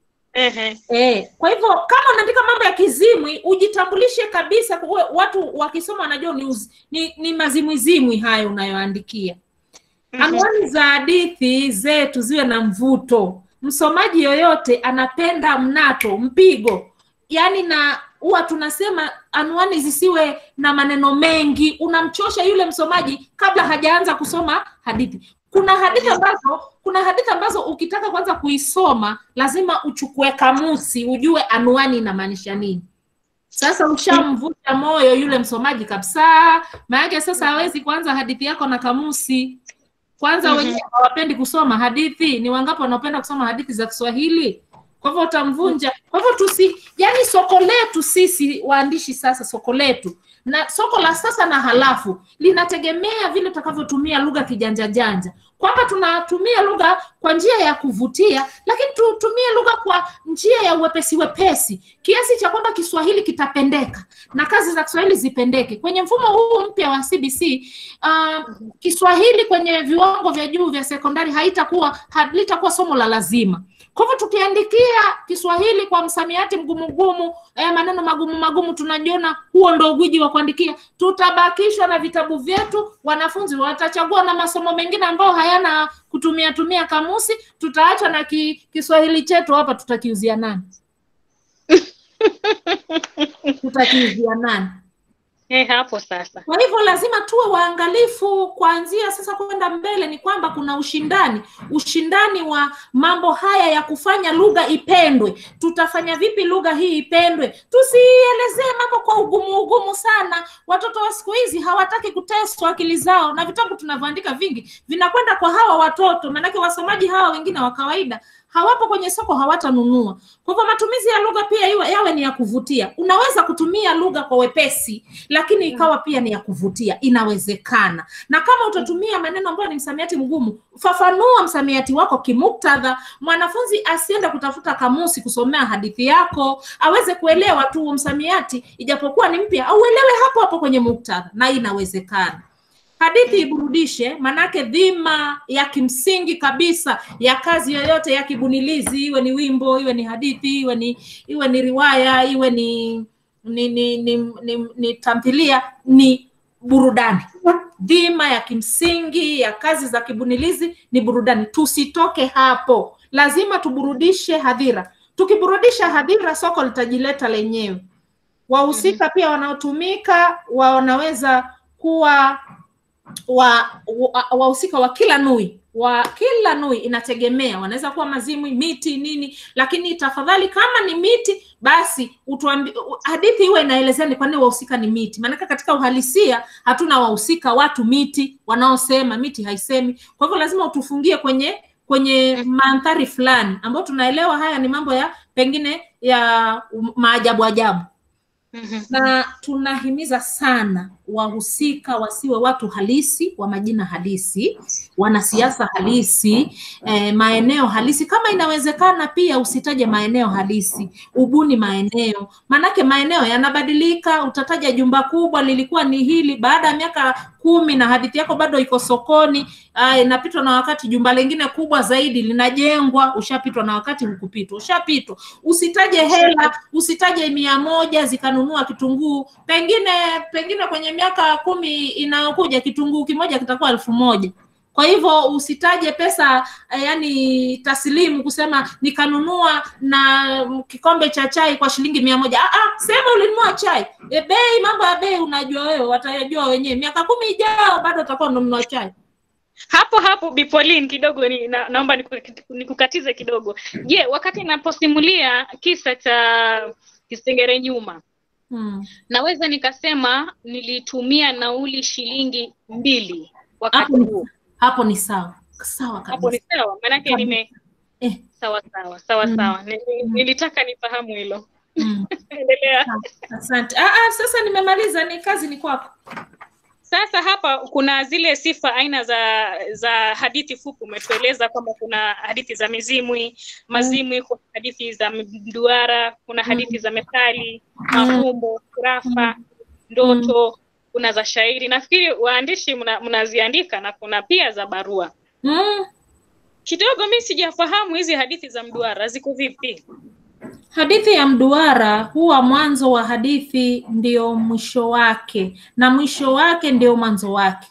Eh, kwa hivyo kama unaandika mambo ya kizimwi ujitambulishe kabisa kuwe, watu wakisoma wanajua ni, uz, ni, ni mazimwizimwi hayo unayoandikia anwani za hadithi zetu ziwe na mvuto msomaji yoyote anapenda mnato mpigo yaani na huwa tunasema anwani zisiwe na maneno mengi unamchosha yule msomaji kabla hajaanza kusoma hadithi kuna hadithi ambazo kuna hadithi ambazo ukitaka kwanza kuisoma lazima uchukue kamusi ujue anwani inamaanisha nini sasa ushamvuta moyo yule msomaji kabisa maanake sasa hawezi kuanza hadithi yako na kamusi kwanza Mhm. wenyewe hawapendi kusoma hadithi ni wangapi wanaopenda kusoma hadithi za kiswahili kwa hivyo utamvunja kwa hivyo tusi yani soko letu sisi waandishi sasa soko letu na soko la sasa na halafu linategemea vile tutakavyotumia lugha kijanja janja kwamba tunatumia lugha kwa njia ya kuvutia lakini tutumie lugha kwa njia ya uwepesi wepesi kiasi cha kwamba kiswahili kitapendeka na kazi za kiswahili zipendeke kwenye mfumo huu mpya wa cbc uh, kiswahili kwenye viwango vya juu vya sekondari haitakuwa halitakuwa somo la lazima kwa hivyo tukiandikia kiswahili kwa msamiati mgumu mgumu eh, maneno magumu magumu tunajiona huo ndo ugwiji wa kuandikia tutabakishwa na vitabu vyetu wanafunzi watachagua na masomo mengine ambayo hayana kutumia tumia kamusi tutaachwa na ki, kiswahili chetu hapa tutakiuzia nani tutakiuzia nani? Eh, hapo sasa. Kwa hivyo lazima tuwe waangalifu kuanzia sasa kwenda mbele, ni kwamba kuna ushindani, ushindani wa mambo haya ya kufanya lugha ipendwe. Tutafanya vipi lugha hii ipendwe? Tusielezee mambo kwa ugumu ugumu sana. Watoto wa siku hizi hawataki kuteswa akili zao, na vitabu tunavyoandika vingi vinakwenda kwa hawa watoto, maanake wasomaji hawa wengine wa kawaida hawapo kwenye soko, hawatanunua. Kwa hivyo matumizi ya lugha pia iwe, yawe ni ya kuvutia. Unaweza kutumia lugha kwa wepesi, lakini ikawa pia ni ya kuvutia, inawezekana. Na kama utatumia maneno ambayo ni msamiati mgumu, fafanua msamiati wako kimuktadha. Mwanafunzi asiende kutafuta kamusi kusomea hadithi yako, aweze kuelewa tu msamiati, ijapokuwa ni mpya, auelewe hapo hapo kwenye muktadha, na inawezekana hadithi iburudishe, manake dhima ya kimsingi kabisa ya kazi yoyote ya kibunilizi, iwe ni wimbo, iwe ni hadithi, iwe ni iwe ni riwaya, iwe ni ni ni, ni, ni, ni tamthilia, ni burudani. Dhima ya kimsingi ya kazi za kibunilizi ni burudani. Tusitoke hapo, lazima tuburudishe hadhira. Tukiburudisha hadhira, soko litajileta lenyewe. Wahusika pia wanaotumika wa wanaweza kuwa wa wa- wahusika wa kila nui wa kila nui inategemea wanaweza kuwa mazimwi miti nini lakini tafadhali kama ni miti basi utuambi, u- hadithi iwe inaelezea ni kwa nini wahusika ni miti maanake katika uhalisia hatuna wahusika watu miti wanaosema miti haisemi kwa hivyo lazima utufungie kwenye kwenye mandhari fulani ambayo tunaelewa haya ni mambo ya pengine ya um, maajabu ajabu na tunahimiza sana wahusika wasiwe watu halisi wa majina halisi, wanasiasa halisi, eh, maeneo halisi. Kama inawezekana, pia usitaje maeneo halisi, ubuni maeneo, manake maeneo yanabadilika. Utataja jumba kubwa lilikuwa ni hili, baada ya miaka kumi na hadithi yako bado iko sokoni, ah, inapitwa na wakati, jumba lingine kubwa zaidi linajengwa, ushapitwa na wakati, hukupitwa, ushapitwa. Usitaje hela, usitaje mia moja zikanunua kitunguu, pengine pengine kwenye miaka kumi inayokuja kitunguu kimoja kitakuwa elfu moja. Kwa hivyo usitaje pesa eh, yani taslimu kusema nikanunua na kikombe cha chai kwa shilingi mia moja. Ah, ah, sema ulinunua chai. E, bei, mambo ya bei unajua wewe, watayajua wenyewe. Miaka kumi ijao bado utakuwa unanunua chai. hapo hapo Bipolin kidogo ni, na, naomba niku- nikukatize kidogo. Je, wakati naposimulia kisa cha Kisengere nyuma Hmm. naweza nikasema nilitumia nauli shilingi mbili wakati Hapo ni, huo. hapo ni sawa sawa Hapo ni kabisa. sawa, maanake nime Eh. sawa sawa sawa Mm. sawa. Ni- ni- Nilitaka nifahamu hilo. Mm. Endelea. Asante. Ah, ah, sasa nimemaliza, ni kazi ni kwako. Sasa hapa kuna zile sifa aina za za hadithi fupi. Umetueleza kwamba kuna hadithi za mizimwi, mazimwi, kuna hadithi za mduara, kuna hadithi za methali, mafumbo, kurafa, ndoto, kuna za shairi. Nafikiri waandishi mna- mnaziandika na kuna pia za barua. Mm. Kidogo mi sijafahamu hizi hadithi za mduara ziko vipi? Hadithi ya mduara huwa mwanzo wa hadithi ndio mwisho wake na mwisho wake ndio mwanzo wake.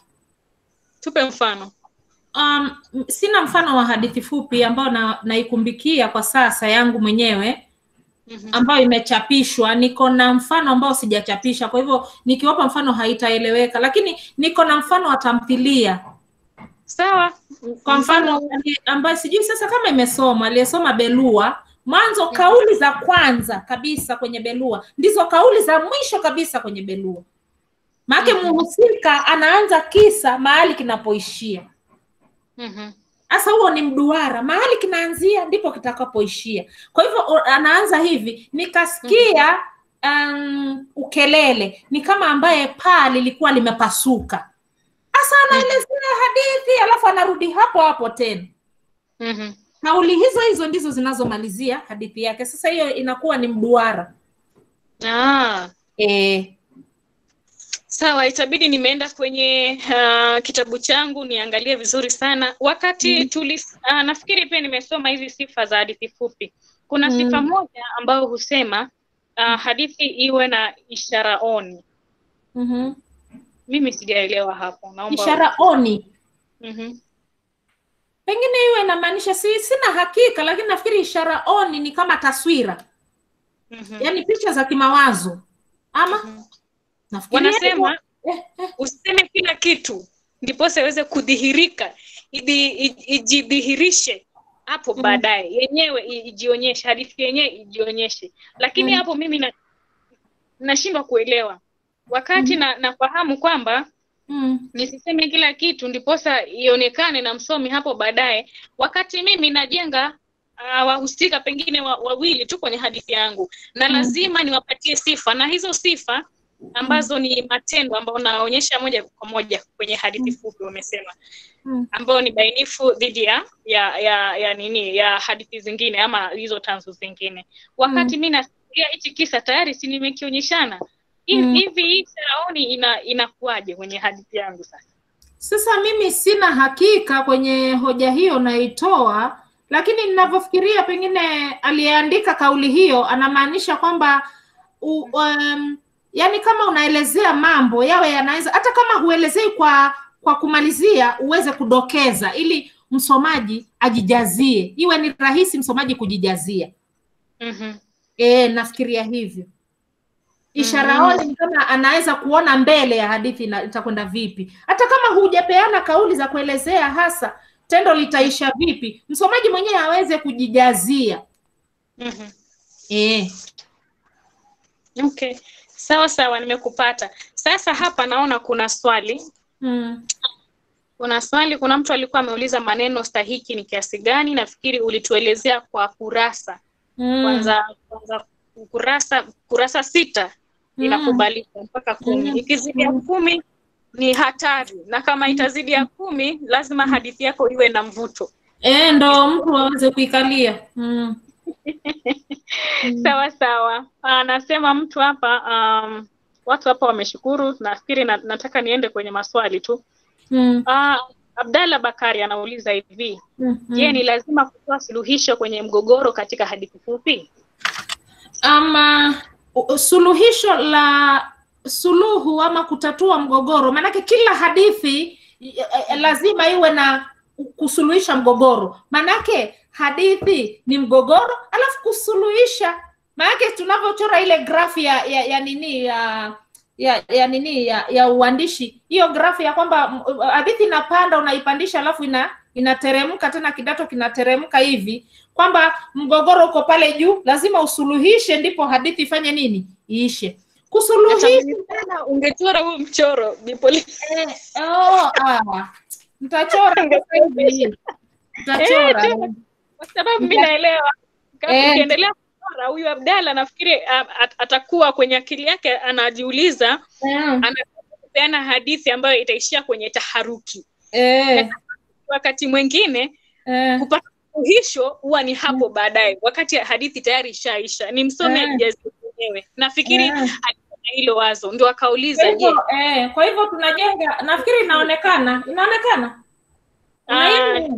Tupe mfano. Um, m- sina mfano wa hadithi fupi ambayo na, naikumbikia kwa sasa yangu mwenyewe ambayo imechapishwa. Niko na mfano ambao sijachapisha, kwa hivyo nikiwapa mfano haitaeleweka, lakini niko na mfano wa tamthilia Sawa. kwa mfano ali- ambaye sijui sasa kama imesoma aliyesoma Belua mwanzo, kauli za kwanza kabisa kwenye Belua ndizo kauli za mwisho kabisa kwenye Belua. Maana mhusika anaanza kisa mahali kinapoishia. Mhm. Sasa huo ni mduara, mahali kinaanzia ndipo kitakapoishia. Kwa hivyo o- anaanza hivi, nikasikia um, ukelele, ni kama ambaye paa lilikuwa limepasuka. Sasa anaelezea hadithi, alafu anarudi hapo hapo tena. Mhm. Kauli hizo hizo ndizo zinazomalizia hadithi yake. Sasa hiyo inakuwa ni mduara. Ah. Eh. Sawa, itabidi nimeenda kwenye uh, kitabu changu niangalie vizuri sana. Wakati Mm. tuli uh, nafikiri pia nimesoma hizi sifa za hadithi fupi. Kuna Mm. sifa moja ambayo husema uh, hadithi iwe na ishara oni. Mhm. Mimi sijaelewa hapo. Naomba Ishara oni Mhm. pengine hiyo inamaanisha si, sina hakika, lakini nafikiri ishara oni ni kama taswira Mhm. yaani picha za kimawazo ama nafikiria wanasema useme kila kitu ndiposa iweze kudhihirika idi- i- ijidhihirishe hapo Mm. baadaye yenyewe i- ijionyeshe hadithi yenyewe ijionyeshe lakini Mm. hapo mimi na, nashindwa kuelewa wakati na nafahamu kwamba mm. nisiseme kila kitu ndiposa ionekane na msomi hapo baadaye wakati mimi najenga uh, wahusika pengine wa- wawili tu kwenye hadithi yangu na Mm. lazima niwapatie sifa na hizo sifa ambazo ni matendo ambayo naonyesha moja kwa moja kwenye hadithi fupi wamesema Mm. ambayo ni bainifu dhidi ya ya ya ya nini ya hadithi zingine ama hizo tanzu zingine wakati Mm. mi nasikia hichi kisa tayari si nimekionyeshana Hi- Mm. hivi hii faraoni ina inakuwaje kwenye hadithi yangu sasa Sasa mimi sina hakika kwenye hoja hiyo naitoa, lakini ninavyofikiria pengine aliyeandika kauli hiyo anamaanisha kwamba u, um, yani kama unaelezea mambo yawe yanaweza hata kama huelezei kwa kwa kumalizia uweze kudokeza ili msomaji ajijazie, iwe ni rahisi msomaji kujijazia. mm-hmm. E, nafikiria hivyo. Ishara Mm. oni ni kama anaweza kuona mbele ya hadithi ina- itakwenda vipi, hata kama hujapeana kauli za kuelezea hasa tendo litaisha vipi, msomaji mwenyewe aweze kujijazia. Mm-hmm. E. Okay, sawa sawa, nimekupata. Sasa hapa naona kuna swali Mm. kuna swali, kuna mtu alikuwa ameuliza maneno stahiki ni kiasi gani. Nafikiri ulituelezea kwa kurasa Mm. kwanza, kwanza kurasa kurasa sita Mm. inakubalika mpaka kumi. Mm. Ikizidi ya kumi ni hatari, na kama itazidi ya kumi lazima hadithi yako iwe na mvuto. E, ndo mtu aweze kuikalia. Mm. Sawa sawa. Anasema mtu hapa um, watu hapa wameshukuru. Nafikiri na, nataka niende kwenye maswali tu. Mm. Ah, Abdalla Bakari anauliza hivi, Mm. je, ni lazima kutoa suluhisho kwenye mgogoro katika hadithi fupi? ama u- suluhisho la suluhu ama kutatua mgogoro maanake kila hadithi eh, eh, lazima iwe na kusuluhisha mgogoro maanake hadithi ni mgogoro alafu kusuluhisha maanake tunavyochora ile grafu ya, ya, ya nini ya ya, ya nini ya, ya uandishi hiyo grafu ya kwamba m- hadithi inapanda unaipandisha alafu ina inateremka tena kidato kinateremka hivi kwamba mgogoro uko pale juu lazima usuluhishe ndipo hadithi ifanye nini iishe kusuluhisha Tena ungechora huu mchoro Bipoli. eh, oh, ah, mtachora sasa hivi mtachora Eh, tena, kwa sababu mi Mta- naelewa kama Eh. ukiendelea kuchora huyu Abdalla nafikiri ah, at, atakuwa kwenye akili yake anajiuliza anataka kupeana hadithi ambayo itaishia kwenye taharuki. eh, Wakati mwingine eh, kupata suluhisho huwa ni hapo baadaye, wakati hadithi tayari ishaisha, ni msomi Eh. alijazi mwenyewe. Nafikiri Eh. alikuwa na hilo wazo, ndio kwa akauliza, je, hivyo eh, kwa hivyo tunajenga nafikiri inaonekana inaonekana ah, Unaiona?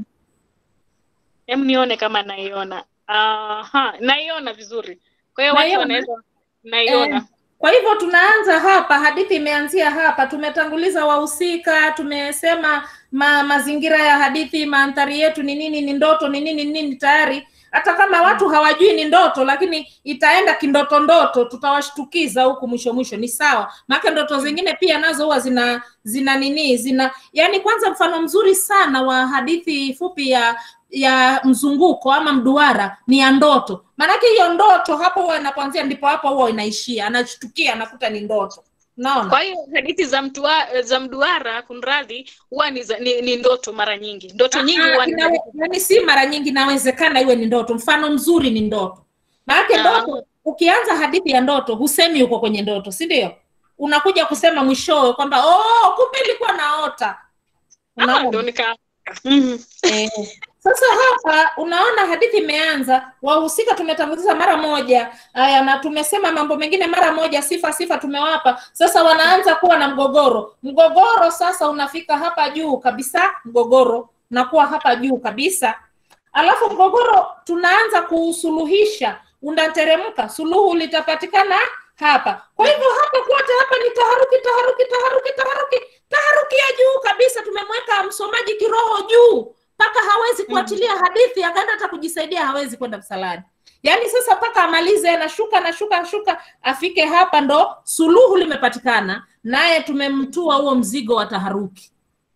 hem nione kama naiona. Aha, naiona vizuri. Kwa hiyo watu Naiona? wanaweza naiona. Eh, kwa hivyo tunaanza hapa, hadithi imeanzia hapa. Tumetanguliza wahusika, tumesema ma, mazingira ya hadithi, mandhari yetu ni nini, ni ndoto ni nini, ni nini tayari. Hata kama watu hawajui ni ndoto, lakini itaenda kindoto ndoto, tutawashtukiza huku mwisho mwisho, ni sawa. Maana ndoto zingine pia nazo huwa zina zina nini, zina yani, kwanza mfano mzuri sana wa hadithi fupi ya ya mzunguko ama mduara ni ya ndoto maanake hiyo ndoto hapo huwa inapoanzia ndipo hapo huwa inaishia anashtukia anakuta ni ndoto naona Kwa hiyo hadithi za mtua, za mduara kunradhi, huwa ni, za- ni, ni ndoto mara nyingi. Ndoto nyingi Ah, huwa ni inawe- yaani si mara nyingi inawezekana iwe ni ndoto mfano mzuri ni ndoto maanake Ah. ndoto ukianza hadithi ya ndoto husemi uko kwenye ndoto si ndio unakuja kusema mwishowe kwamba oh, kumbe ilikuwa naota Ah, Unaona? ndo nika Mhm. Eh, Sasa hapa unaona hadithi imeanza, wahusika tumetanguliza mara moja, haya na tumesema mambo mengine mara moja, sifa sifa tumewapa. Sasa wanaanza kuwa na mgogoro. Mgogoro sasa unafika hapa juu kabisa, mgogoro unakuwa hapa juu kabisa, alafu mgogoro tunaanza kuusuluhisha, unateremka, suluhu litapatikana hapa. Kwa hivyo hapa kote hapa ni taharuki, taharuki, taharuki, taharuki, taharuki ya juu kabisa. Tumemweka msomaji kiroho juu mpaka hawezi kuachilia hadithi, akaenda hata kujisaidia hawezi kwenda msalani. yaani sasa mpaka amalize anashuka anashuka anashuka afike hapa ndo suluhu limepatikana naye tumemtua huo mzigo wa taharuki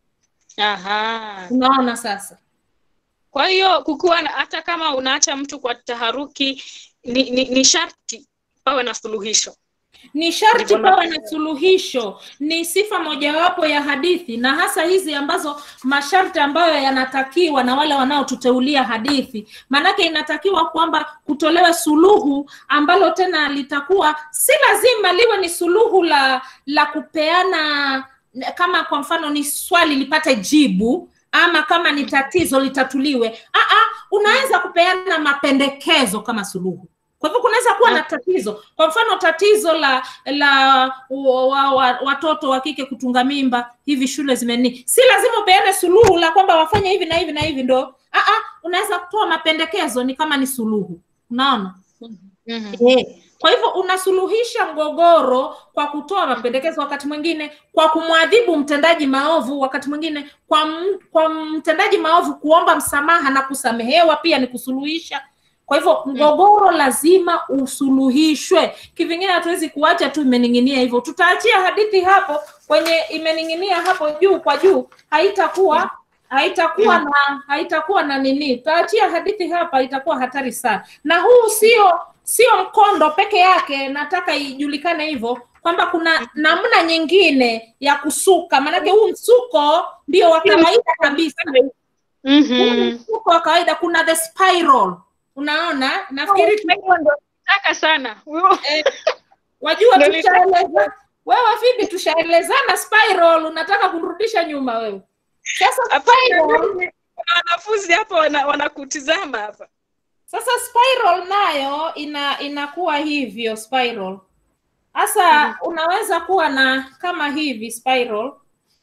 Aha. unaona sasa Kwa hiyo kukuwa na- hata kama unaacha mtu kwa taharuki ni, ni, ni sharti pawe na suluhisho. ni sharti Ndivyo na- pawe na suluhisho ni sifa mojawapo ya hadithi na hasa hizi ambazo masharti ambayo yanatakiwa na wale wanaotuteulia hadithi maanake inatakiwa kwamba kutolewe suluhu ambalo tena litakuwa si lazima liwe ni suluhu la la kupeana kama kwa mfano ni swali lipate jibu ama kama ni tatizo litatuliwe Aa, unaweza kupeana mapendekezo kama suluhu kwa hivyo kunaweza kuwa na tatizo kwa mfano tatizo la la wa, wa, wa, watoto wa kike kutunga mimba hivi shule zimeni si lazima upeane suluhu la kwamba wafanye hivi na hivi na hivi ndo Aa, unaweza kutoa mapendekezo ni kama ni suluhu unaona Eh, kwa hivyo unasuluhisha mgogoro kwa kutoa mapendekezo wakati mwingine kwa kumwadhibu mtendaji maovu wakati mwingine kwa, m, kwa mtendaji maovu kuomba msamaha na kusamehewa pia ni kusuluhisha kwa hivyo mgogoro lazima usuluhishwe kivingine hatuwezi kuacha tu imening'inia hivyo tutaachia hadithi hapo kwenye imening'inia hapo juu kwa juu haitakuwa haitakuwa Mm. na haitakuwa na nini tutaachia hadithi hapa itakuwa hatari sana na huu sio sio mkondo peke yake nataka ijulikane hivyo kwamba kuna namna nyingine ya kusuka maanake huu msuko ndio wa kawaida kabisa huu ni msuko wa kawaida kuna the spiral unaona nafikiri Taka sana. eh, wajua Ndio ni- tushaeleza wewe vipi tushaelezana spiral unataka kurudisha nyuma wewe sasa spiral Kuna wanafunzi hapa wana- wanakutizama hapa. Sasa spiral nayo ina inakuwa hivyo spiral. Sasa unaweza kuwa na kama hivi spiral.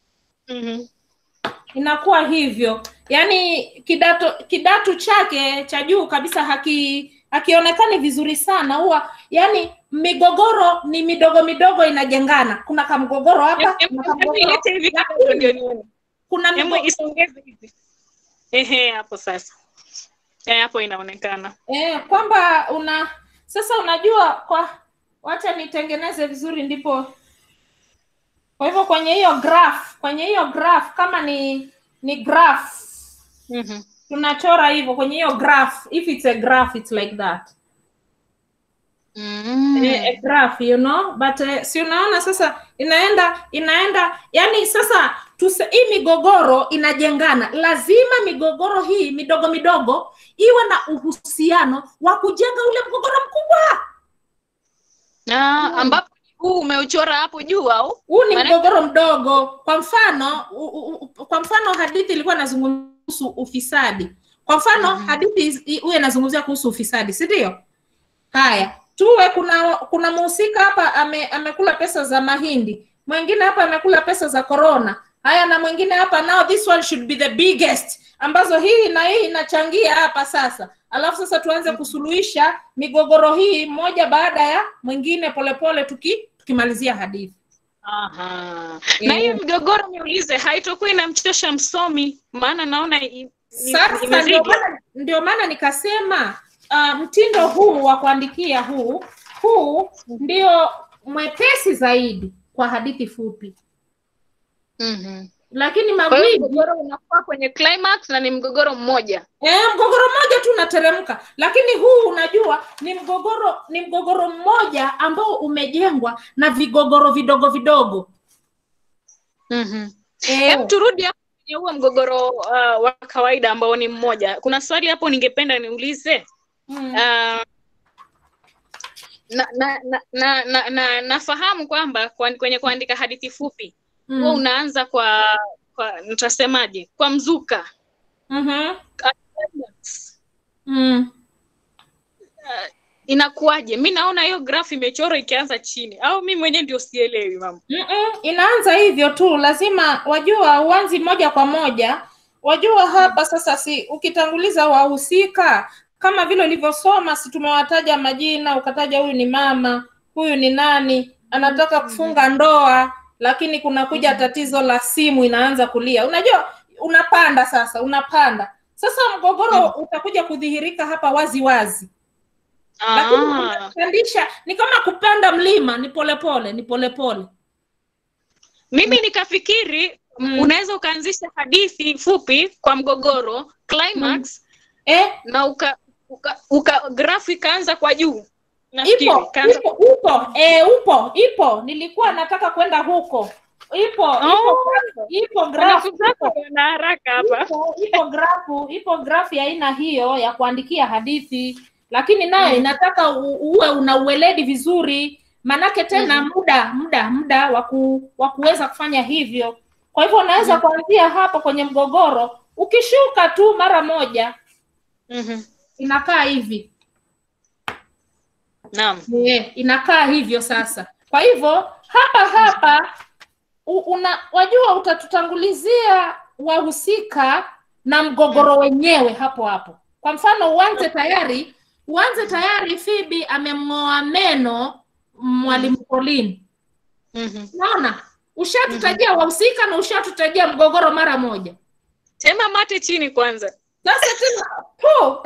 Inakuwa hivyo. Yaani kidato kidato chake cha juu kabisa haki hakionekani vizuri sana huwa yani migogoro ni midogo midogo inajengana. Kuna kamgogoro hapa, kuna kamgogoro. Ilete hivi kama ndio nione. Kuna Hebu migo- isongeze hivi. Ehe, hapo sasa. Eh, hapo inaonekana. Eh, kwamba una sasa unajua kwa wacha nitengeneze vizuri ndipo kwa hivyo kwenye hiyo graph kwenye hiyo graph kama ni ni graph tunachora hivyo kwenye hiyo graph if it's a graph it's like that eh, a graph you know but eh, si unaona sasa inaenda inaenda yani sasa tuse, hii migogoro inajengana lazima migogoro hii midogo midogo iwe na uhusiano wa kujenga ule mgogoro mkubwa Ah, ambapo huu umeuchora hapo juu au? huu ni Maana- mgogoro mdogo kwa mfano u, u, u, kwa mfano hadithi ilikuwa inazungumzia kuhusu ufisadi kwa mfano hadithi hii- huyu inazungumzia kuhusu ufisadi si ndio haya tuwe kuna kuna mhusika hapa ame, amekula pesa za mahindi mwingine hapa amekula pesa za corona haya na mwingine hapa now this one should be the biggest ambazo hii na hii inachangia hapa sasa alafu sasa tuanze kusuluhisha migogoro hii moja baada ya mwingine polepole tuki tukimalizia hadithi Aha. Na hii migogoro niulize haitokuwa inamchosha msomi maana naona i- i- Sasa imezidi. ndio maana ndio maana nikasema uh, mtindo huu wa kuandikia huu huu ndio mwepesi zaidi kwa hadithi fupi Mhm. lakini Kwa hiyo magwiji mgogoro unakuwa kwenye climax na ni mgogoro mmoja. eh, mgogoro mmoja tu unateremka lakini huu unajua ni mgogoro ni mgogoro mmoja ambao umejengwa na vigogoro vidogo vidogo Mhm. Eh. Hebu turudi hapo kwenye huo mgogoro uh, wa kawaida ambao ni mmoja. Kuna swali hapo ningependa niulize. Mm. Uh, na, na, na, na, na, na, nafahamu kwamba kwa, kwenye kuandika hadithi fupi Mm. huwa unaanza kwa kwa nitasemaje kwa mzuka Mhm. Climax. Mm. inakuwaje mi naona hiyo graph imechorwa ikianza chini au mi mwenyewe ndio sielewi mama Mm-mm, inaanza hivyo tu lazima wajua uanzi moja kwa moja wajua hapa sasa si ukitanguliza wahusika kama vile ulivyosoma si tumewataja majina ukataja huyu ni mama huyu ni nani anataka kufunga ndoa lakini kunakuja tatizo la simu inaanza kulia unajua unapanda sasa unapanda sasa mgogoro utakuja kudhihirika hapa wazi wazi lakini Ah. kupandisha ni kama kupanda mlima ni polepole ni polepole Mimi nikafikiri unaweza ukaanzisha hadithi fupi kwa mgogoro climax eh? na uka, uka, uka grafu ikaanza kwa juu nafikiri ipo ikaanza ipo upo eh, upo ipo nilikuwa nataka kwenda huko ipo ipo ipo grafu Wanafunzi wako wana haraka hapa ipo, ipo grafu ipo grafu ya aina hiyo ya kuandikia hadithi lakini nayo inataka u- uwe una uweledi vizuri manake tena muda muda muda wa ku- wa kuweza kufanya hivyo kwa hivyo unaweza kuanzia hapo kwenye mgogoro ukishuka tu mara moja inakaa hivi Naam. Eh, inakaa hivyo sasa. Kwa hivyo hapa hapa u- una wajua utatutangulizia wahusika na mgogoro wenyewe hapo hapo. Kwa mfano uanze tayari, uanze tayari Phoebe amemng'oa meno mwalimu Pauline. Unaona? Ushatutajia wahusika na ushatutajia mgogoro mara moja. Tema mate chini kwanza. Sasa tena po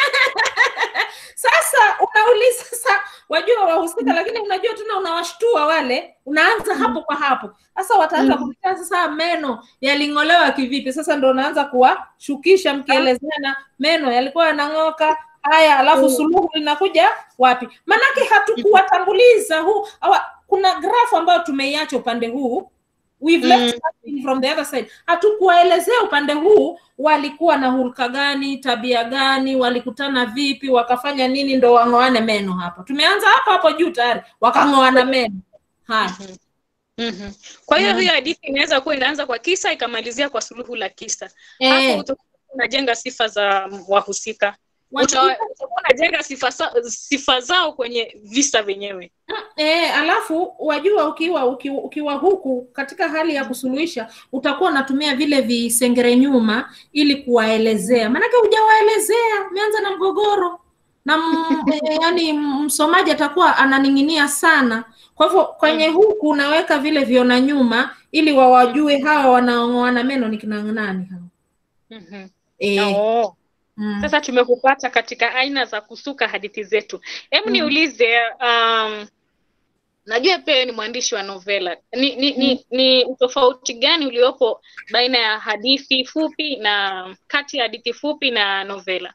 sasa unauliza sasa, wajua wahusika, lakini unajua tena unawashtua wale, unaanza hapo kwa hapo. Sasa wataanza Mm. kuuliza sasa, meno yaling'olewa kivipi? Sasa ndo unaanza kuwashukisha mkielezeana, meno yalikuwa yanang'oka haya, alafu Mm. suluhu linakuja wapi? Manake hatukuwatanguliza huu awa, kuna grafu ambayo tumeiacha upande huu we've left Mm. something from the other side. Hatukuwaelezea upande huu walikuwa na hulka gani, tabia gani, walikutana vipi, wakafanya nini ndo wang'oane meno hapa. Tumeanza hapo hapo juu tayari, wakang'oana meno. Haya. Mhm. Kwa hiyo Mm. hiyo hadithi inaweza kuwa inaanza kwa kisa ikamalizia kwa suluhu la kisa. Eh. Hapo utakuwa unajenga sifa za wahusika. Wahusika- Uta- Utakuwa unajenga sifa, sa- sifa zao kwenye visa vyenyewe. E, alafu wajua ukiwa, ukiwa ukiwa huku katika hali ya kusuluhisha utakuwa unatumia vile visengere nyuma ili kuwaelezea, maanake hujawaelezea, umeanza na mgogoro na m, e, yani msomaji atakuwa ananing'inia sana. Kwa hivyo kwenye huku unaweka vile viona nyuma ili wawajue hawa wanaong'oana meno ni kina nani hawa. Mhm. Eh. Oh. Mm. Sasa tumekupata katika aina za kusuka hadithi zetu. Hebu Mm. niulize um, najua pia wewe ni mwandishi wa novela. Ni ni, ni, ni utofauti gani uliopo baina ya hadithi fupi na kati ya hadithi fupi na novela?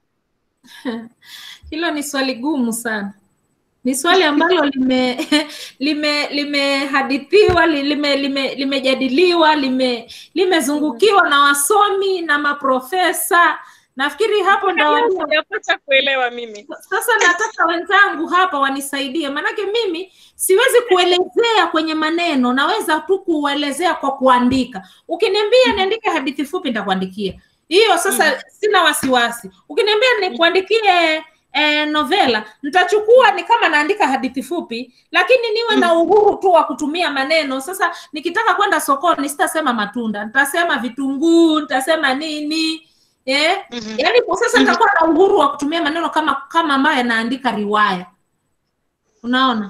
Hilo ni swali gumu sana. Ni swali ambalo lime lime limehadithiwa li- lime lime limejadiliwa lime limezungukiwa na wasomi na maprofesa. Nafikiri hapo ndo Sijapata kuelewa mimi. sasa nataka wenzangu hapa wanisaidie, maanake mimi siwezi kuelezea kwenye maneno, naweza tu kuelezea kwa kuandika. Ukiniambia niandike hadithi fupi, nitakuandikia hiyo. Sasa sina wasiwasi. Ukiniambia nikuandikie eh, novela, nitachukua ni kama naandika hadithi fupi, lakini niwe na uhuru tu wa kutumia maneno. Sasa nikitaka kwenda sokoni, sitasema matunda, nitasema vitunguu, nitasema nini eh? Yaani kwa sasa nitakuwa na uhuru wa kutumia maneno kama kama ambaye naandika riwaya. Unaona?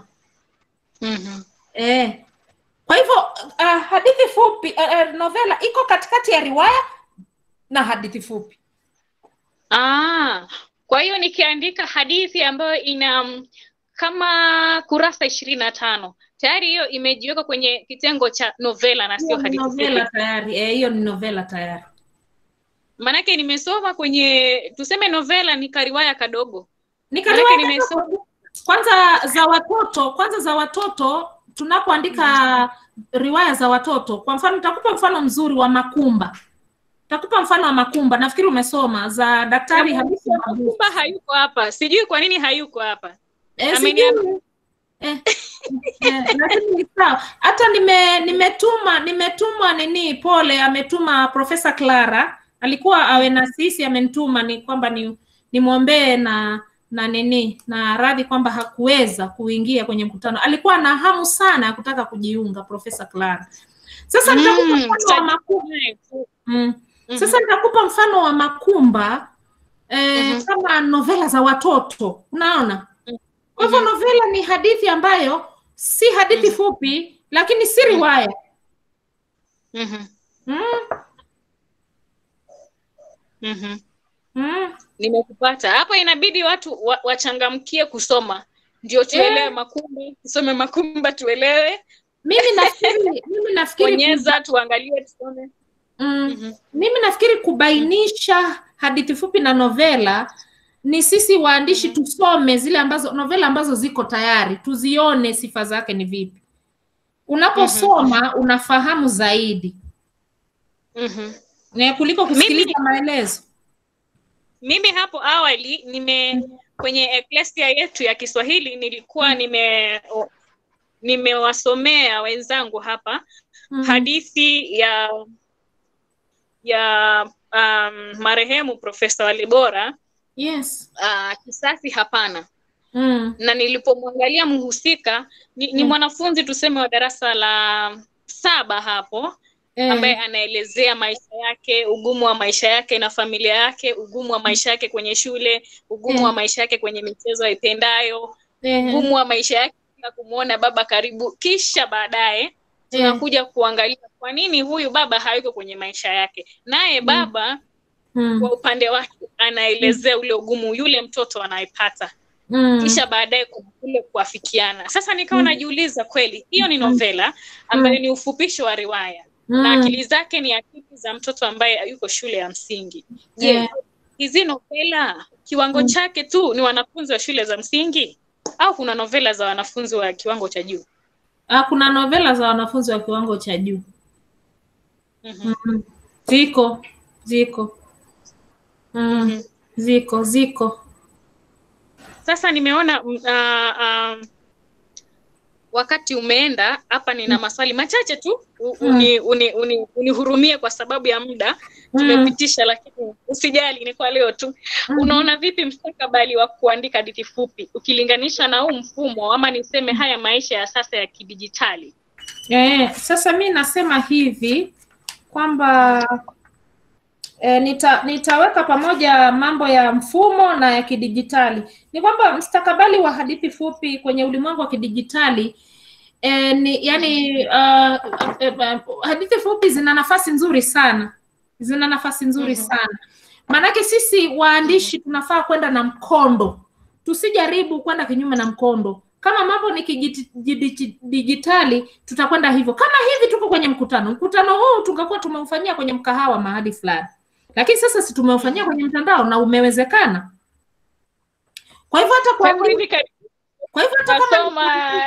Eh. Kwa hivyo uh, hadithi fupi uh, uh, novela iko katikati ya riwaya na hadithi fupi. Ah, kwa hiyo nikiandika hadithi ambayo ina mm, kama kurasa ishirini na tano tayari hiyo imejiweka kwenye kitengo cha novela na sio Hiyo ni hadithi novela fupi. tayari. Eh, hiyo ni novela tayari. Maanake nimesoma kwenye tuseme novela ni kariwaya kadogo. Ni Maanake kariwaya nimesoma Kwanza za watoto, kwanza za watoto tunapoandika riwaya za watoto, kwa mfano nitakupa mfano mzuri wa Makumba. Nitakupa mfano wa Makumba, nafikiri umesoma za Daktari Hamisi Mabuku. Kumba hayuko hapa, sijui kwa nini hayuko hapa. Eh, Ameniambia- sijui. Eh, eh, lakini ni sawa. Hata nime nimetuma nimetuma nini, pole, ametuma Profesa Clara alikuwa awe na sisi, amenituma ni kwamba ni nimwombee na na nini na radhi kwamba hakuweza kuingia kwenye mkutano. Alikuwa na hamu sana ya kutaka kujiunga, Profesa Clara. Sasa nitakupa Mm, mfano wa Makumba. Mm. Sasa nitakupa mfano wa Makumba eh, kama novela za watoto, unaona? Kwa hivyo novela ni hadithi ambayo si hadithi fupi, lakini si riwaya. Mhm. Mm. Mhm. Mm. Nimekupata hapo. Inabidi watu wa, wachangamkie kusoma ndio tuelewe Makumba, tusome Makumba tuelewe. Mimi nafikiri mimi nafikiri bonyeza, tuangalie, tusome. Mm. Mimi nafikiri kubainisha hadithi fupi na novela ni sisi waandishi tusome zile ambazo novela ambazo ziko tayari, tuzione sifa zake ni vipi. Unaposoma unafahamu zaidi Mhm. eh, kuliko kusikiliza maelezo. Mimi hapo awali nime kwenye eklesia yetu ya Kiswahili nilikuwa nime o- nimewasomea wenzangu hapa Mhm. hadithi ya ya um, marehemu Profesa Walibora Yes. uh, kisasi hapana Mm. na nilipomwangalia mhusika ni, ni Mm. mwanafunzi tuseme wa darasa la saba hapo Eh. ambaye anaelezea maisha yake ugumu wa maisha yake na familia yake ugumu wa maisha yake kwenye shule ugumu Eh. wa maisha yake kwenye michezo aipendayo Eh. ugumu wa maisha yake bila kumwona baba karibu kisha baadaye tunakuja kuangalia kwa nini huyu baba hayuko kwenye maisha yake naye baba Mm. kwa upande wake anaelezea ule ugumu yule mtoto anayepata Mm. kisha baadaye kuna kule kuafikiana sasa nikawa Mm. najiuliza kweli hiyo ni novela ambayo ni ufupisho wa riwaya na Mm. akili zake ni akili za mtoto ambaye yuko shule ya msingi je Yeah. hizi novela kiwango Mm. chake tu ni wanafunzi wa shule za msingi au kuna novela za wanafunzi wa kiwango cha juu Ah, kuna novela za wanafunzi wa kiwango cha juu. Mhm. Mm. Ziko, ziko. Mm. Ziko, ziko. sasa nimeona mm, ah, ah, wakati umeenda hapa nina maswali machache tu u- Mm. uni, uni, uni, unihurumie kwa sababu ya muda Mm. tumepitisha lakini usijali ni kwa leo tu unaona vipi mstakabali wa kuandika hadithi fupi ukilinganisha na huu mfumo ama niseme haya maisha ya sasa ya kidijitali Eh, sasa mi nasema hivi kwamba eh, nita, nitaweka pamoja mambo ya mfumo na ya kidijitali. Ni kwamba mstakabali wa hadithi fupi kwenye ulimwengu wa kidijitali eh, ni yani uh, eh, eh, hadithi fupi zina nafasi nzuri sana, zina nafasi nzuri sana. Maanake sisi waandishi tunafaa kwenda na mkondo, tusijaribu kwenda kinyume na mkondo. Kama mambo ni kidijitali, tutakwenda hivyo. Kama hivi tuko kwenye mkutano, mkutano huu tungekuwa tumeufanyia kwenye mkahawa mahali fulani, lakini sasa si tumeufanyia kwenye mtandao na umewezekana. Kwa hivyo hata kwa Tangu hivi karibuni kwa hivyo hata kama nasoma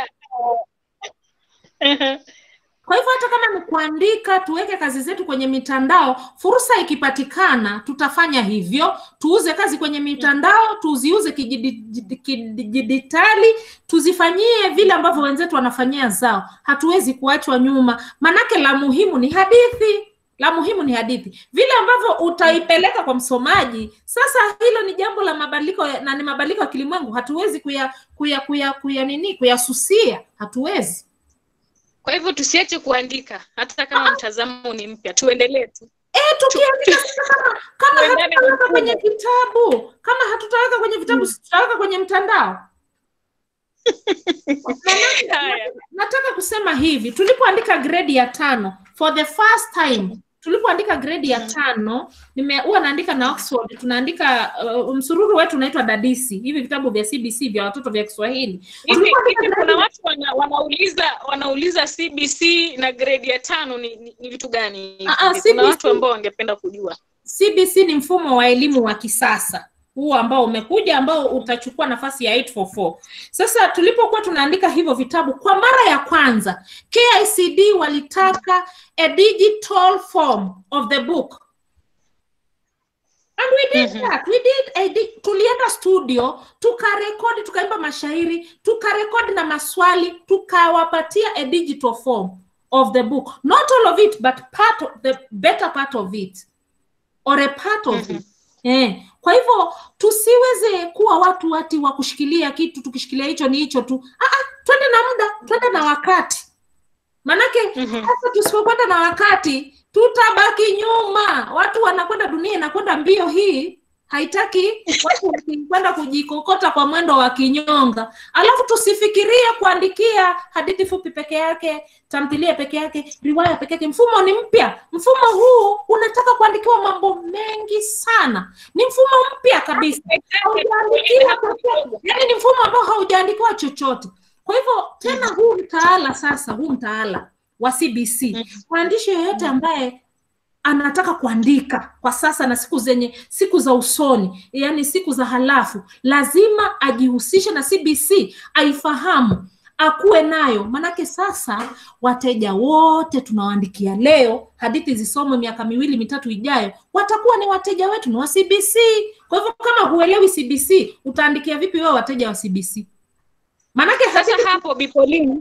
Kwa hivyo hata kama ni kuandika, tuweke kazi zetu kwenye mitandao. Fursa ikipatikana, tutafanya hivyo, tuuze kazi kwenye mitandao, tuziuze kijidi- kidijitali, tuzifanyie vile ambavyo wenzetu wanafanyia zao. Hatuwezi kuachwa nyuma, manake la muhimu ni hadithi la muhimu ni hadithi, vile ambavyo utaipeleka kwa msomaji. Sasa hilo ni jambo la mabadiliko ya- na ni mabadiliko ya kilimwengu, hatuwezi kuya kuya kuya, kuya nini kuyasusia, hatuwezi. kwa hivyo tusiache kuandika hata kama mtazamo ni mpya tuendelee tu Eh, tukiandika sasa kama kama Tuendane na hatutaweka kwenye mfumo. vitabu, kama hatutaweka kwenye vitabu, si tutaweka kwenye mtandao. Haya. Nataka kusema hivi, tulipoandika grade ya tano for the first time tulipoandika grade ya tano nime huwa naandika na Oxford tunaandika uh, msururu wetu unaitwa dadisi hivi vitabu vya CBC vya watoto vya Kiswahili hivi Tulipoandika hivi grade kuna ya- watu wana, wanauliza wanauliza CBC na grade ya tano ni, ni, ni vitu gani Ah, ah, kuna CBC watu ambao wangependa kujua CBC ni mfumo wa elimu wa kisasa huu ambao umekuja ambao utachukua nafasi ya 844. Sasa tulipokuwa tunaandika hivyo vitabu kwa mara ya kwanza, KICD walitaka a digital form of the book. And we did that. We did a di- tulienda studio, tukarekodi, tukaimba mashairi, tukarekodi na maswali, tukawapatia a digital form of the book. Not all of it, but part of the better part of it or a part of it. Eh, kwa hivyo tusiweze kuwa watu ati wa kushikilia kitu tukishikilia hicho ni hicho tu. Ah, ah, twende na muda, twende na wakati. Manake sasa tusipokwenda na wakati tutabaki nyuma. Watu wanakwenda, dunia inakwenda mbio hii haitaki watu kwenda kujikokota kwa mwendo wa kinyonga alafu tusifikirie kuandikia hadithi fupi peke yake tamthilia peke yake riwaya peke yake mfumo ni mpya mfumo huu unataka kuandikiwa mambo mengi sana ni mfumo mpya kabisa haujaandikiwa chochote yani ni mfumo ambao haujaandikiwa chochote kwa hivyo tena huu mtaala sasa huu mtaala wa cbc mwandishi yoyote ambaye anataka kuandika kwa sasa na siku zenye siku za usoni yani siku za halafu lazima ajihusishe na cbc aifahamu akuwe nayo manake sasa wateja wote tunawaandikia leo hadithi zisomwe miaka miwili mitatu ijayo watakuwa ni wateja wetu ni wa cbc kwa hivyo kama huelewi cbc utaandikia vipi wewe wateja wa cbc manake Sasa hapo Bipolini,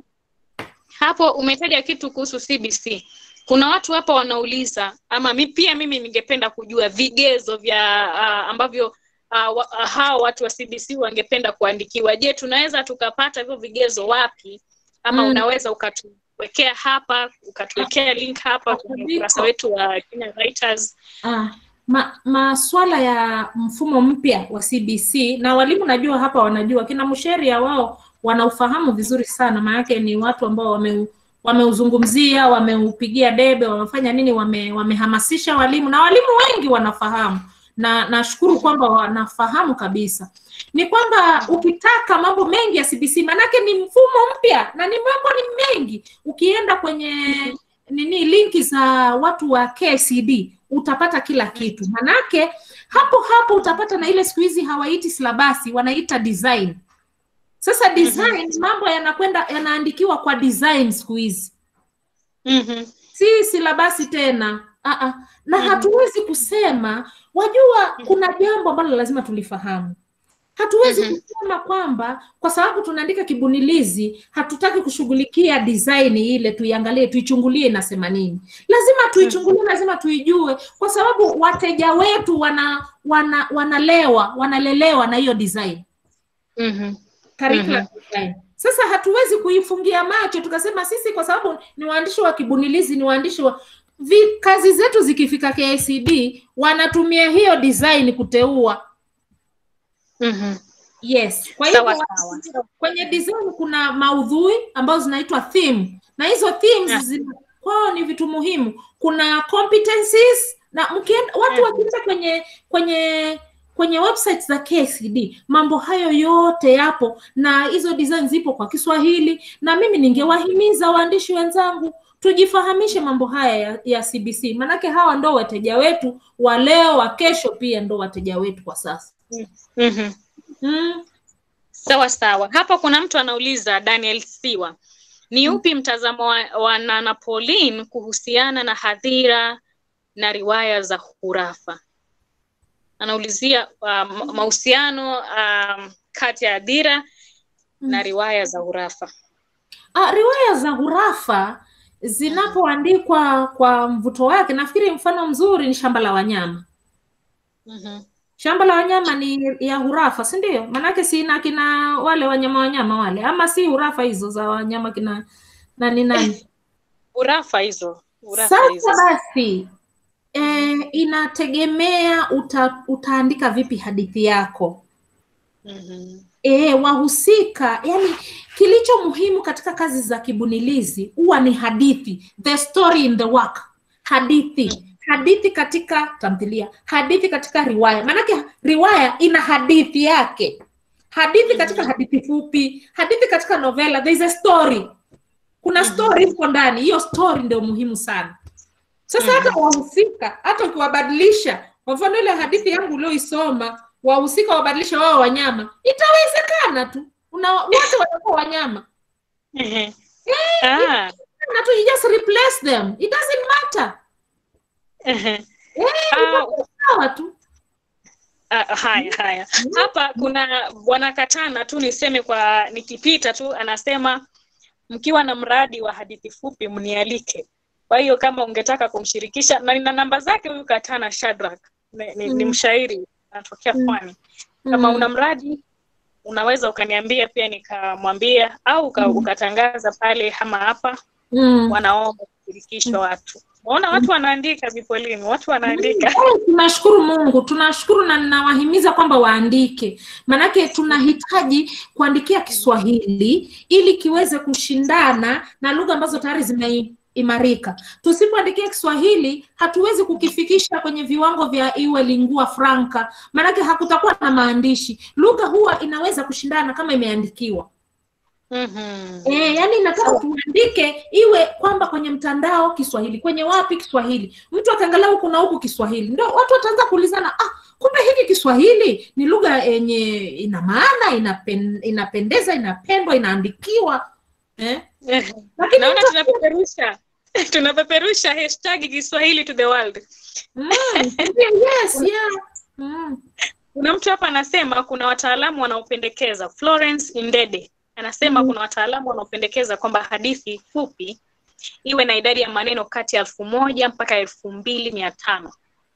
hapo umetaja kitu kuhusu CBC. Kuna watu hapa wanauliza ama mi, pia mimi ningependa kujua vigezo vya uh, ambavyo uh, wa, uh, hao watu wa CBC wangependa kuandikiwa. Je, tunaweza tukapata hivyo vigezo wapi? Ama Mm. unaweza ukatuwekea hapa, ukatuwekea link hapa kwenye ukurasa wetu wa Kenya Writers. Ah, ma, maswala ya mfumo mpya wa CBC na walimu najua hapa wanajua, kina Musheria wao wanaufahamu vizuri sana, maanake ni watu ambao wame wameuzungumzia, wameupigia debe, wamefanya nini, wame, wamehamasisha walimu na walimu wengi wanafahamu, na nashukuru kwamba wanafahamu kabisa. Ni kwamba ukitaka mambo mengi ya CBC, maanake ni mfumo mpya na ni mambo ni mengi. Ukienda kwenye nini linki za watu wa KCD utapata kila kitu, manake hapo hapo utapata na ile siku hizi hawaiti silabasi, wanaita design. Sasa design mambo yanakwenda yanaandikiwa kwa design siku hizi mm-hmm. si silabasi tena uh-uh. na hatuwezi kusema wajua kuna jambo ambalo lazima tulifahamu hatuwezi Mhm. kusema kwamba kwa sababu tunaandika kibunilizi hatutaki kushughulikia design ile tuiangalie tuichungulie inasema nini lazima tuichungulie lazima tuijue kwa sababu wateja wetu wana wana wanalewa wanalelewa na hiyo design mm-hmm. curriculum design. Sasa hatuwezi kuifungia macho tukasema sisi kwa sababu ni waandishi wa kibunilizi, ni waandishi wa vi, kazi zetu zikifika KICD wanatumia hiyo design kuteua. Mm-hmm. Yes. Kwa hivyo Sawa, wa- kwenye design kuna maudhui ambazo zinaitwa theme na hizo themes Yeah. zina kwao ni vitu muhimu. Kuna competencies na mkienda watu wakienda kwenye kwenye kwenye website za KCD mambo hayo yote yapo na hizo design zipo kwa Kiswahili, na mimi ningewahimiza waandishi wenzangu tujifahamishe mambo haya ya, ya CBC, manake hawa ndo wateja wetu wa leo, wa kesho pia ndo wateja wetu kwa sasa. Mm-hmm. Mm. Sawa sawa. Hapa kuna mtu anauliza Daniel Siwa, ni upi mtazamo wa, wa Nana Pauline kuhusiana na hadhira na riwaya za hurafa? Anaulizia um, mahusiano um, kati ya hadhira na riwaya za hurafa. Ah, riwaya za hurafa zinapoandikwa kwa mvuto wake, nafikiri mfano mzuri ni Shamba la Wanyama. Mm-hmm. Shamba la Wanyama ni ya hurafa, si ndio? Maanake sina kina wale wanyama wanyama wale, ama si hurafa hizo za wanyama kina nani nani? Hurafa hizo. Hurafa hizo. Sasa basi e, inategemea uta, utaandika vipi hadithi yako. Mm-hmm. E, wahusika yani, kilicho muhimu katika kazi za kibunilizi huwa ni hadithi, the story in the work, hadithi hadithi katika tamthilia, hadithi katika riwaya. Maanake riwaya ina hadithi yake, hadithi katika hadithi fupi, hadithi katika novela, there is a story, kuna story huko ndani. Hiyo story ndio muhimu sana. Sasa hata wahusika, hata ukiwabadilisha, kwa mfano ile hadithi yangu ulioisoma, wahusika wabadilishe wao wanyama, itawezekana tu, una wote watakuwa wanyama Mhm. Eh, Ah. na tu, you just replace them, it doesn't matter. Mhm. Eh, Ah, itakuwa sawa tu. Ah, haya haya hapa kuna bwana katana tu niseme kwa nikipita tu anasema mkiwa na mradi wa hadithi fupi mnialike kwa hiyo kama ungetaka kumshirikisha na nina namba zake huyu katana Shadrack ni, ni, ni Mm. mshairi anatokea Mm. pwani kama Mm. una mradi unaweza ukaniambia pia nikamwambia au uka, Mm. ukatangaza pale ama hapa Mm. wanaomba kushirikishwa watu Waona watu wanaandika Bipolini, watu wanaandika. Eh, tunashukuru Mungu, tunashukuru na ninawahimiza kwamba waandike, maanake tunahitaji kuandikia Kiswahili ili kiweze kushindana na lugha ambazo tayari zimeimarika. Tusipoandikia Kiswahili hatuwezi kukifikisha kwenye viwango vya iwe lingua franca, maanake hakutakuwa na maandishi. Lugha huwa inaweza kushindana kama imeandikiwa. Mhm. E, yani nataka tuandike iwe kwamba kwenye mtandao Kiswahili, kwenye wapi Kiswahili, mtu ataangalia huku na huku Kiswahili, ndio watu wataanza kuulizana, ah, kumbe hiki Kiswahili ni lugha yenye ina maana, inapen, inapendeza, inapendwa, inaandikiwa eh? Lakini Naona mtu- tunapeperusha tunapeperusha hashtag Kiswahili to the world. Mm, yes, yeah. Mm. Kuna mtu hapa anasema kuna wataalamu wanaopendekeza Florence Indede anasema Mhm. kuna wataalamu wanaopendekeza kwamba hadithi fupi iwe na idadi ya maneno kati ya elfu moja mpaka elfu mbili mia tano.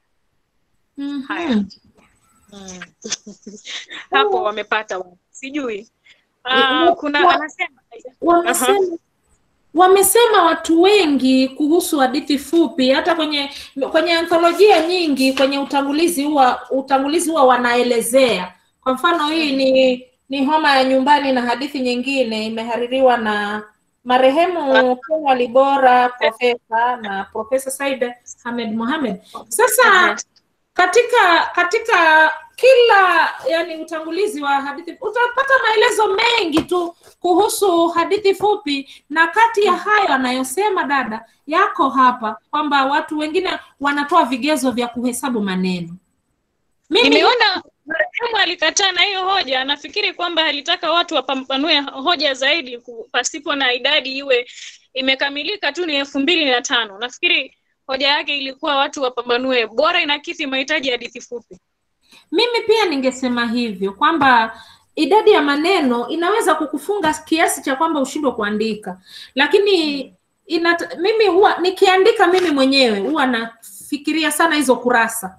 Mhm. Mm. Hapo wamepata wa- sijui. Wa- Ah, kuna wa- anasema wamesema wamesema watu wengi kuhusu hadithi fupi hata kwenye kwenye antholojia nyingi kwenye utangulizi huwa utangulizi huwa wanaelezea kwa mfano hii ni ni homa ya nyumbani na hadithi nyingine imehaririwa na marehemu Ken Walibora profesa na profesa Said Hamed Mohamed sasa katika katika kila yani utangulizi wa hadithi utapata maelezo mengi tu kuhusu hadithi fupi na kati ya hayo anayosema dada yako hapa kwamba watu wengine wanatoa vigezo vya kuhesabu maneno mimi Nimeona marehemu alikataa na hiyo hoja. Nafikiri kwamba alitaka watu wapambanue hoja zaidi ku- pasipo na idadi iwe imekamilika tu ni elfu mbili na tano. Nafikiri hoja yake ilikuwa watu wapambanue, bora inakidhi mahitaji ya hadithi fupi. mimi pia ningesema hivyo kwamba idadi ya maneno inaweza kukufunga kiasi cha kwamba ushindwe kuandika lakini inat, mimi huwa nikiandika mimi mwenyewe huwa nafikiria sana hizo kurasa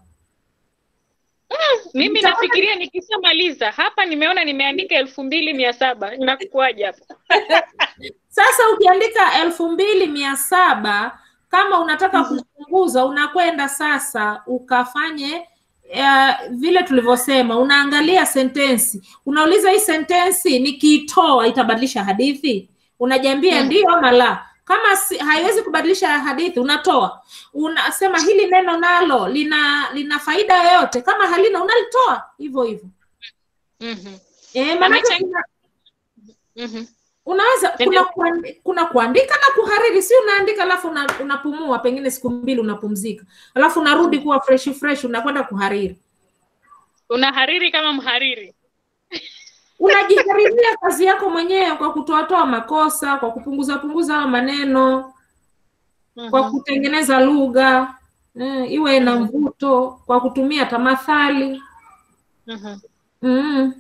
Mimi Nitaona- nafikiria nikishamaliza hapa, nimeona nimeandika elfu mbili mia saba inakuwaje hapo? Sasa ukiandika elfu mbili mia saba kama unataka kupunguza, unakwenda sasa ukafanye uh, vile tulivyosema, unaangalia sentensi, unauliza hii sentensi nikiitoa itabadilisha hadithi? Unajiambia Mm. ndio ama la. Kama si, haiwezi kubadilisha hadithi, unatoa. Unasema hili neno nalo lina lina faida yoyote? Kama halina, unalitoa hivyo hivyo. Mhm. Eh, maanake Amechangia- kuna- Mhm. unaweza kuna Ndio. kuandi, kuna kuandika na kuhariri si unaandika alafu una, unapumua pengine siku mbili unapumzika alafu unarudi kuwa fresh fresh unakwenda kuhariri Unahariri kama mhariri. unajihariria kazi yako mwenyewe kwa kutoatoa makosa kwa kupunguza punguza hayo maneno kwa kutengeneza lugha eh, iwe na mvuto kwa kutumia tamathali Mhm. mm.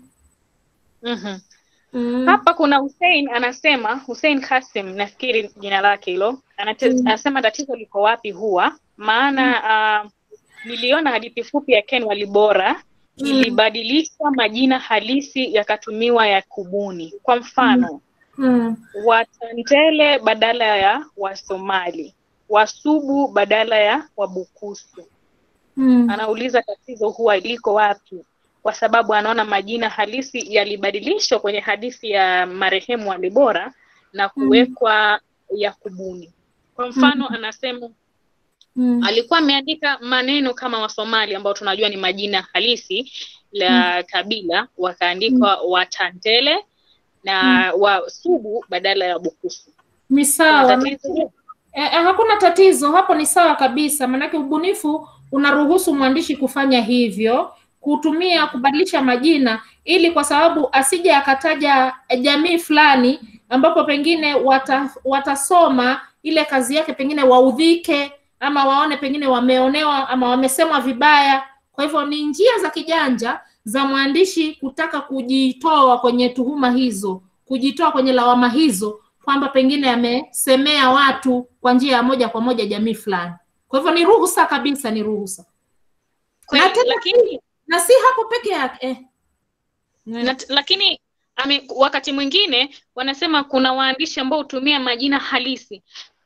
Mhm. Mm. Hapa kuna Hussein anasema, Hussein Kasim nafikiri jina lake hilo, anate- Mm. anasema tatizo liko wapi huwa maana uh, niliona hadithi fupi ya Ken Walibora Mm. ilibadilishwa majina halisi yakatumiwa ya kubuni. Kwa mfano Mm. Watandele badala ya Wasomali, Wasubu badala ya Wabukusu. Mm. Anauliza tatizo huwa liko wapi, kwa sababu anaona majina halisi yalibadilishwa kwenye hadithi ya marehemu Walibora na kuwekwa ya kubuni. Kwa mfano anasema Mm. alikuwa ameandika maneno kama Wasomali ambao tunajua ni majina halisi la kabila, wakaandikwa Watandele na Wasubu badala ya Bukusu. ni Kuna sawa tatizo? Eh, eh, hakuna tatizo hapo, ni sawa kabisa, maanake ubunifu unaruhusu mwandishi kufanya hivyo, kutumia kubadilisha majina, ili kwa sababu asije akataja jamii fulani ambapo pengine wata, watasoma ile kazi yake, pengine waudhike ama waone pengine wameonewa ama wamesemwa vibaya. Kwa hivyo ni njia za kijanja za mwandishi kutaka kujitoa kwenye tuhuma hizo, kujitoa kwenye lawama hizo kwamba pengine amesemea watu kwa njia ya moja kwa moja jamii fulani. Kwa hivyo ni ruhusa kabisa, ni ruhusa Kweli, na tena lakini na si hapo peke yake eh. na, lakini ame, wakati mwingine wanasema kuna waandishi ambao hutumia majina halisi.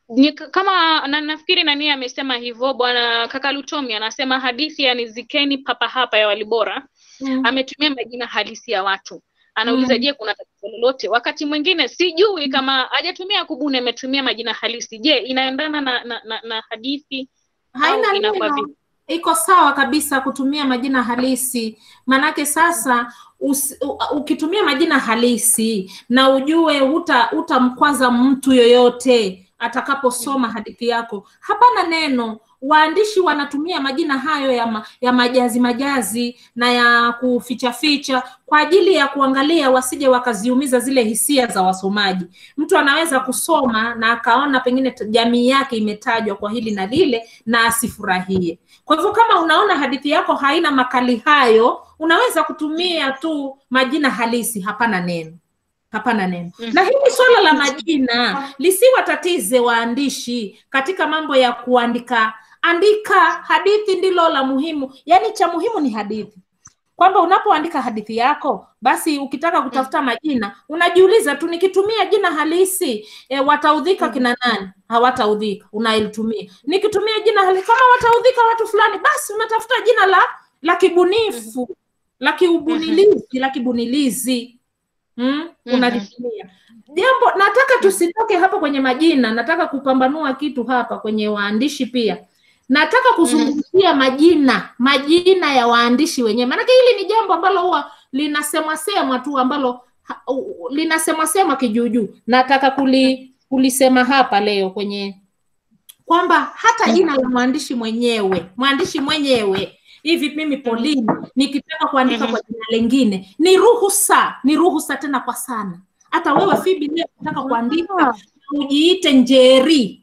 ni k- kama na, nafikiri nani amesema hivyo bwana kaka Lutomi anasema hadithi ya nizikeni papa hapa ya Walibora Mm. ametumia majina halisi ya watu anauliza Mm. je kuna tatizo lolote wakati mwingine sijui kama hajatumia kubuni ametumia majina halisi je inaendana na, na, na, na hadithi haina au inakuwa neno vipi iko sawa kabisa kutumia majina halisi manake sasa us, u, ukitumia majina halisi na ujue huta utamkwaza mtu yoyote atakaposoma hadithi yako hapana neno waandishi wanatumia majina hayo ya, ma, ya majazi majazi na ya kuficha ficha kwa ajili ya kuangalia wasije wakaziumiza zile hisia za wasomaji mtu anaweza kusoma na akaona pengine t- jamii yake imetajwa kwa hili na lile na asifurahie kwa hivyo kama unaona hadithi yako haina makali hayo unaweza kutumia tu majina halisi hapana neno hapana neno na hili swala la majina lisiwatatize waandishi katika mambo ya kuandika andika hadithi ndilo la muhimu yaani cha muhimu ni hadithi kwamba unapoandika hadithi yako basi ukitaka kutafuta majina unajiuliza tu nikitumia jina halisi e, wataudhika kina nani hawataudhika unalitumia nikitumia jina halisi kama wataudhika watu fulani basi unatafuta jina la la kibunifu la kiubunilizi la kibunilizi mm? unalitumia jambo nataka tusitoke hapa kwenye majina nataka kupambanua kitu hapa kwenye waandishi pia nataka kuzungumzia majina majina ya waandishi wenyewe maanake hili ni jambo ambalo huwa linasemwa semwa tu ambalo ha- u- linasemwa semwa kijuujuu nataka kuli, kulisema hapa leo kwenye kwamba hata jina la mwandishi mwenyewe mwandishi mwenyewe hivi mimi Pauline nikitaka kuandika kwa jina lingine ni ruhusa ni ruhusa tena kwa sana hata wewe Phoebe leo unataka kuandika ujiite Njeri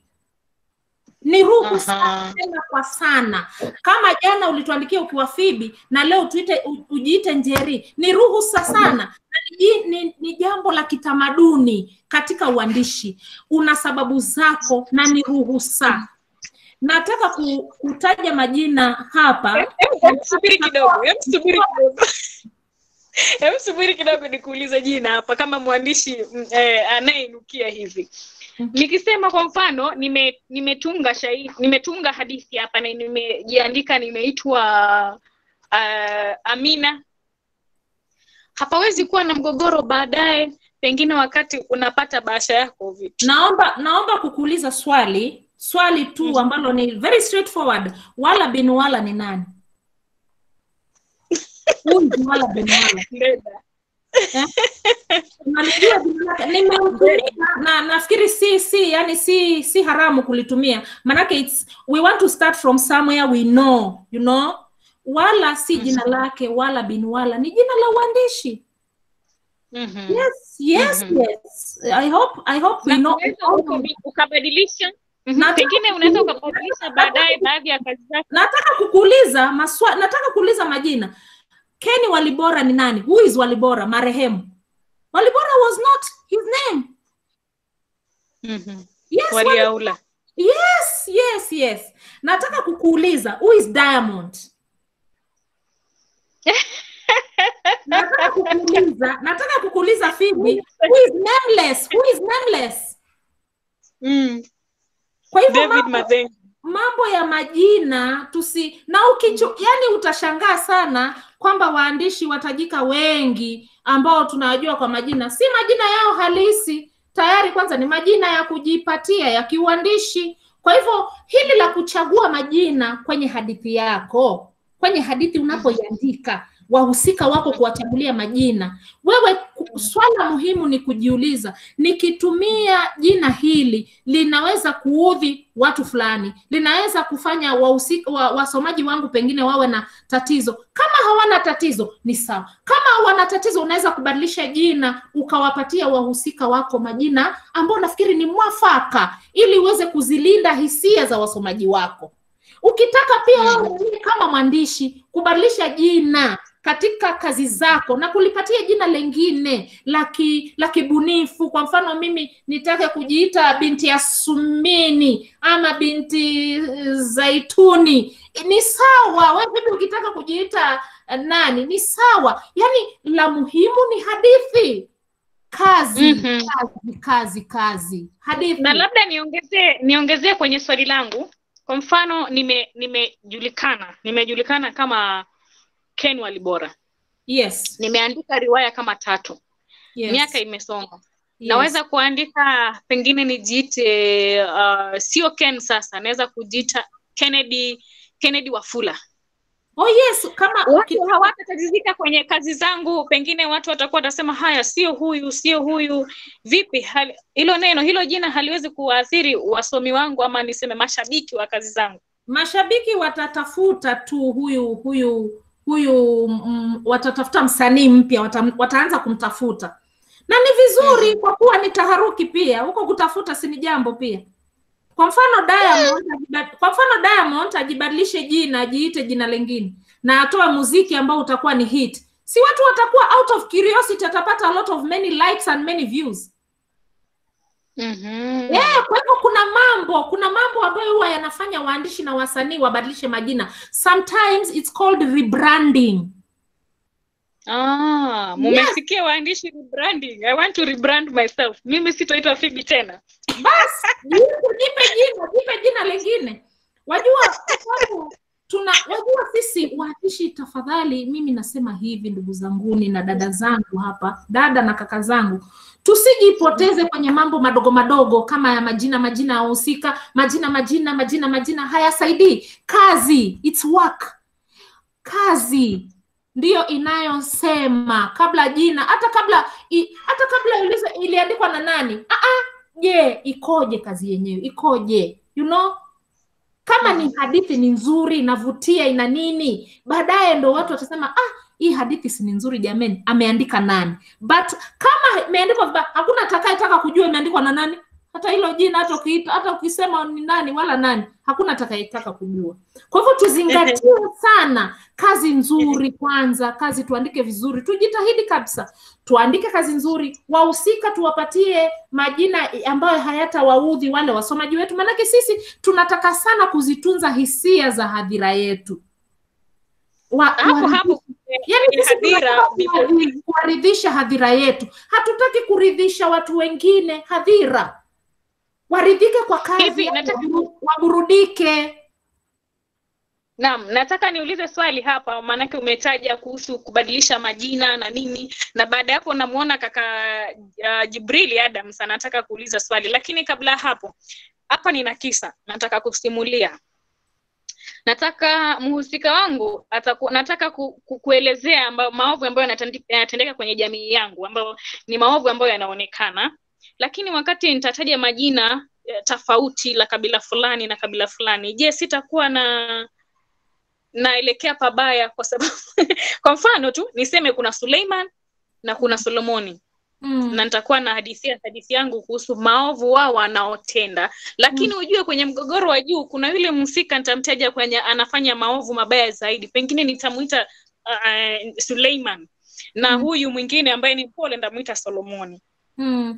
ni ruhusa tena kwa sana kama jana ulituandikia ukiwa Phoebe na leo tuite u- ujiite Njeri ni ruhusa sana na ni, ji- ni, ni jambo la kitamaduni katika uandishi una sababu zako na ni ruhusa nataka ku, kutaja majina hapa Hebu subiri kidogo, hebu subiri kidogo. Hebu subiri kidogo nikuulize jina hapa kama mwandishi mm, eh, anayeinukia hivi. Nikisema kwa mfano nime nimetunga shairi, nimetunga hadithi hapa na nimejiandika nimeitwa uh, Amina. Hapawezi kuwa na mgogoro baadaye pengine wakati unapata bahasha yako vipi? naomba naomba kukuuliza swali swali tu ambalo ni very straightforward wala bin wala ni nani huyu ni wala bin wala Eh? Unalijua jina lake? nimeutumia na nafikiri si si yani si si haramu kulitumia manake it's we want to start from somewhere we know you know wala si jina lake wala bin wala ni jina la uandishi yes yes yes i hope i hope we know Unaweza ukabi- ukabadilisha Mhm, pengine unaweza ukabadilisha baadaye baadhi ya kazi zake. nataka kukuuliza maswa nataka kuuliza majina Kenny Walibora ni nani? Who is Walibora? Marehemu. Walibora was not his name. Yes, Wali- Waliaula. yes, yes, yes. Nataka kukuuliza who is Diamond? nataka kukuuliza, nataka kukuuliza Phoebe, who is nameless? Who is nameless? Kwa hivyo David mambo, Mazengo. mambo ya majina tusi na ukichu, yani utashangaa sana kwamba waandishi watajika wengi ambao tunawajua kwa majina si majina yao halisi tayari kwanza ni majina ya kujipatia ya kiuandishi kwa hivyo hili la kuchagua majina kwenye hadithi yako kwenye hadithi unapoiandika wahusika wako kuwachagulia majina wewe ku- swala muhimu ni kujiuliza nikitumia jina hili linaweza kuudhi watu fulani linaweza kufanya wahusika wa, wasomaji wangu pengine wawe na tatizo kama hawana tatizo ni sawa kama wana tatizo unaweza kubadilisha jina ukawapatia wahusika wako majina ambao nafikiri ni mwafaka ili uweze kuzilinda hisia za wasomaji wako ukitaka pia wewe mwenyewe kama mwandishi kubadilisha jina katika kazi zako na kulipatia jina lengine la ki- la kibunifu kwa mfano mimi nitake kujiita binti ya sumini ama binti eh, zaituni ni sawa wewe vipi ukitaka kujiita eh, nani ni sawa yaani la muhimu ni hadithi kazi Mhm. kazi kazi kazi hadithi na labda niongezee niongezee kwenye swali langu kwa mfano nime nimejulikana nimejulikana kama ken walibora yes nimeandika riwaya kama tatu yes. miaka imesonga yes. naweza kuandika pengine nijiite uh, sio ken sasa naweza kujiita kennedy kennedy wafula oh yes kama watu hawatatatizika kwenye kazi zangu pengine watu watakuwa watasema haya sio huyu sio huyu vipi hali- hilo neno hilo jina haliwezi kuwaathiri wasomi wangu ama niseme mashabiki wa kazi zangu mashabiki watatafuta tu huyu huyu huyu mm, watatafuta msanii mpya wata, wataanza kumtafuta na ni vizuri kwa kuwa ni taharuki pia huko kutafuta si ni jambo pia kwa mfano Diamond ajiba- kwa mfano Diamond ajibadilishe jina ajiite jina lingine na atoe muziki ambao utakuwa ni hit si watu watakuwa out of curiosity atapata a lot of many likes and many views mm-hmm. Yeah, kwa hivyo kuna mambo kuna mambo ambayo huwa yanafanya waandishi na wasanii wabadilishe majina sometimes it's called rebranding ah, mumesikia waandishi rebranding i want to rebrand myself mimi sitoitwa fibi tena basi jipe jipe jina jipe jina lingine wajua kwa sababu tuna wajua sisi waandishi tafadhali mimi nasema hivi ndugu zanguni na dada zangu hapa dada na kaka zangu tusijipoteze kwenye mambo madogo madogo kama ya majina majina ya wahusika majina majina majina majina hayasaidii kazi it's work kazi ndiyo inayosema kabla jina hata kabla i, hata kabla ulizo iliandikwa na nani ah ah je ikoje kazi yenyewe ikoje you know kama ni hadithi ni nzuri inavutia ina nini baadaye ndo watu watasema ah hii hadithi si ni nzuri jameni ameandika nani but kama imeandikwa vibaya hakuna atakayetaka kujua imeandikwa na nani hata hilo jina hata ukiita hata ukisema ni nani wala nani hakuna atakayetaka kujua kwa hivyo tuzingatie sana kazi nzuri kwanza kazi tuandike vizuri tujitahidi kabisa tuandike kazi nzuri wahusika tuwapatie majina ambayo hayatawaudhi wale wasomaji wetu maanake sisi tunataka sana kuzitunza hisia za hadhira yetu wa, hapo wa- hapo yani kwenye sisi hadhira tunataka kuwaridhi- kuwaridhisha hadhira yetu hatutaki kuridhisha watu wengine hadhira waridhike kwa kazi Hivi, yani nataka- waburu- waburudike Naam, nataka niulize swali hapa, maanake umetaja kuhusu kubadilisha majina na nini, na baada ya hapo namuona kaka uh, Jibrili Adams anataka kuuliza swali, lakini kabla ya hapo, hapa nina kisa nataka kusimulia. Nataka mhusika wangu ataku, nataka ku, ku, kuelezea amba, maovu ambayo yanatandi- yanatendeka kwenye jamii yangu, ambayo ni maovu ambayo yanaonekana, lakini wakati nitataja majina eh, tofauti la kabila fulani na kabila fulani, je, sitakuwa na naelekea pabaya kwa sababu kwa mfano tu niseme kuna Suleiman na kuna Solomoni mm. na nitakuwa na hadithia hadithi yangu kuhusu maovu wao wanaotenda lakini ujue kwenye mgogoro wa juu kuna yule mhusika nitamtaja kwenye anafanya maovu mabaya zaidi pengine nitamuita uh, Suleiman na Mm. huyu mwingine ambaye ni pole ndamuita Solomoni Mm.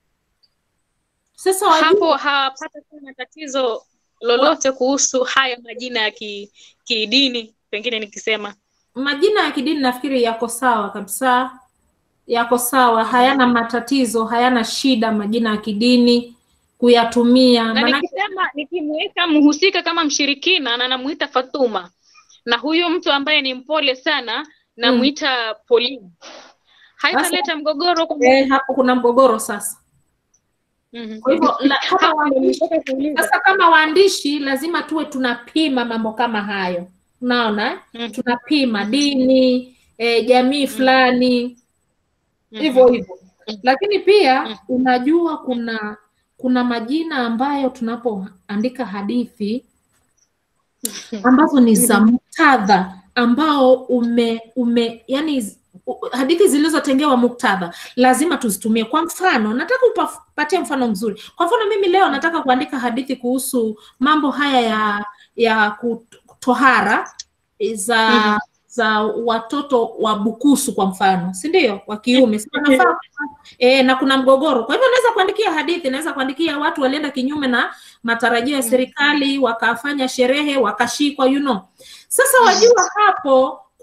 Sasa wajua- hapo hawapata tena tatizo lolote kuhusu haya majina ya ki- kidini pengine nikisema majina ya kidini nafikiri yako sawa kabisa yako sawa hayana matatizo hayana shida majina ya kidini kuyatumia na maanake nikisema nikimweka mhusika kama mshirikina na namuita Fatuma na huyu mtu ambaye ni mpole sana namuita Pauline haitaleta mgogoro kwa eh, hapo kuna mgogoro sasa Mhm. kwa hivyo la- kama Hapo waandishi nilitaka kuuliza. sasa kama waandishi lazima tuwe tunapima mambo kama hayo unaona eh? tunapima dini eh, jamii fulani hivyo hivyo lakini pia unajua kuna kuna majina ambayo tunapoandika hadithi ambazo ni za muktadha ambao ume ume yani z- u- hadithi zilizotengewa muktadha lazima tuzitumie kwa mfano nataka upatie mfano mzuri kwa mfano mimi leo nataka kuandika hadithi kuhusu mambo haya ya ya kutohara za Mhm. za watoto wa bukusu kwa mfano si ndio wa kiume si wanafaa e, na kuna mgogoro kwa hivyo naweza kuandikia hadithi naweza kuandikia watu walienda kinyume na matarajio ya serikali wakafanya sherehe wakashikwa you know sasa wajua hapo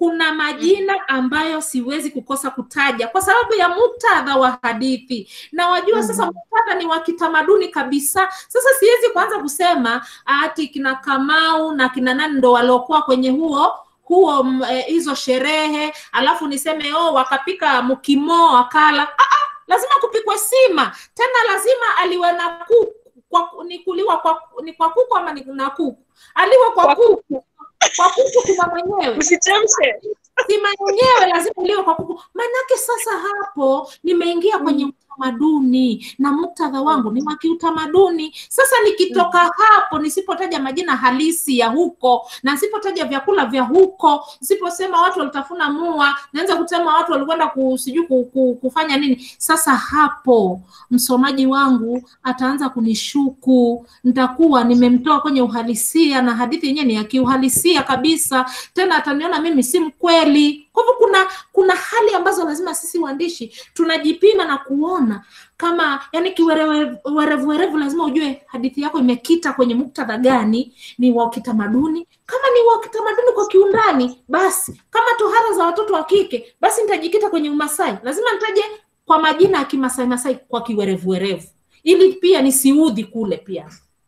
kuna majina ambayo siwezi kukosa kutaja kwa sababu ya muktadha wa hadithi na wajua sasa muktadha ni wa kitamaduni kabisa sasa siwezi kuanza kusema ati kina kamau na kina nani ndo waliokuwa kwenye huo huo m- eh, hizo sherehe alafu niseme oh wakapika mkimo wakala ah, ah, lazima kupikwe sima tena lazima aliwe na kuku kwa, ni kuliwa kwa ni kwa kuku ama ni na kuku aliwe kwa kuku kwa kuku kuna mwenyewe usichemshe sima yenyewe lazima iliwe kwa kuku manake sasa hapo nimeingia kwenye utamaduni na muktadha wangu ni wa kiutamaduni sasa nikitoka hapo nisipotaja majina halisi ya huko na nisipotaja vyakula vya huko nisiposema watu walitafuna mua naweza kusema watu walikwenda ku- sijui ku, ku, kufanya nini sasa hapo msomaji wangu ataanza kunishuku nitakuwa nimemtoa kwenye uhalisia na hadithi yenyewe ni ya kiuhalisia kabisa tena ataniona mimi si mkweli kwa hivyo kuna kuna hali ambazo lazima sisi waandishi tunajipima na kuona kama yani kiwerevu werevu lazima ujue hadithi yako imekita kwenye muktadha gani ni wa kitamaduni kama ni wa kitamaduni kwa kiundani basi kama tohara za watoto wa kike basi nitajikita kwenye umasai lazima nitaje kwa majina ya kimasai masai kwa kiwerevuwerevu ili pia nisiudhi kule pia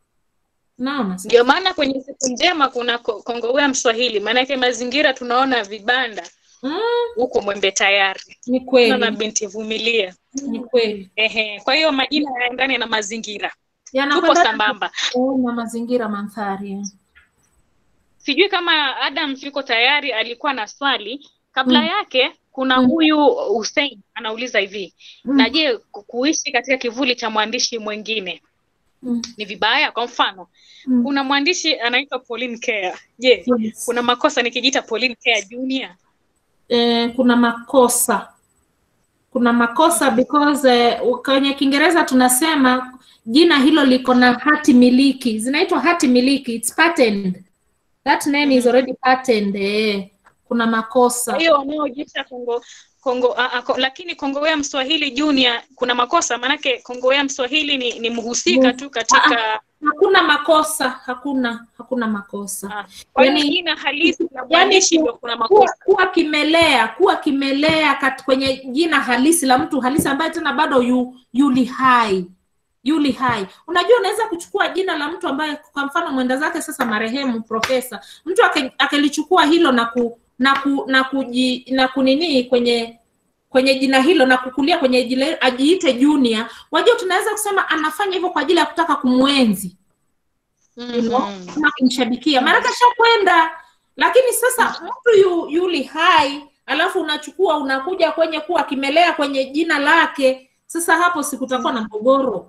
naona ndio maana kwenye siku njema kuna ko- kongowea mswahili maanake mazingira tunaona vibanda huko mwembe tayari ni kweli na binti vumilia ni kweli ehe kwa hiyo majina yaendane na mazingira tupo Yanakwenda- sambamba Eh, na mazingira mandhari sijui kama adams yuko tayari alikuwa na swali kabla Mm. yake kuna Mm. huyu hussein anauliza hivi Mm. na je ku- kuishi katika kivuli cha mwandishi mwingine Mm. ni vibaya kwa mfano Mm. kuna mwandishi anaitwa pauline care je Yes. kuna makosa nikijiita pauline care junior eh, kuna makosa kuna makosa because eh, kwenye kiingereza tunasema jina hilo liko na hati miliki zinaitwa hati miliki it's patented that name is already patented eh. kuna makosa kwa hiyo wanaojiita kongo kongo a, a, ko, lakini kongowea mswahili junior kuna makosa maanake kongowea mswahili ni, ni mhusika tu katika hakuna makosa hakuna hakuna makosa kwa hiyo Yani- jina halisi la yani mwandishi ku- ndio kuna kuwa, makosa kuwa kimelea kuwa kimelea kat, kwenye jina halisi la mtu halisi ambaye tena bado yu, yuli hai yuli hai unajua unaweza kuchukua jina la mtu ambaye kwa mfano mwenda zake sasa marehemu profesa mtu ake- akilichukua hilo na ku na ku na kuji na kunini kwenye kwenye jina hilo na kukulia kwenye jile, ajiite junior wajua tunaweza kusema anafanya hivyo kwa ajili ya kutaka kumwenzi you know, ama kumshabikia maanake ashakwenda lakini sasa mtu yu, yuli hai alafu unachukua unakuja kwenye kuwa kimelea kwenye jina lake sasa hapo sikutakuwa na mgogoro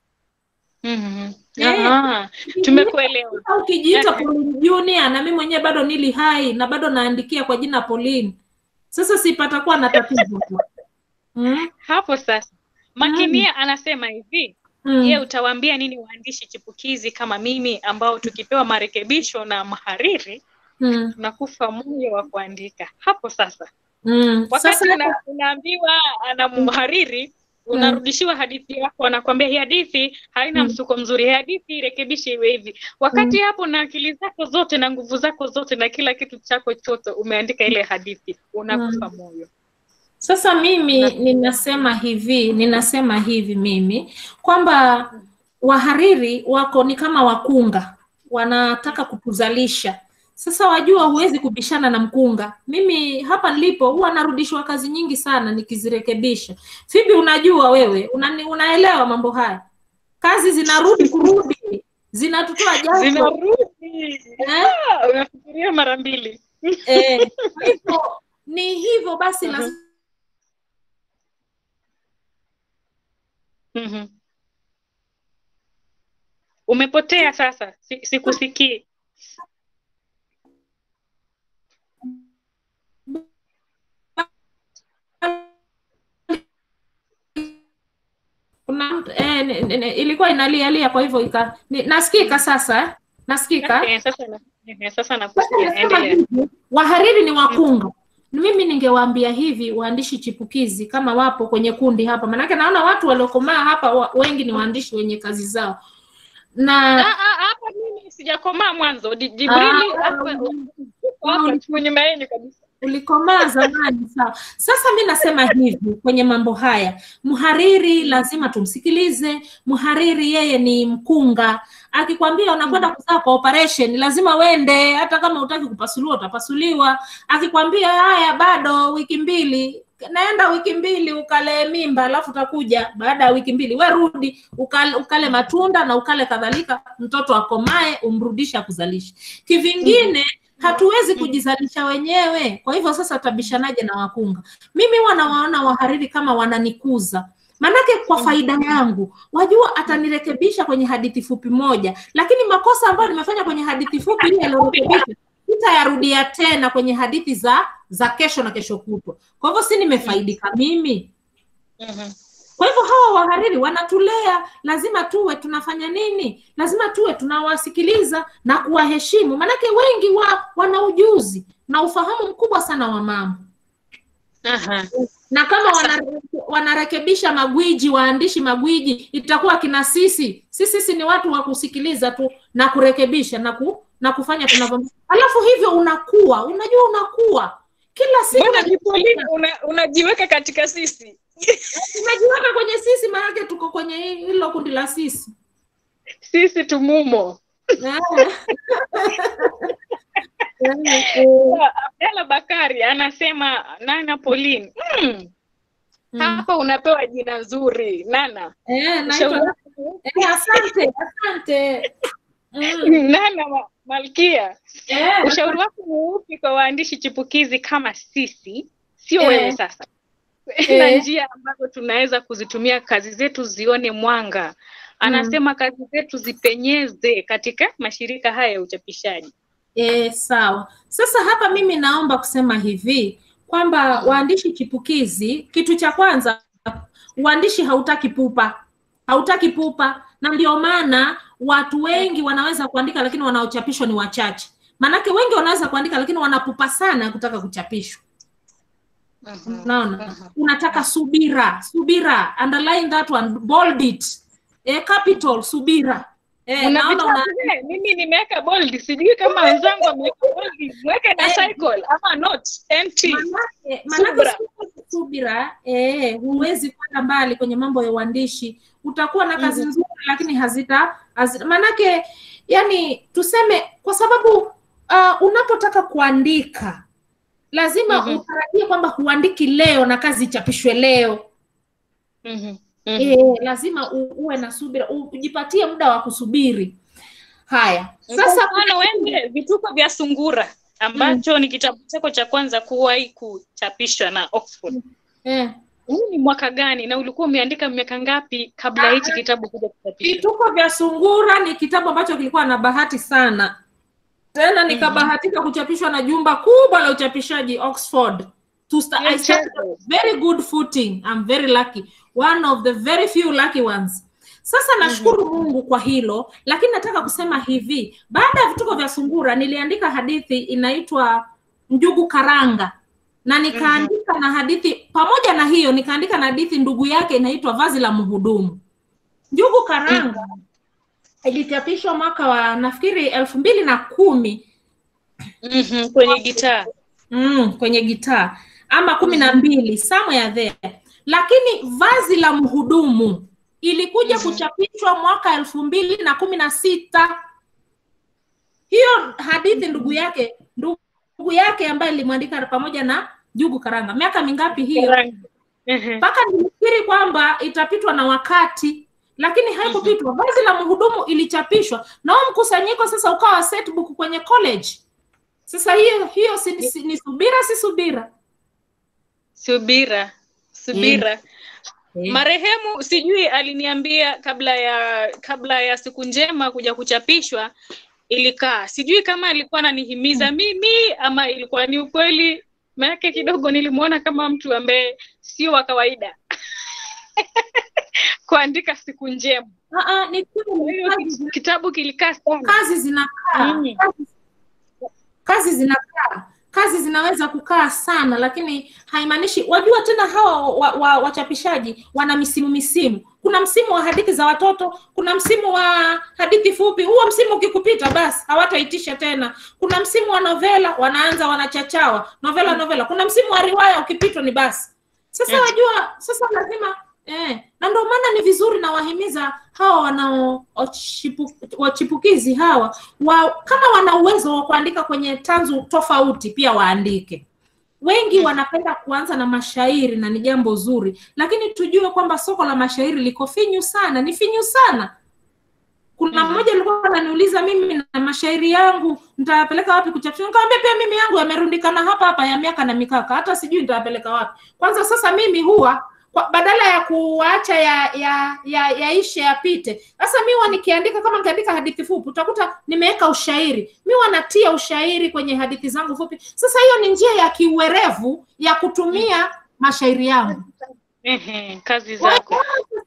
Mhm. Eh. Aha, tumekuelewa Sasa ukijiita Eh. Pauline Junior na mimi mwenyewe bado nili hai na bado naandikia kwa jina Pauline sasa sipatakuwa na tatizo mm? hapo sasa makinia anasema hivi Mm. je utawaambia nini waandishi chipukizi kama mimi ambao tukipewa marekebisho na mhariri Mm. tunakufa moyo wa kuandika hapo sasa Mm. wakati Sasa una, unaambiwa ana mhariri unarudishiwa hadithi yako anakwambia hii hadithi haina Mm. msuko mzuri hii hadithi irekebishe iwe hivi wakati hapo na akili zako zote na nguvu zako zote na kila kitu chako chote umeandika ile hadithi unakufa moyo Sasa mimi ninasema hivi, ninasema hivi mimi kwamba wahariri wako ni kama wakunga, wanataka kutuzalisha. Sasa wajua, huwezi kubishana na mkunga. Mimi hapa nilipo huwa narudishwa kazi nyingi sana nikizirekebisha. Fibi, unajua wewe, unani, unaelewa mambo haya, kazi zinarudi kurudi, zinatutoa jasho zinarudi eh? Ah, unafikiria mara mbili Eh, kwa hivyo ni hivyo basi, lazima Mhm. umepotea sasa si- sikusikii kuna mtu- eh, ni- ni- ni- ilikuwa inalialia kwa hivyo ika, ni, nasikika sasa eh? nasikika Eh, sasa na- eh, sasa Sasa nakusikia nasema endelea hivi, wahariri ni wakunga mimi ningewaambia hivi waandishi chipukizi kama wapo kwenye kundi hapa manake naona watu waliokomaa hapa wa, wengi ni waandishi wenye kazi zao na Ah, ah, hapa mimi sijakomaa mwanzo Di- jibrili Ah, hapa hapa nyuma yenu kabisa ulikomaa zamani sawa sasa mi nasema hivi kwenye mambo haya mhariri lazima tumsikilize mhariri yeye ni mkunga akikwambia unakwenda kuzaa kwa operation lazima wende hata kama utaki kupasuliwa utapasuliwa akikwambia haya bado wiki mbili naenda wiki mbili ukalee mimba alafu utakuja baada ya wiki mbili we rudi ukale, ukale matunda na ukale kadhalika mtoto akomae umrudishe akuzalishe kivingine hatuwezi kujizalisha wenyewe kwa hivyo sasa utabishanaje na wakunga mimi wanawaona wahariri kama wananikuza manake kwa faida yangu wajua atanirekebisha kwenye hadithi fupi moja lakini makosa ambayo nimefanya kwenye hadithi fupi ile aliyorekebisha sitayarudia tena kwenye hadithi za za kesho na kesho kutwa kwa hivyo si nimefaidika mimi kwa hivyo hawa wahariri wanatulea lazima tuwe tunafanya nini lazima tuwe tunawasikiliza na kuwaheshimu maanake wengi wa wana ujuzi na ufahamu mkubwa sana wa mambo na kama wanare, wanarekebisha magwiji waandishi magwiji itakuwa kina sisi sisi sisi ni watu wa kusikiliza tu na kurekebisha na ku, na kufanya tunavyo alafu hivyo unakuwa unajua unakuwa kila siku Mbona Jipolini una- unajiweka katika sisi unajiweka kwenye sisi maanake tuko kwenye hi- hilo kundi la sisi sisi tumumo Abdalla Bakari anasema Nana Pauline mm. hapa unapewa jina nzuri Nana Eh, Ushauri naitwa wako- eh, asante asante Nana Ma- Malkia Eh. ushauri wako ni upi kwa waandishi chipukizi kama sisi sio Eh. wewe sasa na Eh. njia ambazo tunaweza kuzitumia kazi zetu zione mwanga anasema kazi zetu zipenyeze katika mashirika haya ya uchapishaji E, sawa. Sasa hapa mimi naomba kusema hivi kwamba waandishi chipukizi, kitu cha kwanza, uandishi hautaki pupa, hautaki pupa, na ndio maana watu wengi wanaweza kuandika lakini wanaochapishwa ni wachache. Maanake wengi wanaweza kuandika lakini wanapupa sana kutaka kuchapishwa. Unaona, unataka subira, subira, underline that one, bold it, eh, capital, subira. Eh, Una naona una, vitabu vile? mimi nimeweka bold sijui kama wenzangu wameweka bold mweke na cycle ama not nt Manake- manake Subra. siku- subira eh, huwezi kwenda mbali kwenye mambo ya uandishi utakuwa na kazi Mhm. nzuri lakini hazita, hazita manake yani tuseme kwa sababu uh, unapotaka kuandika lazima Mhm. utarajie kwamba huandiki leo na kazi ichapishwe leo Mhm. eh, lazima u, uwe na subira u- ujipatie muda wa kusubiri haya Sasa sasa mfano wende vituko vya sungura ambacho ni kitabu chako cha kwanza kuwahi kuchapishwa na Oxford. Eh. Huu ni mwaka gani na ulikuwa umeandika miaka ngapi kabla hichi kitabu kuja kuchapishwa? Vituko vya Sungura ni kitabu ambacho kilikuwa na bahati sana, tena nikabahatika kuchapishwa na jumba kubwa la uchapishaji Oxford. To sta- I started on very good footing. I'm very lucky. One of the very few lucky ones. Sasa nashukuru Mungu kwa hilo, lakini nataka kusema hivi, baada ya vituko vya Sungura niliandika hadithi inaitwa Njugu Karanga na nikaandika na hadithi pamoja na hiyo nikaandika na hadithi ndugu yake inaitwa Vazi la Mhudumu. Njugu Karanga ilichapishwa mwaka wa nafikiri elfu mbili na kumi Mhm, kwenye gitaa mm, kwenye gitaa ama kumi na mbili somewhere there, lakini Vazi la Mhudumu ilikuja kuchapishwa mwaka elfu mbili na kumi na sita. Hiyo hadithi ndugu yake ndugu yake ambaye ilimwandika pamoja na Jugu Karanga, miaka mingapi hiyo? Karanga. Mhm. mpaka nilifikiri kwamba itapitwa na wakati lakini haikupitwa vazi la mhudumu ilichapishwa na huo mkusanyiko sasa ukawa setbook kwenye college sasa hiyo hiyo si, si, ni subira si subira Subira, subira. Eh. Marehemu sijui aliniambia kabla ya kabla ya siku njema kuja kuchapishwa ilikaa. Sijui kama alikuwa ananihimiza mimi ama ilikuwa ni ukweli. Maanake kidogo nilimuona kama mtu ambaye sio wa kawaida kuandika siku njema. Ah, ah, ni kweli, hiyo kazi ki- zina- kitabu kilikaa sana. kazi zinakaa Mm. kazi, kazi zinakaa kazi zinaweza kukaa sana lakini haimaanishi wajua tena hawa wa, wa, wachapishaji wana misimu misimu kuna msimu wa hadithi za watoto kuna msimu wa hadithi fupi huo msimu ukikupita basi hawataitisha tena kuna msimu wa novela wanaanza wanachachawa novela novela kuna msimu wa riwaya ukipitwa ni basi sasa Yes. wajua sasa lazima eh, na ndio maana ni vizuri na wahimiza hawa wanao wachipu- wachipukizi hawa wa, kama wana uwezo wa kuandika kwenye tanzu tofauti pia waandike wengi wanapenda kuanza na mashairi na ni jambo zuri lakini tujue kwamba soko la mashairi liko finyu sana ni finyu sana kuna mmoja alikuwa ananiuliza mimi na mashairi yangu nitayapeleka wapi kuchapisha nikamwambia pia mimi yangu yamerundikana hapa hapa ya miaka na mikaka hata sijui nitayapeleka wapi kwanza sasa mimi huwa kwa, badala ya kuacha ya ya ya yaishe yapite sasa mi huwa nikiandika kama nikiandika hadithi fupi utakuta nimeweka ushairi mi huwa natia ushairi kwenye hadithi zangu fupi sasa hiyo ni njia ya kiuerevu ya kutumia mashairi yangu Ehe, kazi zako.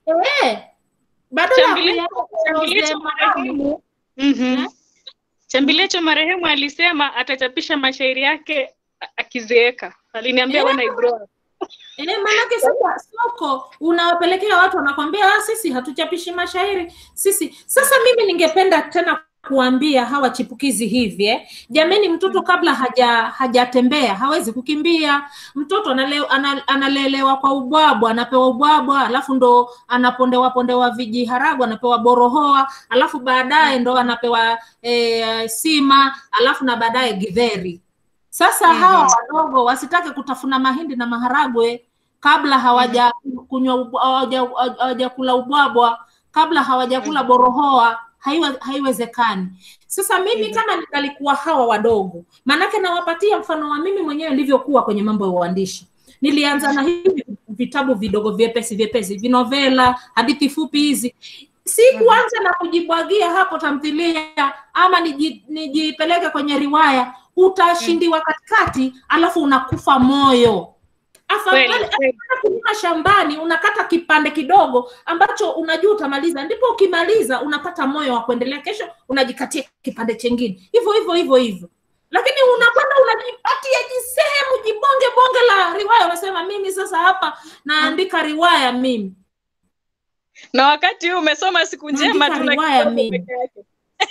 Eh, badala ya Chambilecho kuyaona Chambilecho marehemu Mhm. Chambilecho marehemu alisema atachapisha mashairi yake a- akizeeka. Aliniambia Eh. when I grow up. Eh, maanake sasa soko unawapelekea watu wanakwambia ah, sisi hatuchapishi mashairi sisi. Sasa mimi ningependa tena kuambia hawa chipukizi hivi eh. Jameni, mtoto kabla haja hajatembea hawezi kukimbia. Mtoto anale, ana, analelewa kwa ubwabwa, anapewa ubwabwa, alafu ndo anapondewa pondewa vijiharagwa, anapewa borohoa, alafu baadaye ndo anapewa eh, sima, alafu na baadaye githeri. Sasa Mhm. hawa wadogo wasitake kutafuna mahindi na maharagwe kabla hawaja kunywa ubwa- hawaja- hawajakula ubwabwa, kabla hawajakula borohoa, haiwe, haiwezekani. Sasa mimi kama ningalikuwa hawa wadogo, maanake nawapatia mfano wa mimi mwenyewe nilivyokuwa kwenye mambo ya uandishi. Nilianza na hivi vitabu vidogo vyepesi vyepesi, vinovela, hadithi fupi hizi si kuanza na kujibwagia hapo tamthilia ama niji- nijipeleke kwenye riwaya utashindiwa katikati alafu unakufa moyo afadhali Kweli, kweli. hata kulima shambani unakata kipande kidogo ambacho unajua utamaliza ndipo ukimaliza unapata moyo wa kuendelea kesho unajikatia kipande chengine hivyo hivyo hivyo hivyo lakini unakwenda unajipatia jisehemu jibonge bonge la riwaya unasema mimi sasa hapa naandika riwaya mimi Na wakati huu umesoma siku njema Naandika tuna riwaya kitabu mimi. peke yake.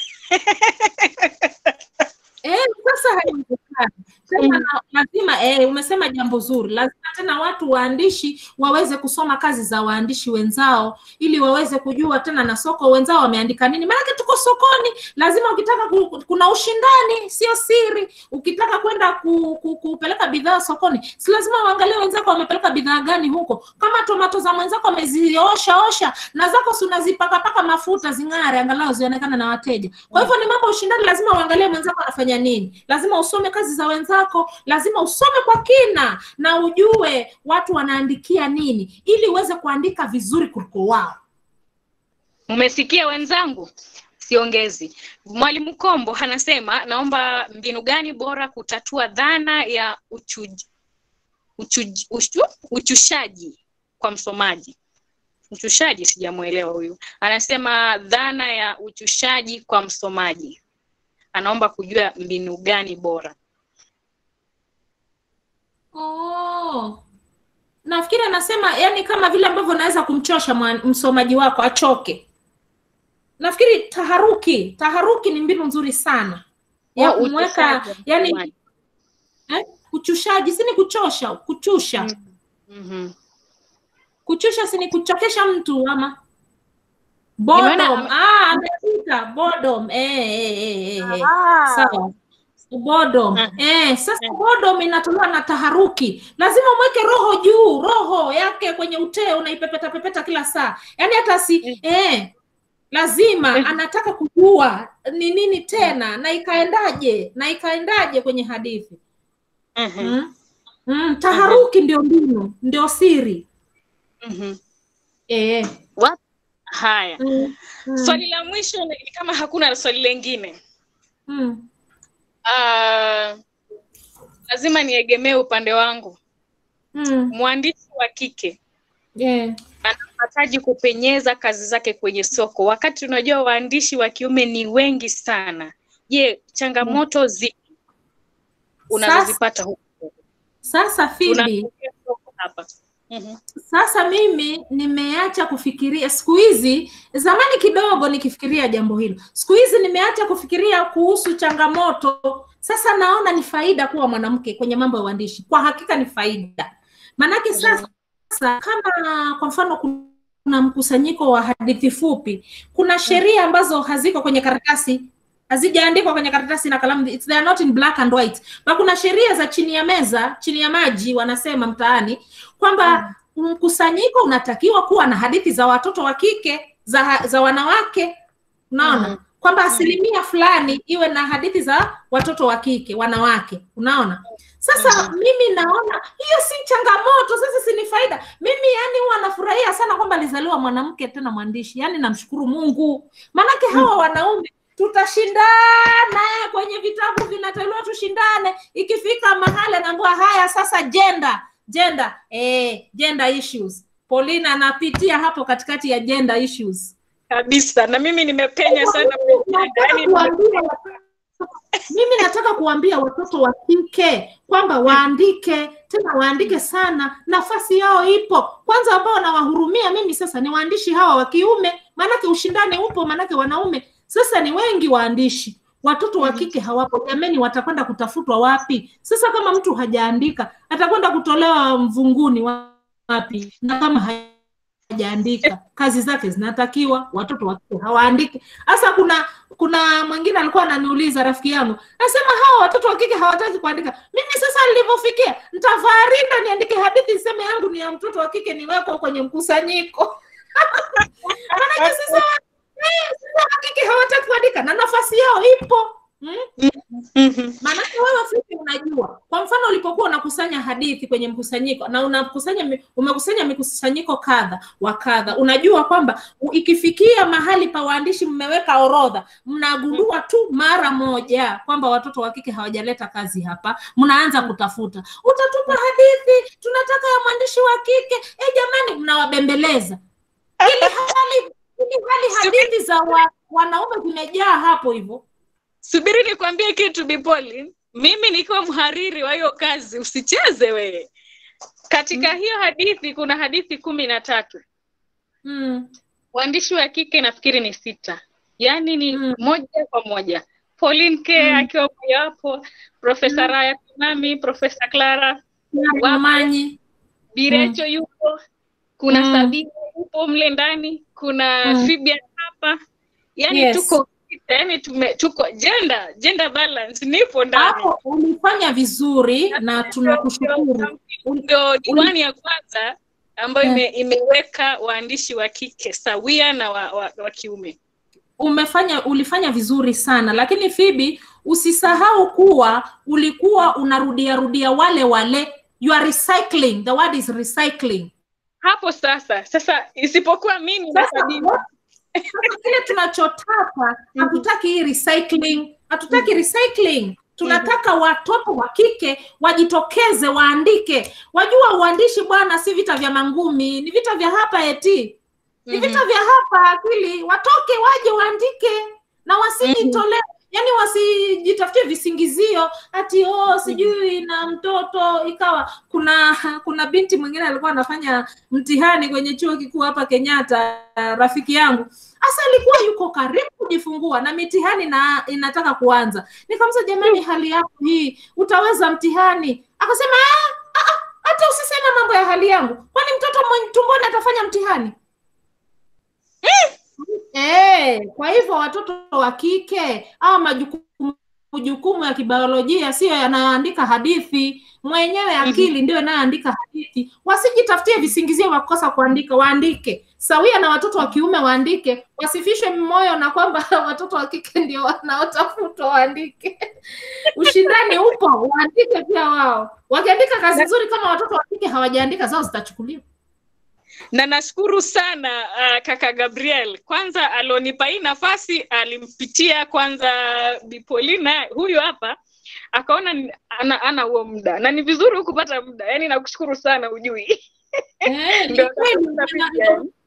Eh, sasa haiwezekani tena na- lazima eh, umesema jambo zuri lazima tena watu waandishi waweze kusoma kazi za waandishi wenzao ili waweze kujua tena na soko wenzao wameandika nini maanake tuko sokoni lazima ukitaka ku, kuna ushindani sio siri ukitaka kwenda ku, ku, kupeleka bidhaa sokoni si lazima uangalie wenzako wamepeleka bidhaa gani huko kama tomato za mwenzako wameziosha osha na zako si unazipakapaka mafuta zing'are angalau zionekane na wateja kwa hivyo ni mambo ya ushindani lazima uangalie mwenzako anafanya nini lazima usome kazi za wenzako lazima usome kwa kina na ujue watu wanaandikia nini ili uweze kuandika vizuri kuliko wao Mmesikia wenzangu? Siongezi. Mwalimu Kombo anasema naomba mbinu gani bora kutatua dhana ya uchuj, uchuj, uchu, uchushaji kwa msomaji. Uchushaji sijamuelewa huyu. Anasema dhana ya uchushaji kwa msomaji. Anaomba kujua mbinu gani bora. oh. nafikiri anasema yani kama vile ambavyo unaweza kumchosha mwa- msomaji wako achoke nafikiri taharuki taharuki ni mbinu nzuri sana ya Oh, kumweka uchushaji wa yani msomaji. eh, kuchushaji si ni kuchosha kuchusha Mhm. kuchusha si ni kuchokesha mtu ama Nimeona boredom ame- ah amepita boredom eh eh eh, eh, eh. Ah. sawa boredom eh sasa boredom inatolewa na taharuki lazima mweke roho juu roho yake kwenye uteo unaipepeta pepeta kila saa yaani hata si eh lazima anataka kujua ni nini tena na ikaendaje na ikaendaje kwenye hadithi mm. Mm, taharuki ndio mbinu ndio siri Mhm. eh. What? Haya. Mm. Mm. Swali la mwisho ni ni kama hakuna swali lengine. Mm. Ah, lazima niegemee upande wangu. Mm. Mwandishi wa kike Yeah. anahitaji kupenyeza kazi zake kwenye soko, wakati unajua waandishi wa kiume ni wengi sana. Je, changamoto zipi? unazozipata huko. Sasa Phoebe, Unaangalia soko hapa. Mhm. Sasa mimi nimeacha kufikiria siku hizi, zamani kidogo nikifikiria jambo hilo, siku hizi nimeacha kufikiria kuhusu changamoto. Sasa naona ni faida kuwa mwanamke kwenye mambo ya uandishi, kwa hakika ni faida. Maanake sasa kama kwa mfano kuna mkusanyiko wa hadithi fupi, kuna sheria ambazo haziko kwenye karatasi hazijaandikwa kwenye karatasi na kalamu it's, they are not in black and white na kuna sheria za chini ya meza chini ya maji wanasema mtaani kwamba mkusanyiko unatakiwa kuwa na hadithi za watoto wa kike za, za wanawake unaona Mhm. kwamba asilimia fulani iwe na hadithi za watoto wa kike wanawake unaona sasa mimi naona hiyo si changamoto sasa si ni faida mimi yani huwa nafurahia sana kwamba alizaliwa mwanamke tena mwandishi yani namshukuru mungu maanake hawa wanaume tutashindana kwenye vitabu vinatolewa tushindane ikifika mahali anaambiwa haya sasa gender gender eh, gender issues Paulina anapitia hapo katikati ya gender issues kabisa na mimi nimepenya sana Nataka kuambia mimi nataka kuambia watoto wa kike kwamba waandike tena waandike sana nafasi yao ipo kwanza ambao nawahurumia mimi sasa ni waandishi hawa wa kiume maanake ushindani upo maanake wanaume sasa ni wengi waandishi watoto wa kike hawapo jameni watakwenda kutafutwa wapi sasa kama mtu hajaandika atakwenda kutolewa mvunguni wapi na kama hajaandika kazi zake zinatakiwa watoto wa kike hawaandiki hasa kuna kuna mwingine alikuwa ananiuliza rafiki yangu nasema hawa watoto wa kike hawataki kuandika mimi sasa nilivyofikia nitavaa rinda niandike hadithi niseme yangu ni ya mtoto wa kike niwekwa kwenye mkusanyiko manake sasa eh, sasa wa kike hawataki kuandika na nafasi yao ipo hmm? maanake wewe fupi unajua kwa mfano ulipokuwa unakusanya hadithi kwenye mkusanyiko na unakusanya mi- umekusanya mikusanyiko kadha wa kadha unajua kwamba u- ikifikia mahali pa waandishi mmeweka orodha mnagundua tu mara moja kwamba watoto wa kike hawajaleta kazi hapa mnaanza kutafuta utatupa hadithi tunataka ya mwandishi wa kike e jamani mnawabembeleza ili hali ili hali hadithi za wa, wanaume zimejaa hapo hivyo subiri nikwambie kitu bipoli mimi nikiwa mhariri wa hiyo kazi usicheze wewe katika hiyo hadithi kuna hadithi kumi na tatu mm. waandishi wa kike nafikiri ni sita yaani ni moja kwa moja Pauline K akiwa mojawapo profesa Raya Kinami profesa Clara Wamanyi Birecho yupo kuna Mm. Sabina yupo mle ndani kuna Mm. Fibian hapa yani Yes. tuko yani tume tuko gender gender balance nipo ndani hapo ulifanya vizuri na tunakushukuru ndio diwani ya kwanza ambayo Eh. ime, imeweka waandishi wa kike sawia na wa, wa, wa kiume umefanya ulifanya vizuri sana lakini fibi usisahau kuwa ulikuwa unarudia rudia wale wale you are recycling the word is recycling hapo sasa sasa isipokuwa mimi na Sasa, Sabina sasa kile tunachotaka hatutaki hii recycling hatutaki recycling tunataka watoto wa kike wajitokeze waandike wajua uandishi bwana si vita vya mangumi ni vita vya hapa eti ni vita vya hapa akili watoke waje waandike na wasijitolee yani wasijitafutie visingizio ati oh sijui na mtoto ikawa kuna kuna binti mwingine alikuwa anafanya mtihani kwenye chuo kikuu hapa kenyatta rafiki yangu hasa alikuwa yuko karibu kujifungua na mitihani na inataka kuanza nikamsa jamani hali yako hii utaweza mtihani akasema "Ah, ah, ah, hata usiseme mambo ya hali yangu kwani mtoto mwenye tumboni atafanya mtihani Eh, kwa hivyo watoto wa kike au majukumu majukumu ya kibiolojia siyo yanayoandika hadithi mwenyewe akili ndio inayoandika hadithi wasijitafutie visingizio vya kukosa kuandika waandike sawia na watoto wa kiume waandike wasifishwe moyo na kwamba watoto wa kike ndio wanaotafutwa waandike ushindani upo waandike pia wao wakiandika kazi nzuri kama watoto wa kike hawajaandika zao zitachukuliwa na nashukuru sana uh, kaka Gabriel kwanza alonipa hii nafasi alimpitia kwanza Bipolina huyu hapa akaona ni- ana ana huo muda na ni vizuri kupata muda yani nakushukuru sana ujui Eh, ni Ndio kweli, natafuta na- pia.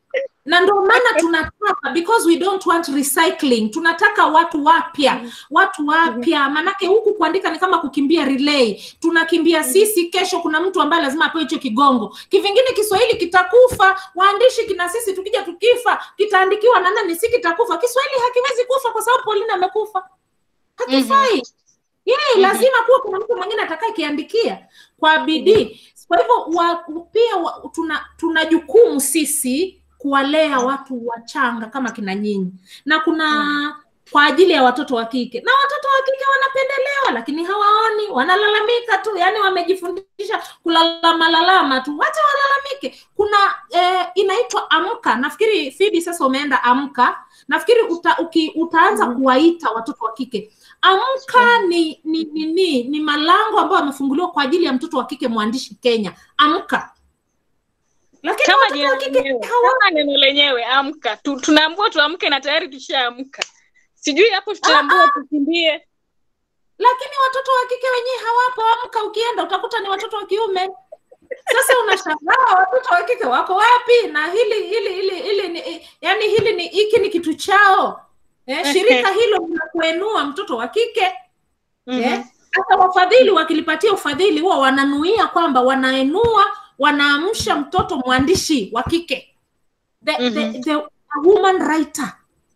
na ndio maana tunataka because we don't want recycling tunataka watu wapya watu wapya manake huku kuandika ni kama kukimbia relay tunakimbia sisi kesho kuna mtu ambaye lazima apewe hicho kigongo kivingine kiswahili kitakufa waandishi kina sisi tukija tukifa kitaandikiwa na nani si kitakufa kiswahili hakiwezi kufa kwa sababu polina amekufa hakifai yeye lazima kuwa kuna mtu mwingine atakaye kiandikia kwa bidii kwa hivyo wa, pia wa, tuna tuna jukumu sisi kuwalea watu wachanga kama kina nyinyi na kuna kwa ajili ya watoto wa kike na watoto wa kike wanapendelewa lakini hawaoni wanalalamika tu yani wamejifundisha kulalamalalama tu wacha walalamike kuna eh, inaitwa amka nafikiri fibi sasa umeenda amka nafikiri uta, uki, utaanza kuwaita watoto wa kike amka ni ni ni, ni, ni malango ambayo yamefunguliwa kwa ajili ya mtoto wa kike mwandishi kenya amka lakini kama watoto wa jina kike lenyewe kama neno lenyewe amka tu, tunaambiwa tuamke na tayari tushaamka sijui hapo tutaambiwa tukimbie lakini watoto wa kike wenyewe hawapo amka ukienda utakuta ni watoto wa kiume sasa unashangaa watoto wa kike wako wapi na hili hili hili hili ni yani hili ni hiki ni kitu chao eh, shirika hilo linakuenua mtoto wa kike eh, hata wafadhili wakilipatia ufadhili huwa wananuia kwamba wanaenua wanaamsha mtoto mwandishi wa kike the, the, the, a woman writer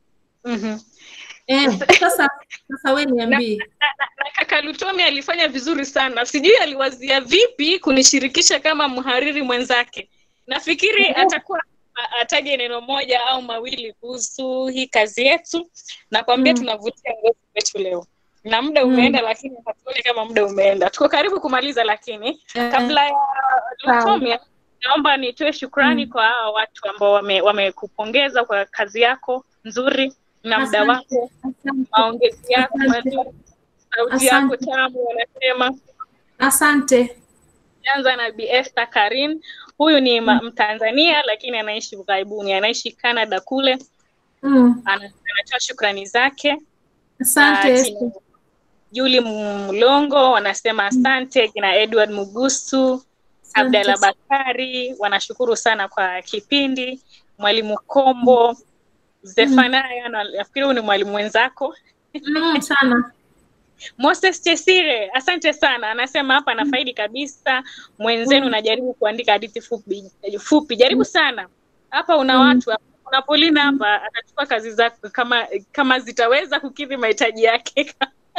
eh, sasa sasa we niambie na kaka Lutomi alifanya vizuri sana sijui aliwazia vipi kunishirikisha kama mhariri mwenzake nafikiri atakuwa a- ataje neno moja au mawili kuhusu hii kazi yetu nakwambia Mm. tunavutia ngozi wetu leo na muda umeenda lakini hatuoni kama muda umeenda tuko karibu kumaliza lakini Eh, kabla ya sawa. Lutomia naomba nitoe shukrani kwa hawa watu ambao wame- wamekupongeza kwa kazi yako nzuri na muda Asante, wako asante, maongezi yako asante. mazuri sauti yako Asante. tamu wanasema asante anza na Bi Esther Karin huyu ni ma- mtanzania lakini anaishi ughaibuni anaishi Canada kule mm. Ana- anatoa shukrani zake asante Ah, Esther. kina Juli Mlongo wanasema asante kina Edward Mugusu Abdalla Bakari wanashukuru sana kwa kipindi mwalimu Kombo Zefanaya na- nafikiri huyu ni mwalimu mwenzako mm, sana Moses Chesire, asante sana. Anasema hapa anafaidi kabisa. Mwenzenu najaribu kuandika hadithi fupi, fupi. Jaribu sana. Hapa una watu hapa. Kuna Polina hapa atachukua kazi zako kama kama zitaweza kukidhi mahitaji yake.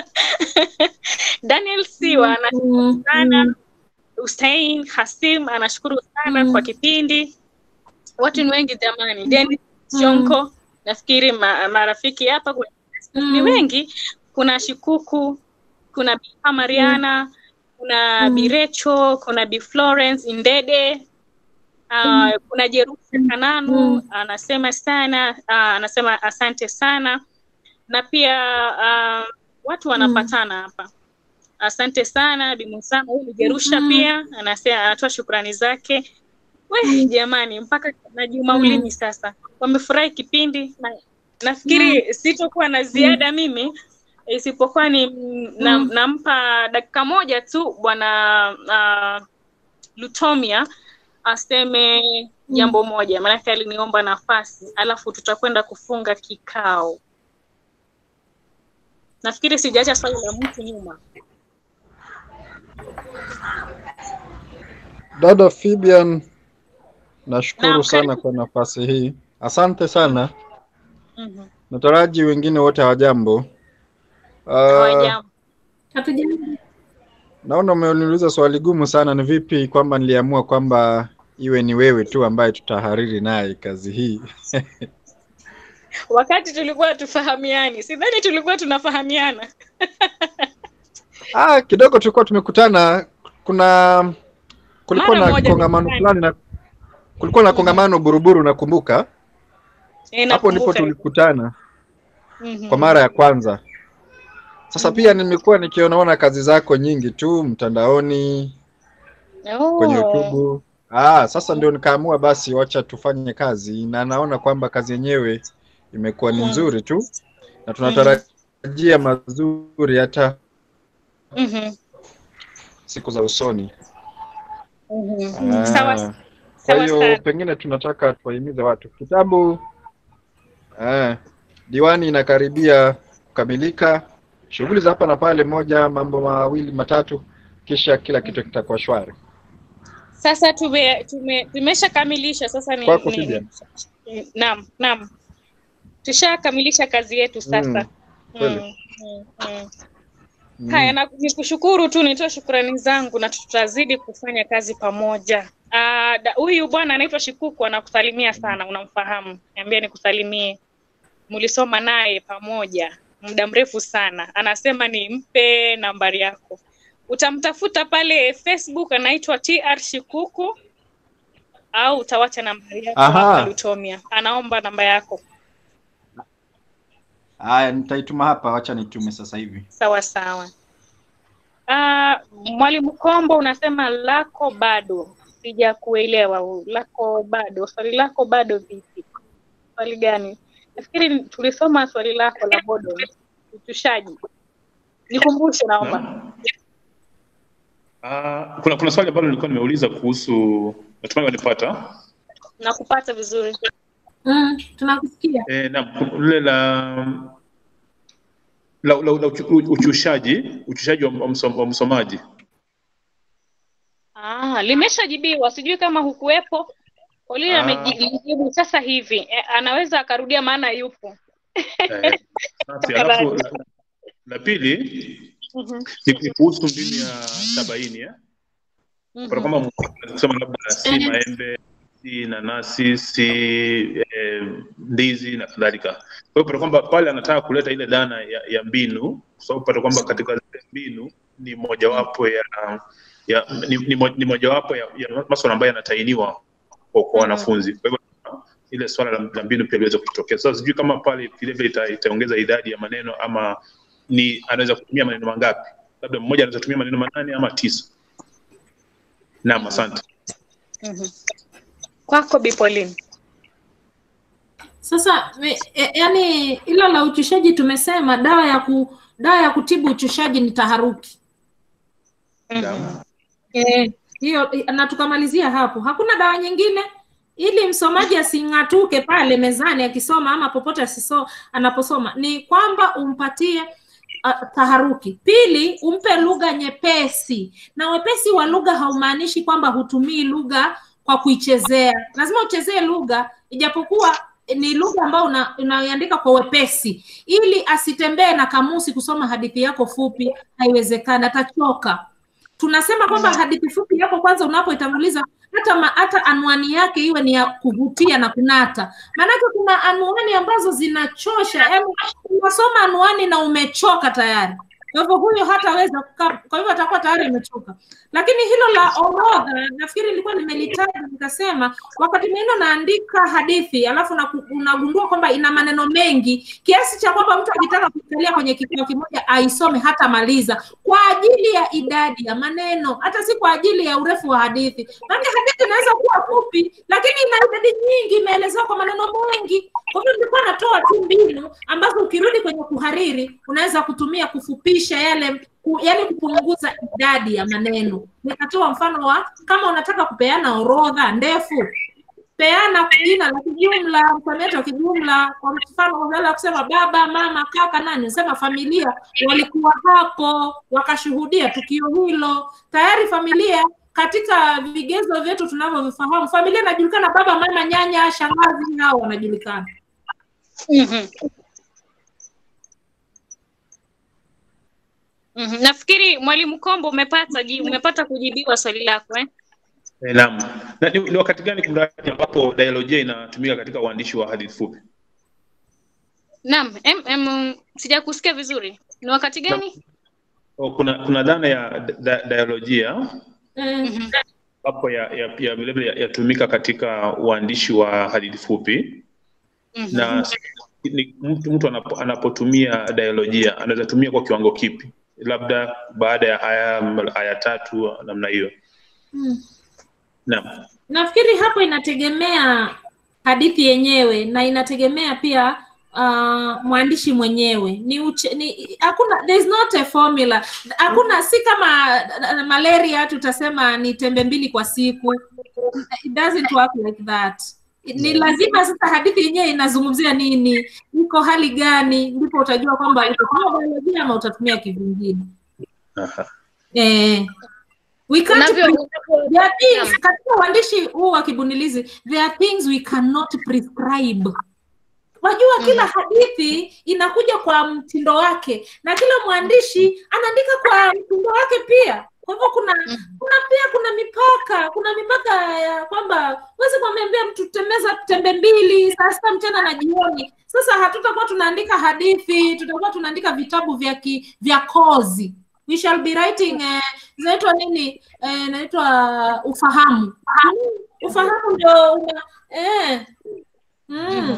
Daniel Siwa anashukuru sana. Hussein Hasim anashukuru sana kwa kipindi. Watu ni wengi jamani. Dennis Chonko, nafikiri ma, marafiki hapa kuna- ni wengi. Kuna Shikuku, kuna Bi Mariana, kuna Bi Recho, kuna Bi Florence Indede, uh, kuna Jerusha Kananu anasema sana, uh, anasema asante sana na pia uh, watu wanapatana hapa. Asante sana Bi Musama, huyu ni Jerusha Mm. pia anasema anatoa shukrani zake. We jamani, mpaka na Juma Ulimi sasa wamefurahi kipindi na, nafikiri sitokuwa na ziada mimi isipokuwa ni na, Mm. nampa dakika moja tu bwana uh, Lutomia aseme jambo moja, maanake aliniomba nafasi, alafu tutakwenda kufunga kikao. Nafikiri sijaacha swali la mtu nyuma. Dada Fibian, nashukuru Naam, sana kwa nafasi hii. Asante sana. Mhm. Nataraji wengine wote hawajambo. Uh, Hawajambo. naona umeniuliza swali gumu sana. Ni vipi kwamba niliamua kwamba iwe ni wewe tu ambaye tutahariri naye kazi hii? Wakati tulikuwa tufahamiani, sidhani tulikuwa tunafahamiana. Ah, kidogo tulikuwa tumekutana. Kuna kulikuwa Mara na moja kongamano nimefanya. fulani na kulikuwa na kongamano Buruburu, nakumbuka Eh, hapo ndipo nakumbuka. tulikutana Mhm. kwa mara ya kwanza. Sasa pia nimekuwa nikionaona kazi zako nyingi tu mtandaoni kwenye Oh. YouTube. Ah, sasa ndio nikaamua basi wacha tufanye kazi na naona kwamba kazi yenyewe imekuwa ni Mm. nzuri tu na tunatarajia mazuri hata Mhm. siku za usoni. Mhm. Ah. Sawa Kwa Sawa hiyo sana. pengine tunataka tuwahimize watu kitabu eh, diwani inakaribia kukamilika, shughuli za hapa na pale, moja mambo mawili matatu, kisha kila kitu kitakuwa shwari. Sasa tume, tume, tumeshakamilisha sasa ni, Kwako ni, Fibian. ni naam naam, tushakamilisha kazi yetu sasa. Mm, kweli. Mm, mm, mm. Mm. Haya, na nikushukuru tu, nitoe shukrani zangu na tutazidi kufanya kazi pamoja. Ah, da- Huyu bwana anaitwa Shikuku anakusalimia sana, unamfahamu? Niambia nikusalimie. Mlisoma naye pamoja muda mrefu sana. Anasema nimpe nambari yako. Utamtafuta pale Facebook, anaitwa TR Shikuku au utawacha nambari yako Aha. hapa Lutomia. Anaomba namba yako. Haya, nitaituma hapa, wacha nitume sasa hivi. Sawa sawa. Ah, Mwalimu Kombo unasema lako bado, sijakuelewa. Lako bado, swali lako bado vipi? Swali gani? Nafikiri tulisoma swali lako la bodo, utushaji. Nikumbushe naomba. Ah, kuna kuna swali ambalo nilikuwa nimeuliza kuhusu natumai wanipata Nakupata vizuri. Mm, tunakusikia. eh, na lile la la, la, la uchu- uchushaji uchushaji wa, wa, msom, wa msomaji Ah, limeshajibiwa, sijui kama hukuwepo. Pauline Ah. amejibu sasa hivi. Eh, anaweza akarudia maana yupo. eh, basi, alafu la, la pili Mhm. ni ni kuhusu mbinu ya sabaini eh? Kwa kwamba mtu kusema labda si maembe si nanasi si eh, ndizi na kadhalika. Kwa hiyo pata kwamba pale anataka kuleta ile dhana ya, ya mbinu, kwa sababu pata kwamba katika zile mbinu ni mojawapo ya, ya ni, ni, mo- ni mojawapo ya, ya maswala ambayo yanatainiwa kwa, kwa wanafunzi. Kwa hivyo ile swala la, la mbinu pia liweze kutokea. Sasa sijui kama pale vilevile ita, itaongeza idadi ya maneno ama ni anaweza kutumia maneno mangapi? Labda mmoja anaweza kutumia maneno manane ama tisa. Naam, asante. Mhm. Kwako Bi Pauline. Sasa me, e, yani hilo la uchushaji tumesema dawa ya ku, dawa ya kutibu uchushaji ni taharuki. Eh, hiyo na tukamalizia hapo. Hakuna dawa nyingine ili msomaji asing'atuke pale mezani akisoma ama popote asiso anaposoma, ni kwamba umpatie uh, taharuki. Pili, umpe lugha nyepesi, na wepesi wa lugha haumaanishi kwamba hutumii lugha kwa kuichezea. Lazima uchezee lugha, ijapokuwa ni lugha ambayo una, unaiandika kwa wepesi, ili asitembee na kamusi kusoma hadithi yako fupi. Haiwezekani, atachoka tunasema kwamba hadithi fupi yako kwanza unapoitanguliza hata ma, hata anwani yake iwe ni ya kuvutia na kunata maanake kuna anwani ambazo zinachosha yani unasoma anwani na umechoka tayari kwa hivyo huyo hataweza kukaa kwa hivyo atakuwa tayari amechoka lakini hilo la orodha nafikiri nilikuwa nimelitaja nikasema wakati mwingine unaandika hadithi alafu na unagundua kwamba ina maneno mengi kiasi cha kwamba mtu akitaka kuikalia kwenye kikao kimoja aisome hata maliza kwa ajili ya idadi ya maneno hata si kwa ajili ya urefu wa hadithi maana hadithi inaweza kuwa fupi lakini ina idadi nyingi imeelezewa kwa maneno mengi kwa hivyo nilikuwa natoa tu mbinu ambazo ukirudi kwenye kuhariri unaweza kutumia kufupisha yale ku, yani kupunguza idadi ya maneno nikatoa mfano wa kama unataka kupeana orodha ndefu peana jina la kijumla msamiati wa kijumla kwa mfano badala ya kusema baba mama kaka nani sema familia walikuwa hapo wakashuhudia tukio hilo tayari familia katika vigezo vyetu tunavyovifahamu familia inajulikana baba mama nyanya shangazi hao wanajulikana Mhm. Mhm. Nafikiri Mwalimu Kombo umepata ji- umepata kujibiwa swali lako eh? Eh, Naam. Na ni, ni wakati gani kumradhi ambapo dialojia inatumika katika uandishi wa hadithi fupi? Naam, em, em, sijakusikia vizuri. Ni wakati gani? O, kuna kuna dhana ya da, dialojia Mhm. ambapo ya ya ya vilevile ya- yatumika katika uandishi wa hadithi fupi Mhm. na ni, mtu, mtu anapo, anapotumia dialojia anaweza tumia kwa kiwango kipi? Labda baada ya aya aya tatu namna hiyo. hmm. Naam. nafikiri hapo inategemea hadithi yenyewe na inategemea pia uh, mwandishi mwenyewe ni, uche, ni hakuna there is not a formula hakuna si kama uh, malaria tutasema ni tembe mbili kwa siku it doesn't work like that ni lazima sasa hadithi yenyewe inazungumzia nini iko hali gani ndipo utajua kwamba utatumia biolojia ama utatumia kivingine Aha. eh, we can't Unavyo- pre- there are things katika uandishi huu wa kibunilizi there are things we cannot prescribe wajua kila hadithi inakuja kwa mtindo wake na kila mwandishi anaandika kwa mtindo wake pia kwa hivyo kuna kuna pia kuna mipaka kuna mipaka ya kwamba huwezi kumwambia mtu tembeza tembe mbili saa sita mchana na jioni sasa hatutakuwa tunaandika hadithi tutakuwa tunaandika vitabu vya ki, vya kozi we shall be writing eh, zinaitwa nini eh, inaitwa ufahamu ufahamu ndio una eh, mm.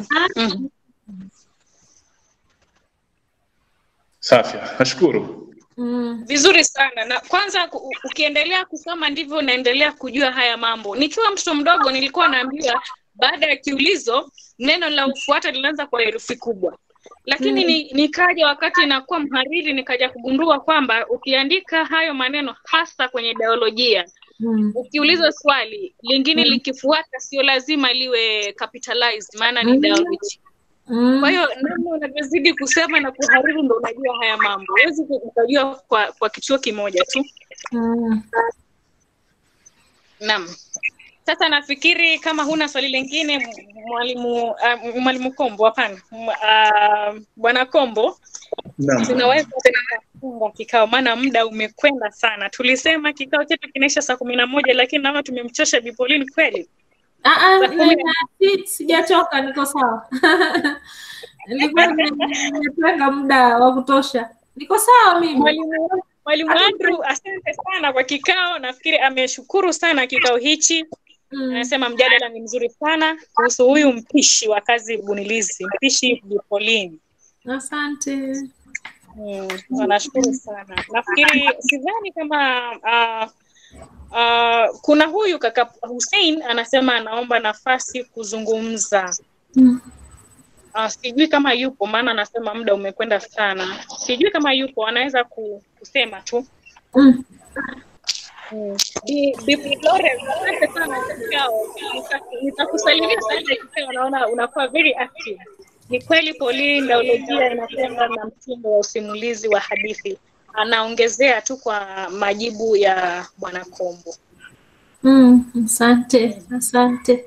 Safi, nashukuru. Mm. vizuri sana na kwanza ku- ukiendelea kusoma ndivyo unaendelea kujua haya mambo nikiwa mtoto mdogo nilikuwa naambiwa baada ya kiulizo neno la ufuata linaanza kwa herufi kubwa lakini Mm. ni, nikaja wakati nakuwa mhariri nikaja kugundua kwamba ukiandika hayo maneno hasa kwenye biolojia Mm. ukiulizwa swali lingine Mm. likifuata sio lazima liwe capitalized maana ni Mm. biology Mm. kwa hiyo namna unavyozidi kusema na kuhariri ndo unajua haya mambo huwezi ku- ukajua kwa, kwa kituo kimoja tu Mm. naam sasa nafikiri kama huna swali lingine m- mwalimu uh, mwalimu kombo hapana M- uh, bwana kombo Naam. tunaweza tukafunga kikao maana muda umekwenda sana tulisema kikao chetu kinaisha saa kumi na moja lakini naona tumemchosha bipolini kweli Ah, ah, Saa kumi na- nina- si- sijachoka niko sawa nilikuwa nime- nimetenga muda wa kutosha niko sawa mimi Mwalimu Mwalimu Andrew, asante sana kwa kikao. Nafikiri ameshukuru sana kikao hichi. Anasema mjadala ni mzuri sana kuhusu huyu mpishi wa kazi bunilizi, mpishi Bipolini. asante Mm, wanashukuru sana. Nafikiri sidhani kama uh, uh, kuna huyu kaka Hussein anasema anaomba nafasi kuzungumza. Mm. Uh, sijui kama yupo, maana anasema muda umekwenda sana. Sijui kama yupo, anaweza ku, kusema tu. Mm. Mm. Bi- Bi Florence, asante sana kwa kikao. Nita- Nitakusalimia sana kikao, naona unakuwa very active. Ni kweli Pauline, biolojia inakwenda na mtindo wa usimulizi wa hadithi. Anaongezea tu kwa majibu ya Bwana Kombo. Mm, asante asante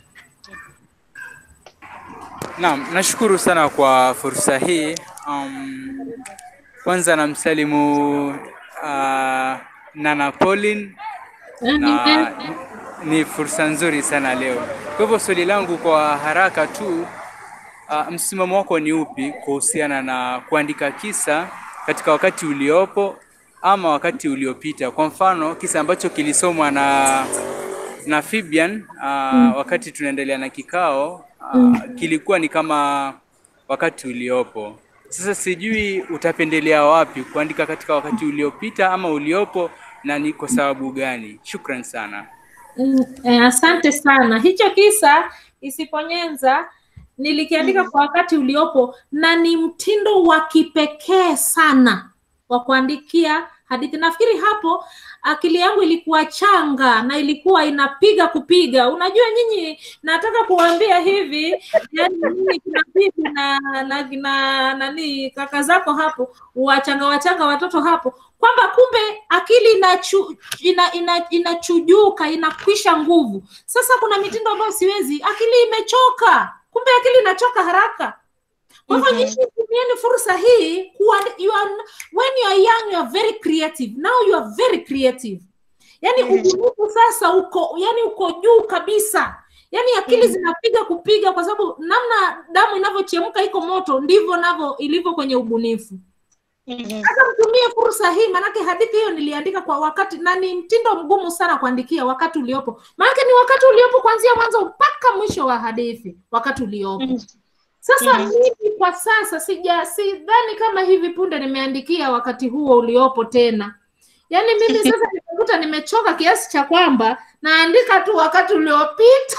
Naam, nashukuru sana kwa fursa hii. Um, kwanza namsalimu uh, Nana Pauline na ni fursa nzuri sana leo. Kwa hivyo swali langu kwa haraka tu, uh, msimamo wako ni upi kuhusiana na kuandika kisa katika wakati uliopo ama wakati uliopita? Kwa mfano kisa ambacho kilisomwa na na Fibian uh, Mm. wakati tunaendelea na kikao uh, Mm. kilikuwa ni kama wakati uliopo. Sasa sijui utapendelea wapi kuandika katika wakati uliopita ama uliopo na ni kwa sababu gani? Shukran sana. Mm, eh, asante sana. Hicho kisa Isiponyenza nilikiandika kwa wakati uliopo na ni mtindo wa kipekee sana wa kuandikia hadithi. Nafikiri hapo akili yangu ilikuwa changa na ilikuwa inapiga kupiga. Unajua nyinyi, nataka kuwaambia hivi, yani nyinyi kina bibi na na kina nani kaka zako hapo, wachanga wachanga watoto hapo, kwamba kumbe akili inachu, ina, ina, inachujuka inakwisha nguvu. Sasa kuna mitindo ambayo siwezi, akili imechoka, kumbe akili inachoka haraka. Kwa hivyo nyinyi tumieni fursa hii kuwa, you are, when you are young you are very creative. Now you are very creative. Yani ubunifu sasa uko yani uko juu kabisa. Yani akili zinapiga kupiga kwa sababu namna damu inavyochemka iko moto ndivyo navyo ilivyo kwenye ubunifu. Sasa mtumie fursa hii, maanake hadithi hiyo niliandika kwa wakati na ni mtindo mgumu sana kuandikia wakati uliopo, maanake ni wakati uliopo kuanzia mwanzo mpaka mwisho wa hadithi, wakati uliopo. Sasa Mhm. mimi kwa sasa sija sidhani kama hivi punde nimeandikia wakati huo uliopo tena. Yaani mimi sasa nimekuta nimechoka kiasi cha kwamba naandika tu wakati uliopita.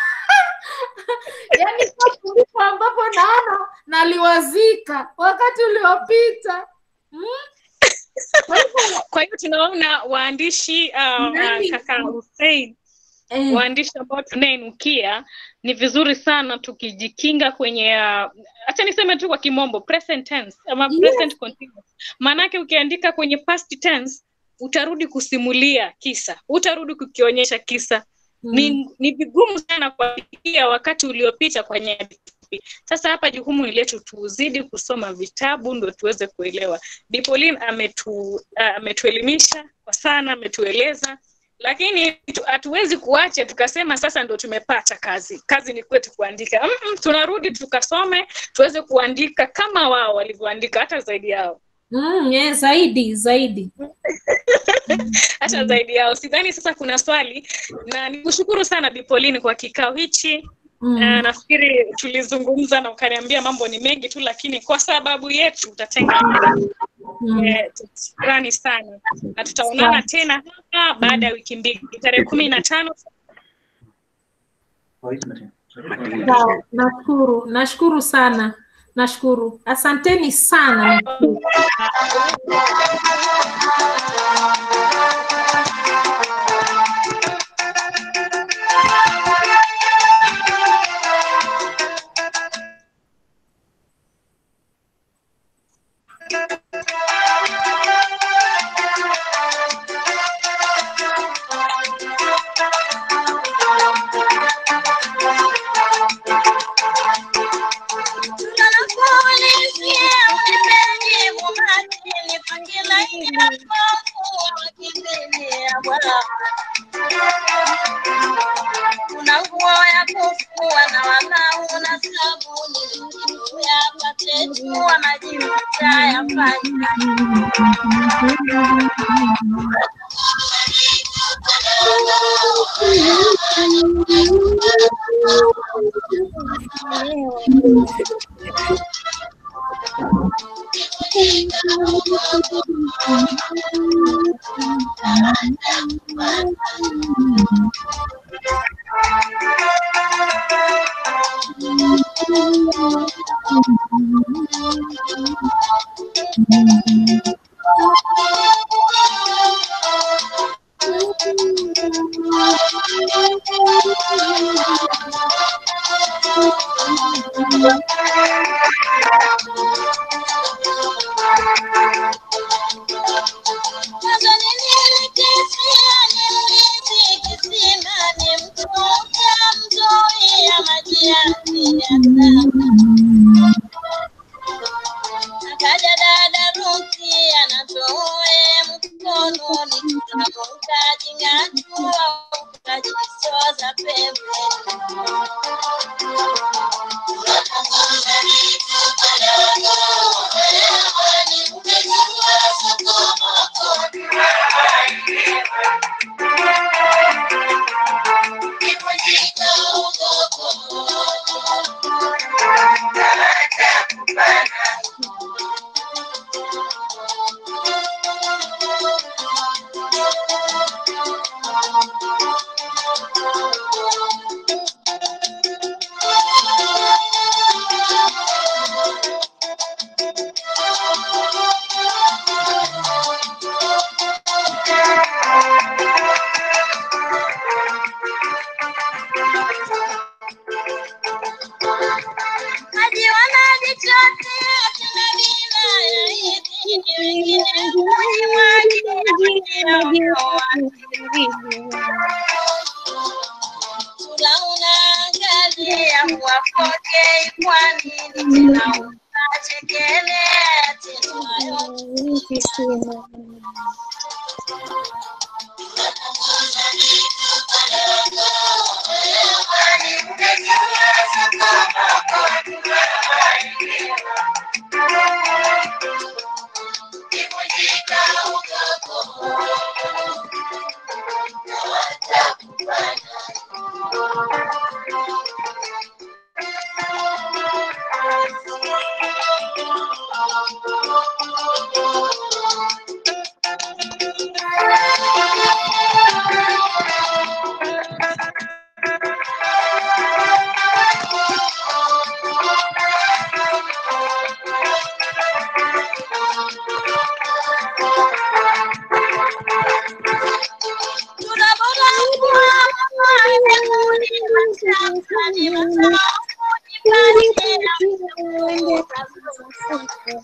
yaani hapo ndipo ambapo naona naliwazika wakati uliopita. Mm? Kwa hiyo tunaona waandishi uh, uh, Nani? kaka Hussein Eh. waandishi ambao tunainukia ni vizuri sana tukijikinga kwenye uh, acha niseme tu kwa kimombo present tense ama Yes. present continuous maanake ukiandika kwenye past tense utarudi kusimulia kisa utarudi kukionyesha kisa ni, ni vigumu sana kuandikia wakati uliopita kwenye hadithi. Sasa hapa jukumu ni letu, tuzidi kusoma vitabu ndo tuweze kuelewa. Dipolin ametu, uh, ametuelimisha kwa sana, ametueleza lakini tu- hatuwezi kuacha tukasema sasa ndo tumepata kazi. Kazi ni kwetu kuandika. Mm-mm, tunarudi tukasome tuweze kuandika kama wao walivyoandika, hata zaidi yao Mm, yeah, zaidi zaidi hata zaidi yao. Sidhani sasa kuna swali, na nikushukuru sana Bipolini kwa kikao hichi. Mm. Uh, nafikiri tulizungumza na ukaniambia mambo ni mengi tu, lakini kwa sababu yetu utatenga muda. Mm. Eh, Shukrani sana, na tutaonana tena hapa baada ya wiki mbili tarehe kumi na tano Sawa, nashukuru nashukuru sana nashukuru asanteni sana Kuna nguo ya kufua na wala una sabuni, yapate jua maji utayafanya. Kwanza nilikisia nimlisi kisima nimtoka mzoea maji yake Akaja dada Ruki anatoe mkononi kitabu kajing'atua ukajisoza Najiona jichotea tena bila ya hivi wengine unaangalia huwapokei kwa nini tena unachekelea tena Tunabora kuwa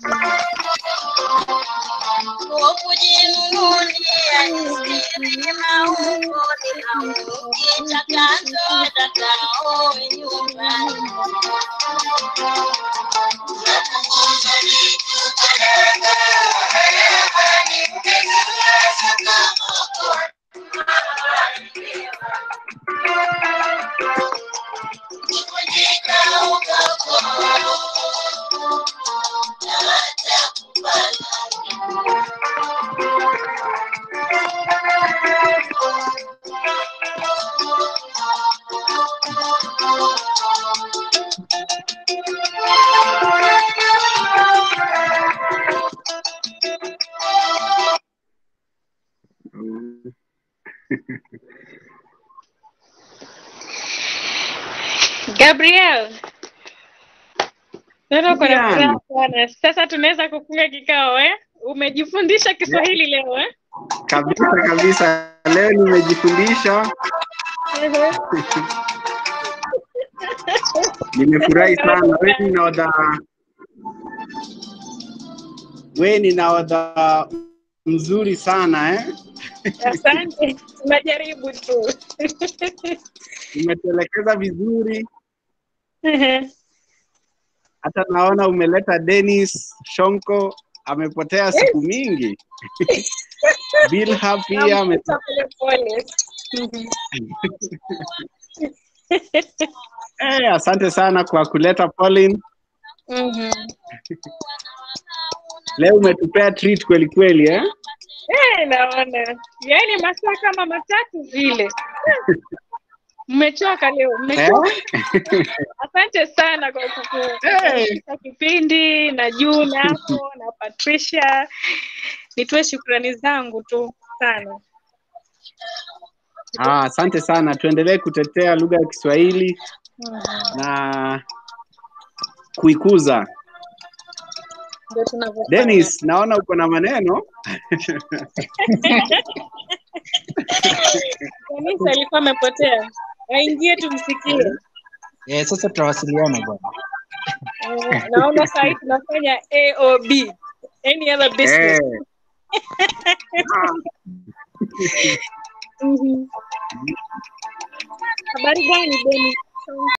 kujinunulia isiri maungo ni hamu kitakacho takaoe nyumbani Gabriel. Naona uko na Vivian. furaha sana. Sasa tunaweza kufunga kikao eh? Umejifundisha Kiswahili leo eh? Kabisa kabisa, leo nimejifundisha, nimefurahi sana. Wewe ni nahodha, wewe ni nahodha mzuri sana eh? Asante. Tunajaribu tu. Umetuelekeza vizuri, hata naona umeleta Dennis Shonko, amepotea siku mingi. Bilha pia ame... Namkuta pole pole. eh, asante sana kwa kuleta Pauline. Mhm. Leo umetupea treat kweli kweli eh? Eh, naona. Yaani masaa kama matatu vile. Mmechoka leo, mmechoka. Asante sana kwa kukufikisha kipindi na Juna hapo na Patricia. Nitoe shukrani zangu tu sana. Ah, asante sana, tuendelee kutetea lugha ya Kiswahili Mhm. na kuikuza. Ndio tunavyofanya. Dennis, naona uko na maneno Kanisa alikuwa amepotea. Aingie tumsikie. Eh, sasa tutawasiliana bwana. Eh, Naona saa hii tunafanya AOB. Any other business. Mhm. Habari gani Dennis?